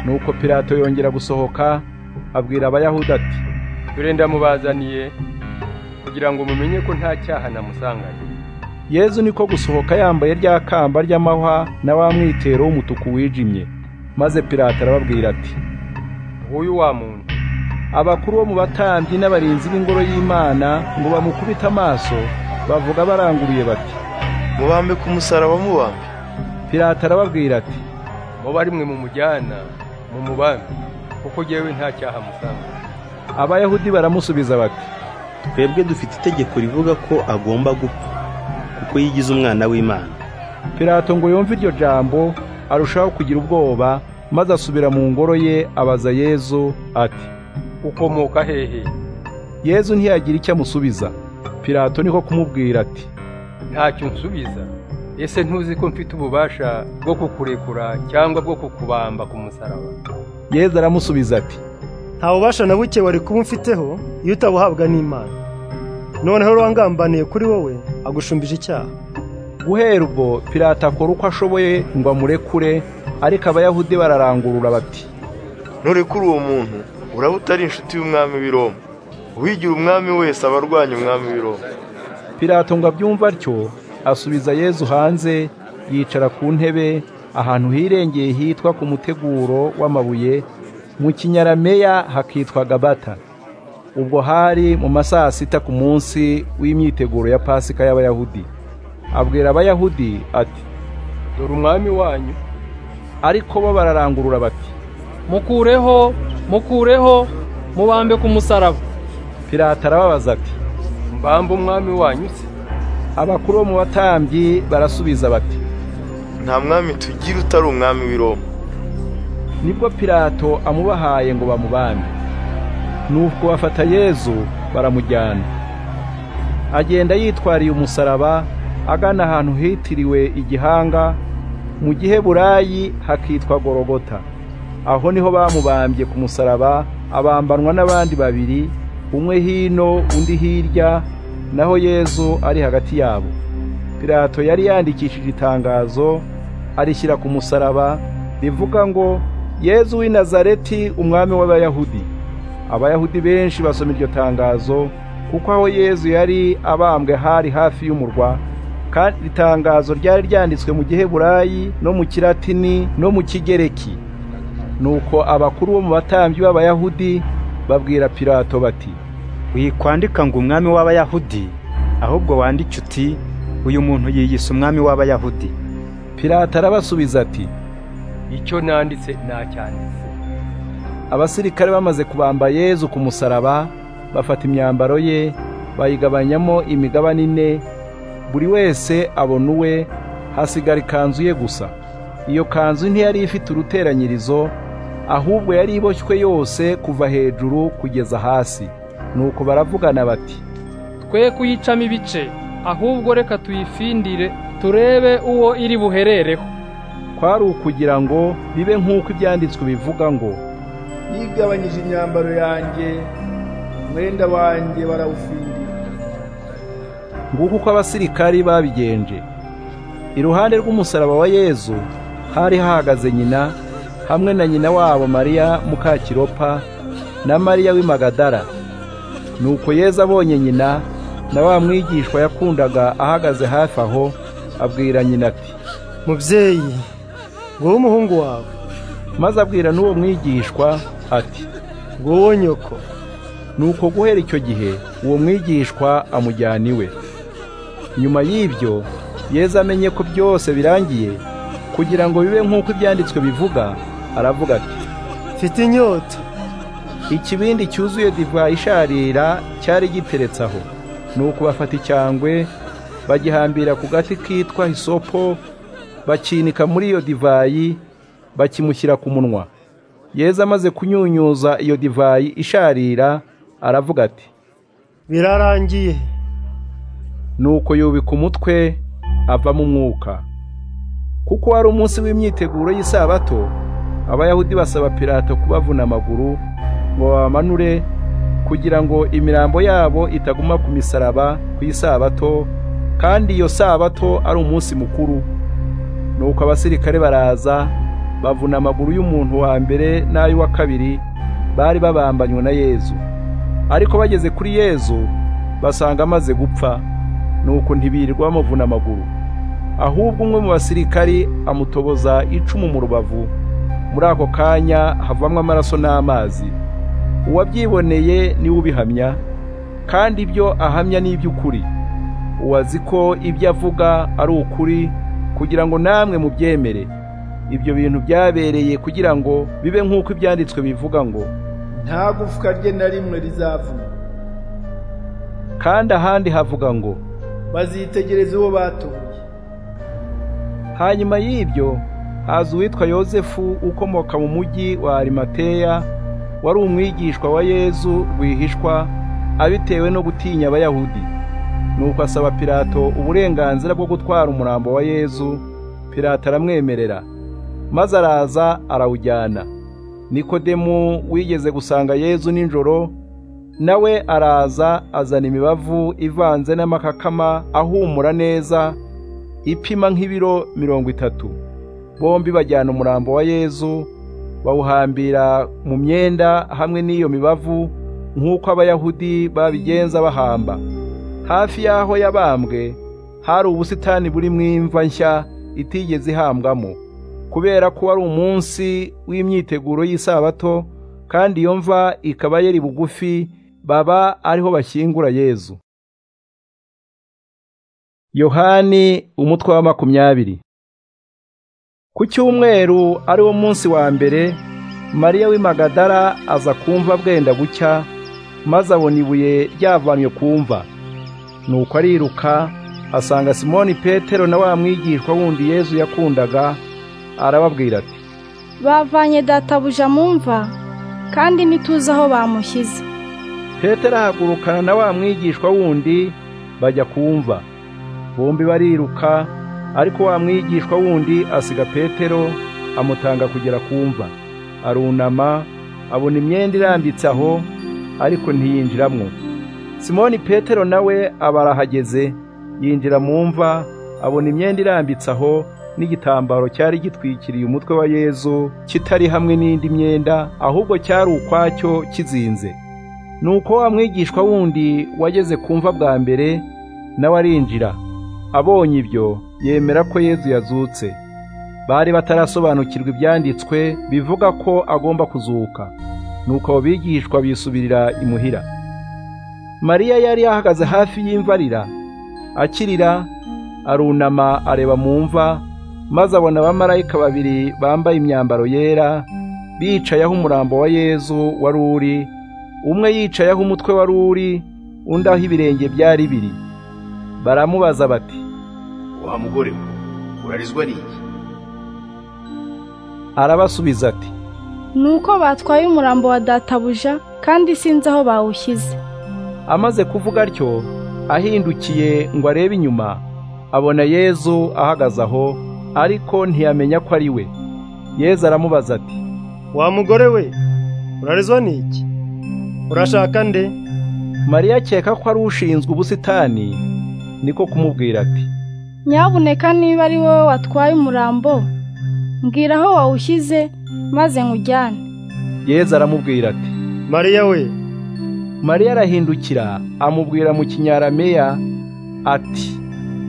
nuko pirato yongera gusohoka abwira abayahudi ati dore ndamubazaniye kugira ngo mumenye ko nta cyaha namusanganye yezu niko gusohoka yambaye rya kamba ry'amahwa na wa mwitero w'umutuku wijimye maze pilato arababwira ati uyu wa muntu abakuru bo mu batambyi n'abarinzi b'ingoro y'imana ngo bamukubite amaso bavuga baranguruye bati mubambe ku musaraba mubambe pilato arababwira ati muba rimwe mu mujyana mu mubambe kuko ngewe nta cyaha musanga abayahudi baramusubiza bati twebwe dufite itegeko rivuga ko agomba gupfa kuko yigize umwana w'imana pilato ngo yumve iryo jambo arushaho kugira ubwoba maze asubira mu ngoro ye abaza yezu ati ukomoka hehe yezu ntiyagira icyo amusubiza pilato niko kumubwira ati ntacyo nsubiza ese ntuzi ko mfite ububasha bwo kukurekura cyangwa bwo kukubamba ku musaraba yezu aramusubiza ati nta bubasha na buke wari kuba umfiteho iyo utabuhabwa n'imana noneho rwangambaniye kuri wowe agushumbije icyaha guhera ubwo pilato akora uko ashoboye ngo amurekure ariko abayahudi bararangurura bati nturekure uwo muntu uraba utari inshuti y'umwami w'i Roma uwigira umwami wese aba arwanya umwami w'i Roma pilato ngo abyumve atyo asubiza yezu hanze yicara ku ntebe ahantu hirengeye hitwa ku muteguro w'amabuye mu kinyarameya hakitwa gabata ubwo hari mu masaha sita ku munsi w'imyiteguro ya pasika y'abayahudi abwira abayahudi ati dore umwami wanyu ariko bo bararangurura bati mukureho mukureho mubambe ku musaraba pilato arababaza ati mbambe umwami wanyu se abakuru bo mu batambyi barasubiza bati nta mwami tugira utari umwami w'i Roma nibwo pilato amubahaye ngo bamubambe nuko bafata yezu baramujyana agenda yitwariye umusaraba agana ahantu hitiriwe igihanga mu giheburayi hakitwa gorogota aho niho bamubambye ku musaraba abambanwa n'abandi babiri umwe hino undi hirya naho yezu ari hagati yabo pilato yari yandikishije itangazo arishyira ku musaraba rivuga ngo yezu w'i nazareti umwami w'abayahudi abayahudi benshi basoma iryo tangazo kuko aho yezu yari abambwe hari hafi y'umurwa kandi itangazo ryari ryanditswe mu giheburayi no mu kiratini no mu kigereki nuko abakuru bo mu batambyi b'abayahudi babwira pilato bati wikwandika ngo umwami w'abayahudi ahubwo wandike uti uyu muntu yiyise umwami w'abayahudi pilato arabasubiza ati icyo nanditse nacyanditse abasirikare bamaze kubamba yezu ku musaraba bafata imyambaro ye bayigabanyamo imigabane ine buri wese abona uwe hasigara ikanzu ye gusa iyo kanzu ntiyari ifite uruteranyirizo ahubwo yari iboshywe yose kuva hejuru kugeza hasi nuko baravugana bati twe kuyicamo ibice ahubwo reka tuyifindire turebe uwo iri buherereho kwari ukugira ngo bibe nk'uko ibyanditswe bivuga ngo yigabanyije imyambaro yanjye umwenda wanjye barawufindira nguko uko abasirikari babigenje iruhande rw'umusaraba wa yezu hari hahagaze nyina hamwe na nyina wabo mariya mukakiropa na mariya w'imagadara nuko yezu abonye nyina na wa mwigishwa yakundaga ahagaze hafi aho abwira nyina ati mubyeyi wowe umuhungu wawe maze abwira n'uwo mwigishwa ati nguwo nyoko nuko guhera icyo gihe uwo mwigishwa amujyana iwe nyuma y'ibyo yezu amenye ko byose birangiye kugira ngo bibe nk'uko ibyanditswe bivuga aravuga ati mfite inyota ikibindi cyuzuye divayi isharira cyari giteretse aho nuko bafata icyangwe bagihambira ku gati kitwa hisopo bakinika muri iyo divayi bakimushyira ku munwa yeza amaze kunyunyuza iyo divayi isharira aravuga ati birarangiye nuko yubika umutwe avamo umwuka kuko wari umunsi w'imyiteguro y'isabato abayahudi basaba pilato kubavuna amaguru ngo babamanure kugira ngo imirambo yabo itaguma ku misaraba ku isabato kandi iyo sabato ari umunsi mukuru nuko abasirikare baraza bavuna amaguru y'umuntu wa mbere n'ay'uwa kabiri bari babambanywe na yezu ariko bageze kuri yezu basanga amaze gupfa nuko ntibirirwa bamuvuna amaguru ahubwo umwe mu basirikari amutoboza icumu mu rubavu muri ako kanya havamwo amaraso n'amazi uwabyiboneye niwe ubihamya kandi ibyo ahamya ni iby'ukuri uwazi ko ibyo avuga ari ukuri kugira ngo namwe mubyemere ibyo bintu byabereye kugira ngo bibe nk'uko ibyanditswe bivuga ngo nta gufwa rye na rimwe rizavuna kandi ahandi havuga ngo bazitegereza uwo batuye hanyuma y'ibyo haza uwitwa yosefu ukomoka mu mujyi wa arimateya wari umwigishwa wa yezu rwihishwa abitewe no gutinya abayahudi nuko asaba pilato uburenganzira bwo gutwara umurambo wa yezu pilato aramwemerera maze araza arawujyana nikodemu wigeze gusanga yezu nijoro nawe araza azana imibavu ivanze n'amakakama ahumura neza ipima nk'ibiro mirongo itatu bombi bajyana umurambo wa yezu bawuhambira mu myenda hamwe n'iyo mibavu nk'uko abayahudi babigenza bahamba hafi y'aho yabambwe hari ubusitani burimo imva nshya itigeze ihambwamo kubera ko wari umunsi w'imyiteguro y'isabato kandi iyo mva ikaba yari bugufi baba ariho bashyingura yezu yohani umutwe wa makumyabiri ku cyumweru ari wo munsi wa mbere mariya w'imagadara aza kumva bwenda gucya maze abona ibuye ryavanywe kumva nuko ariruka asanga simoni petero na wa mwigishwa wundi yezu yakundaga arababwira ati bavanye databuja mu mva kandi ntituzi aho bamushyize petero ahagurukana na wa mwigishwa wundi bajya kumva bombi bariruka ariko wa mwigishwa wundi asiga petero amutanga kugera kumva arunama abona imyenda irambitse aho ariko ntiyinjiramo simoni petero nawe aba arahageze yinjira mu mva abona imyenda irambitse aho n'igitambaro cyari gitwikiriye umutwe wa yezu kitari hamwe n'indi myenda ahubwo cyari ukwacyo kizinze nuko wa mwigishwa wundi wageze kumva bwa mbere nawe arinjira abonye ibyo yemera ko yezu yazutse bari batarasobanukirwa ibyanditswe bivuga ko agomba kuzuka nuko abo bigishwa bisubirira imuhira mariya yari ahagaze hafi y'imvarira akirira arunama areba mu mva maze abona abamarayika babiri bambaye imyambaro yera bicayeho umurambo wa yezu wari uri umwe yicayeho umutwe wari uri undi aho ibirenge byari biri baramubaza bati wa mugore we urarizwa n'iki arabasubiza ati nuko batwaye umurambo wa databuja kandi sinzi aho bawushyize amaze kuvuga atyo ahindukiye ngo arebe inyuma abona yezu ahagaze aho ariko ntiyamenya ko ari we yezu aramubaza ati wa mugore we urarizwa n'iki urashaka nde mariya akeka ko ari ushinzwe ubusitani niko kumubwira ati nyabuneka niba ari wowe watwaye umurambo mbwira aho wawushyize maze nkujyane yeza aramubwira ati mariya we mariya arahindukira amubwira mu kinyarameya ati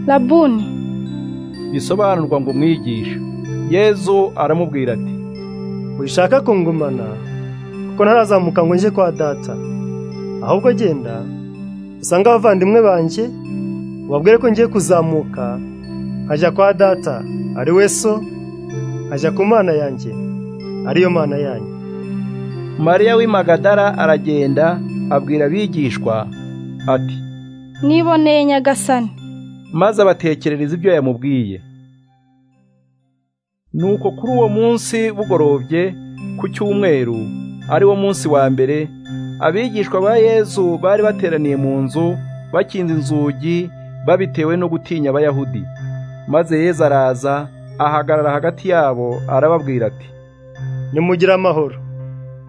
rabuni bisobanurwa ngo umwigishe yezu aramubwira ati wishaka kungumana kuko ntarazamuka ngo njye kwa data ahubwo genda usange abavandimwe banjye wabwire ko ngiye kuzamuka nkajya kwa data ari we so nkajya ku mana yanjye ariyo mana yanyu mariya w'imagadara aragenda abwira abigishwa ati niboneye nyagasani maze abatekerereza ibyo yamubwiye nuko kuri uwo munsi bugorobye ku cyumweru ari wo munsi wa mbere abigishwa ba yezu bari bateraniye mu nzu bakinze inzugi babitewe no gutinya abayahudi maze yezu araza ahagarara hagati yabo arababwira ati nimugire amahoro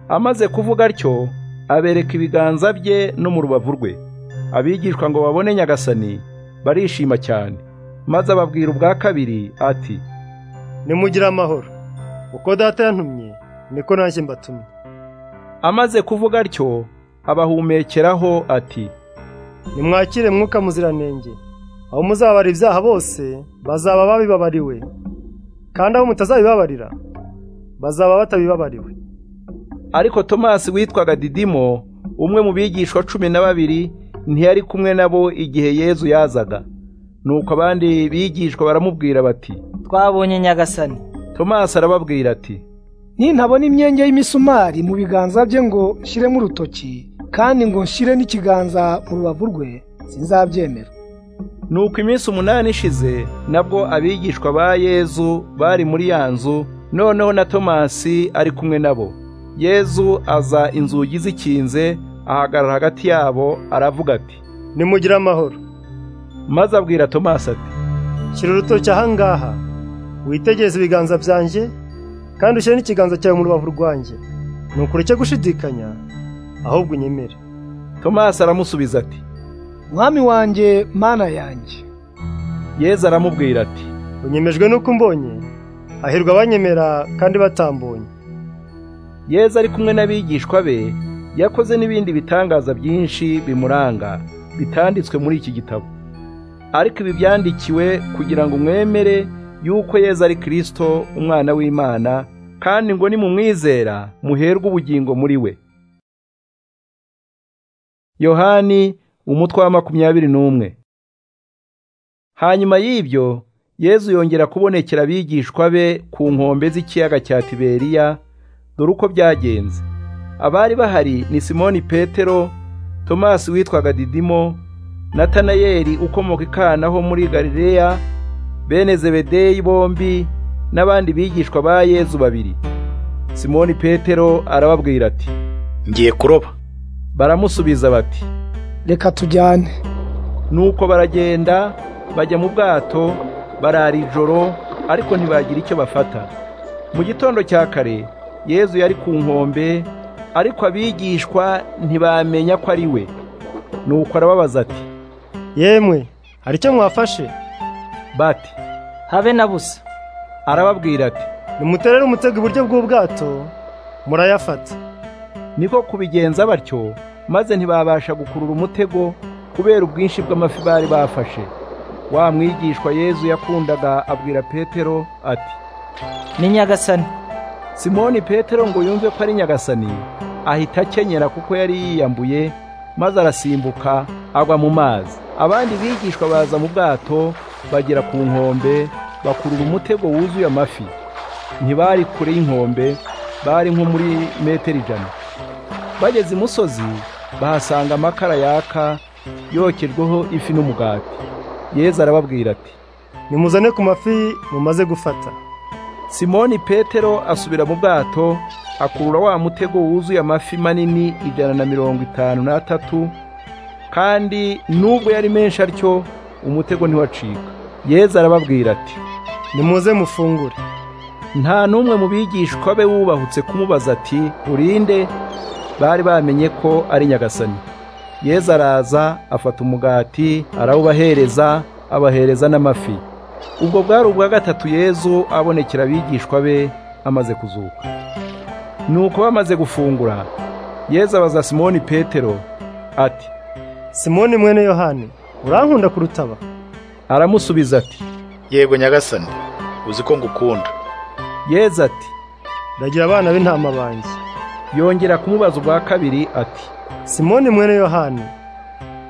amaze kuvuga atyo abereka ibiganza bye no mu rubavu rwe abigishwa ngo babone nyagasani barishima cyane maze ababwira ubwa kabiri ati nimugire amahoro uko data yantumye niko nanjye mbatumye amaze kuvuga atyo abahumekeraho ati nimwakire mwuka muziranenge aho muzabara ibyaha bose bazaba babibabariwe kandi aho mutazabibabarira bazaba batabibabariwe ariko tomasi witwaga didimo umwe mu bigishwa cumi na babiri ntiyari kumwe nabo igihe yezu yazaga nuko abandi bigishwa baramubwira bati twabonye nyagasani tomasi arababwira ati nintabona imyenge y'imisumari mu biganza bye ngo nshyiremo urutoki kandi ngo nshyire n'ikiganza mu rubavu rwe sinzabyemera nuko iminsi umunani ishize nabwo abigishwa ba yezu bari muri ya nzu noneho na tomasi ari kumwe nabo yezu aza inzugi zikinze ahagarara hagati yabo aravuga ati nimugire amahoro maze abwira tomasi ati shyira urutoki ahangaha witegereze ibiganza byanjye kandi ushyire n'ikiganza cyawe mu rubavu rwanjye nuko ureke gushidikanya ahubwo unyemere tomasi aramusubiza ati mwami wanjye mana yanjye yezu aramubwira ati unyemejwe n'uko umbonye hahirwa abanyemera kandi batambonye yezu ari kumwe n'abigishwa be yakoze n'ibindi bitangaza byinshi bimuranga bitanditswe muri iki gitabo ariko ibi byandikiwe kugira ngo mwemere yuko yezu ari kirisito umwana w'imana kandi ngo nimumwizera muherwe ubugingo muri we yohani umutwe wa makumyabiri n'umwe hanyuma y'ibyo yezu yongera kubonekera abigishwa be ku nkombe z'ikiyaga cya tiberiya dore uko byagenze abari bahari ni simoni petero tomasi witwaga didimo natanayeli ukomoka ikanaho muri galileya bene zebedeyi bombi n'abandi bigishwa ba yezu babiri simoni petero arababwira ati ngiye kuroba baramusubiza bati reka tujyane nuko baragenda bajya mu bwato barara ijoro ariko ntibagira icyo bafata mu gitondo cya kare yezu yari ku nkombe ariko abigishwa ntibamenya ko ari we nuko arababaza ati yemwe hari icyo mwafashe bati habe na busa arababwira ati nimuterere umutego iburyo bw'ubwato murayafata niko kubigenza batyo maze ntibabasha gukurura umutego kubera ubwinshi bw'amafi bari bafashe wa mwigishwa yezu yakundaga abwira petero ati ni nyagasani simoni petero ngo yumve ko ari nyagasani ahita akenyera kuko yari yiyambuye maze arasimbuka agwa mu mazi abandi bigishwa baza mu bwato bagera ku nkombe bakurura umutego wuzuye amafi ntibari kure y'inkombe bari nko muri metero ijana bageze imusozi bahasanga amakara yaka yokejweho ifi n'umugati yezu arababwira ati nimuzane ku mafi mumaze gufata simoni petero asubira mu bwato akurura wa mutego wuzuye amafi manini ijana na mirongo itanu n'atatu kandi nubwo yari menshi atyo umutego ntiwacika yezu arababwira ati nimuze mufungure nta n'umwe mu bigishwa be wubahutse kumubaza ati urinde bari bamenye ko ari nyagasani yezu araza afata umugati arawubahereza abahereza n'amafi ubwo bwari ubwa gatatu yezu abonekera abigishwa be amaze kuzuka nuko bamaze gufungura yezu abaza simoni petero ati simoni mwene yohani urankunda kurutaba aramusubiza ati yego nyagasani uzi ko ngukunda yeza ati ndagira abana b'intama banjye yongera kumubaza ubwa kabiri ati simoni mwene yohani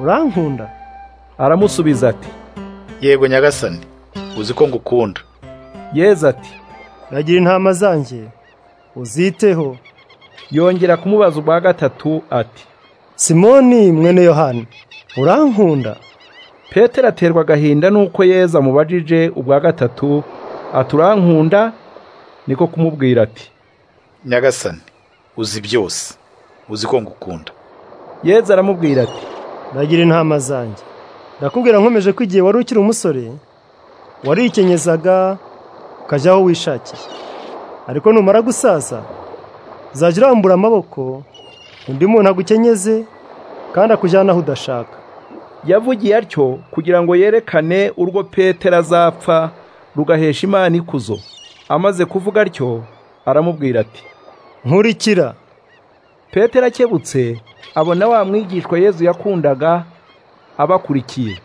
urankunda aramusubiza ati yego nyagasani uzi ko ngukunda yeza ati ndagira intama zanjye uziteho yongera kumubaza ubwa gatatu ati simoni mwene yohani urankunda petero aterwa agahinda nuko yeza amubajije ubwa gatatu aturankunda niko kumubwira ati nyagasani uzi byose uzi ko ngukunda yeza aramubwira ati ndagira intama zanjye ndakubwira nkomeje ko igihe wari ukiri umusore warikenyeza ukajya aho wishakiye ariko numara gusaza uzajya urambura amaboko undi muntu agukenyeze kandi akujyana aho udashaka yavugiye atyo kugira ngo yerekane urwo petero azapfa rugahesha imana ikuzo amaze kuvuga atyo aramubwira ati nkurikira petero akebutse abona wa mwigishwa yezu yakundaga abakurikiye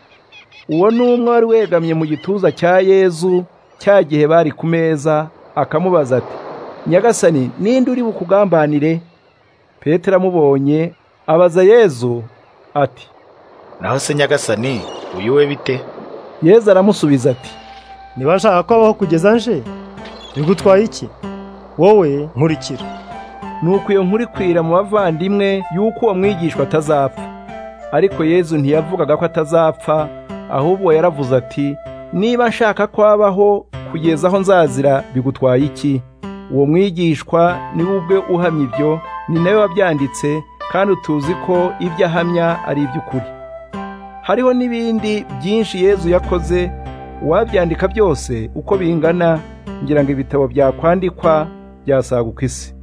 uwo ni umwe wari wegamye mu gituza cya yezu cya gihe bari ku meza akamubaza ati nyagasani ninde uri bukugambanire petero amubonye abaza yezu ati naho se nyagasani uyu we bite yezu aramusubiza ati ntibashaka ko abaho kugeza nje bigutwaye iki wowe nkurikira nuko iyo nkuru ikwira mu bavandimwe y'uko uwo mwigishwa atazapfa ariko yezu ntiyavugaga ko atazapfa ahubwo yaravuze ati niba nshaka ko abaho kugeza aho nzazira bigutwaye iki uwo mwigishwa niwe ubwe uhamya ibyo ni nawe wabyanditse kandi utuzi ko ibyo ahamya ari iby'ukuri hariho n'ibindi byinshi yezu yakoze uwabyandika byose uko bingana ngira ngo ibitabo byakwandikwa byasaguka isi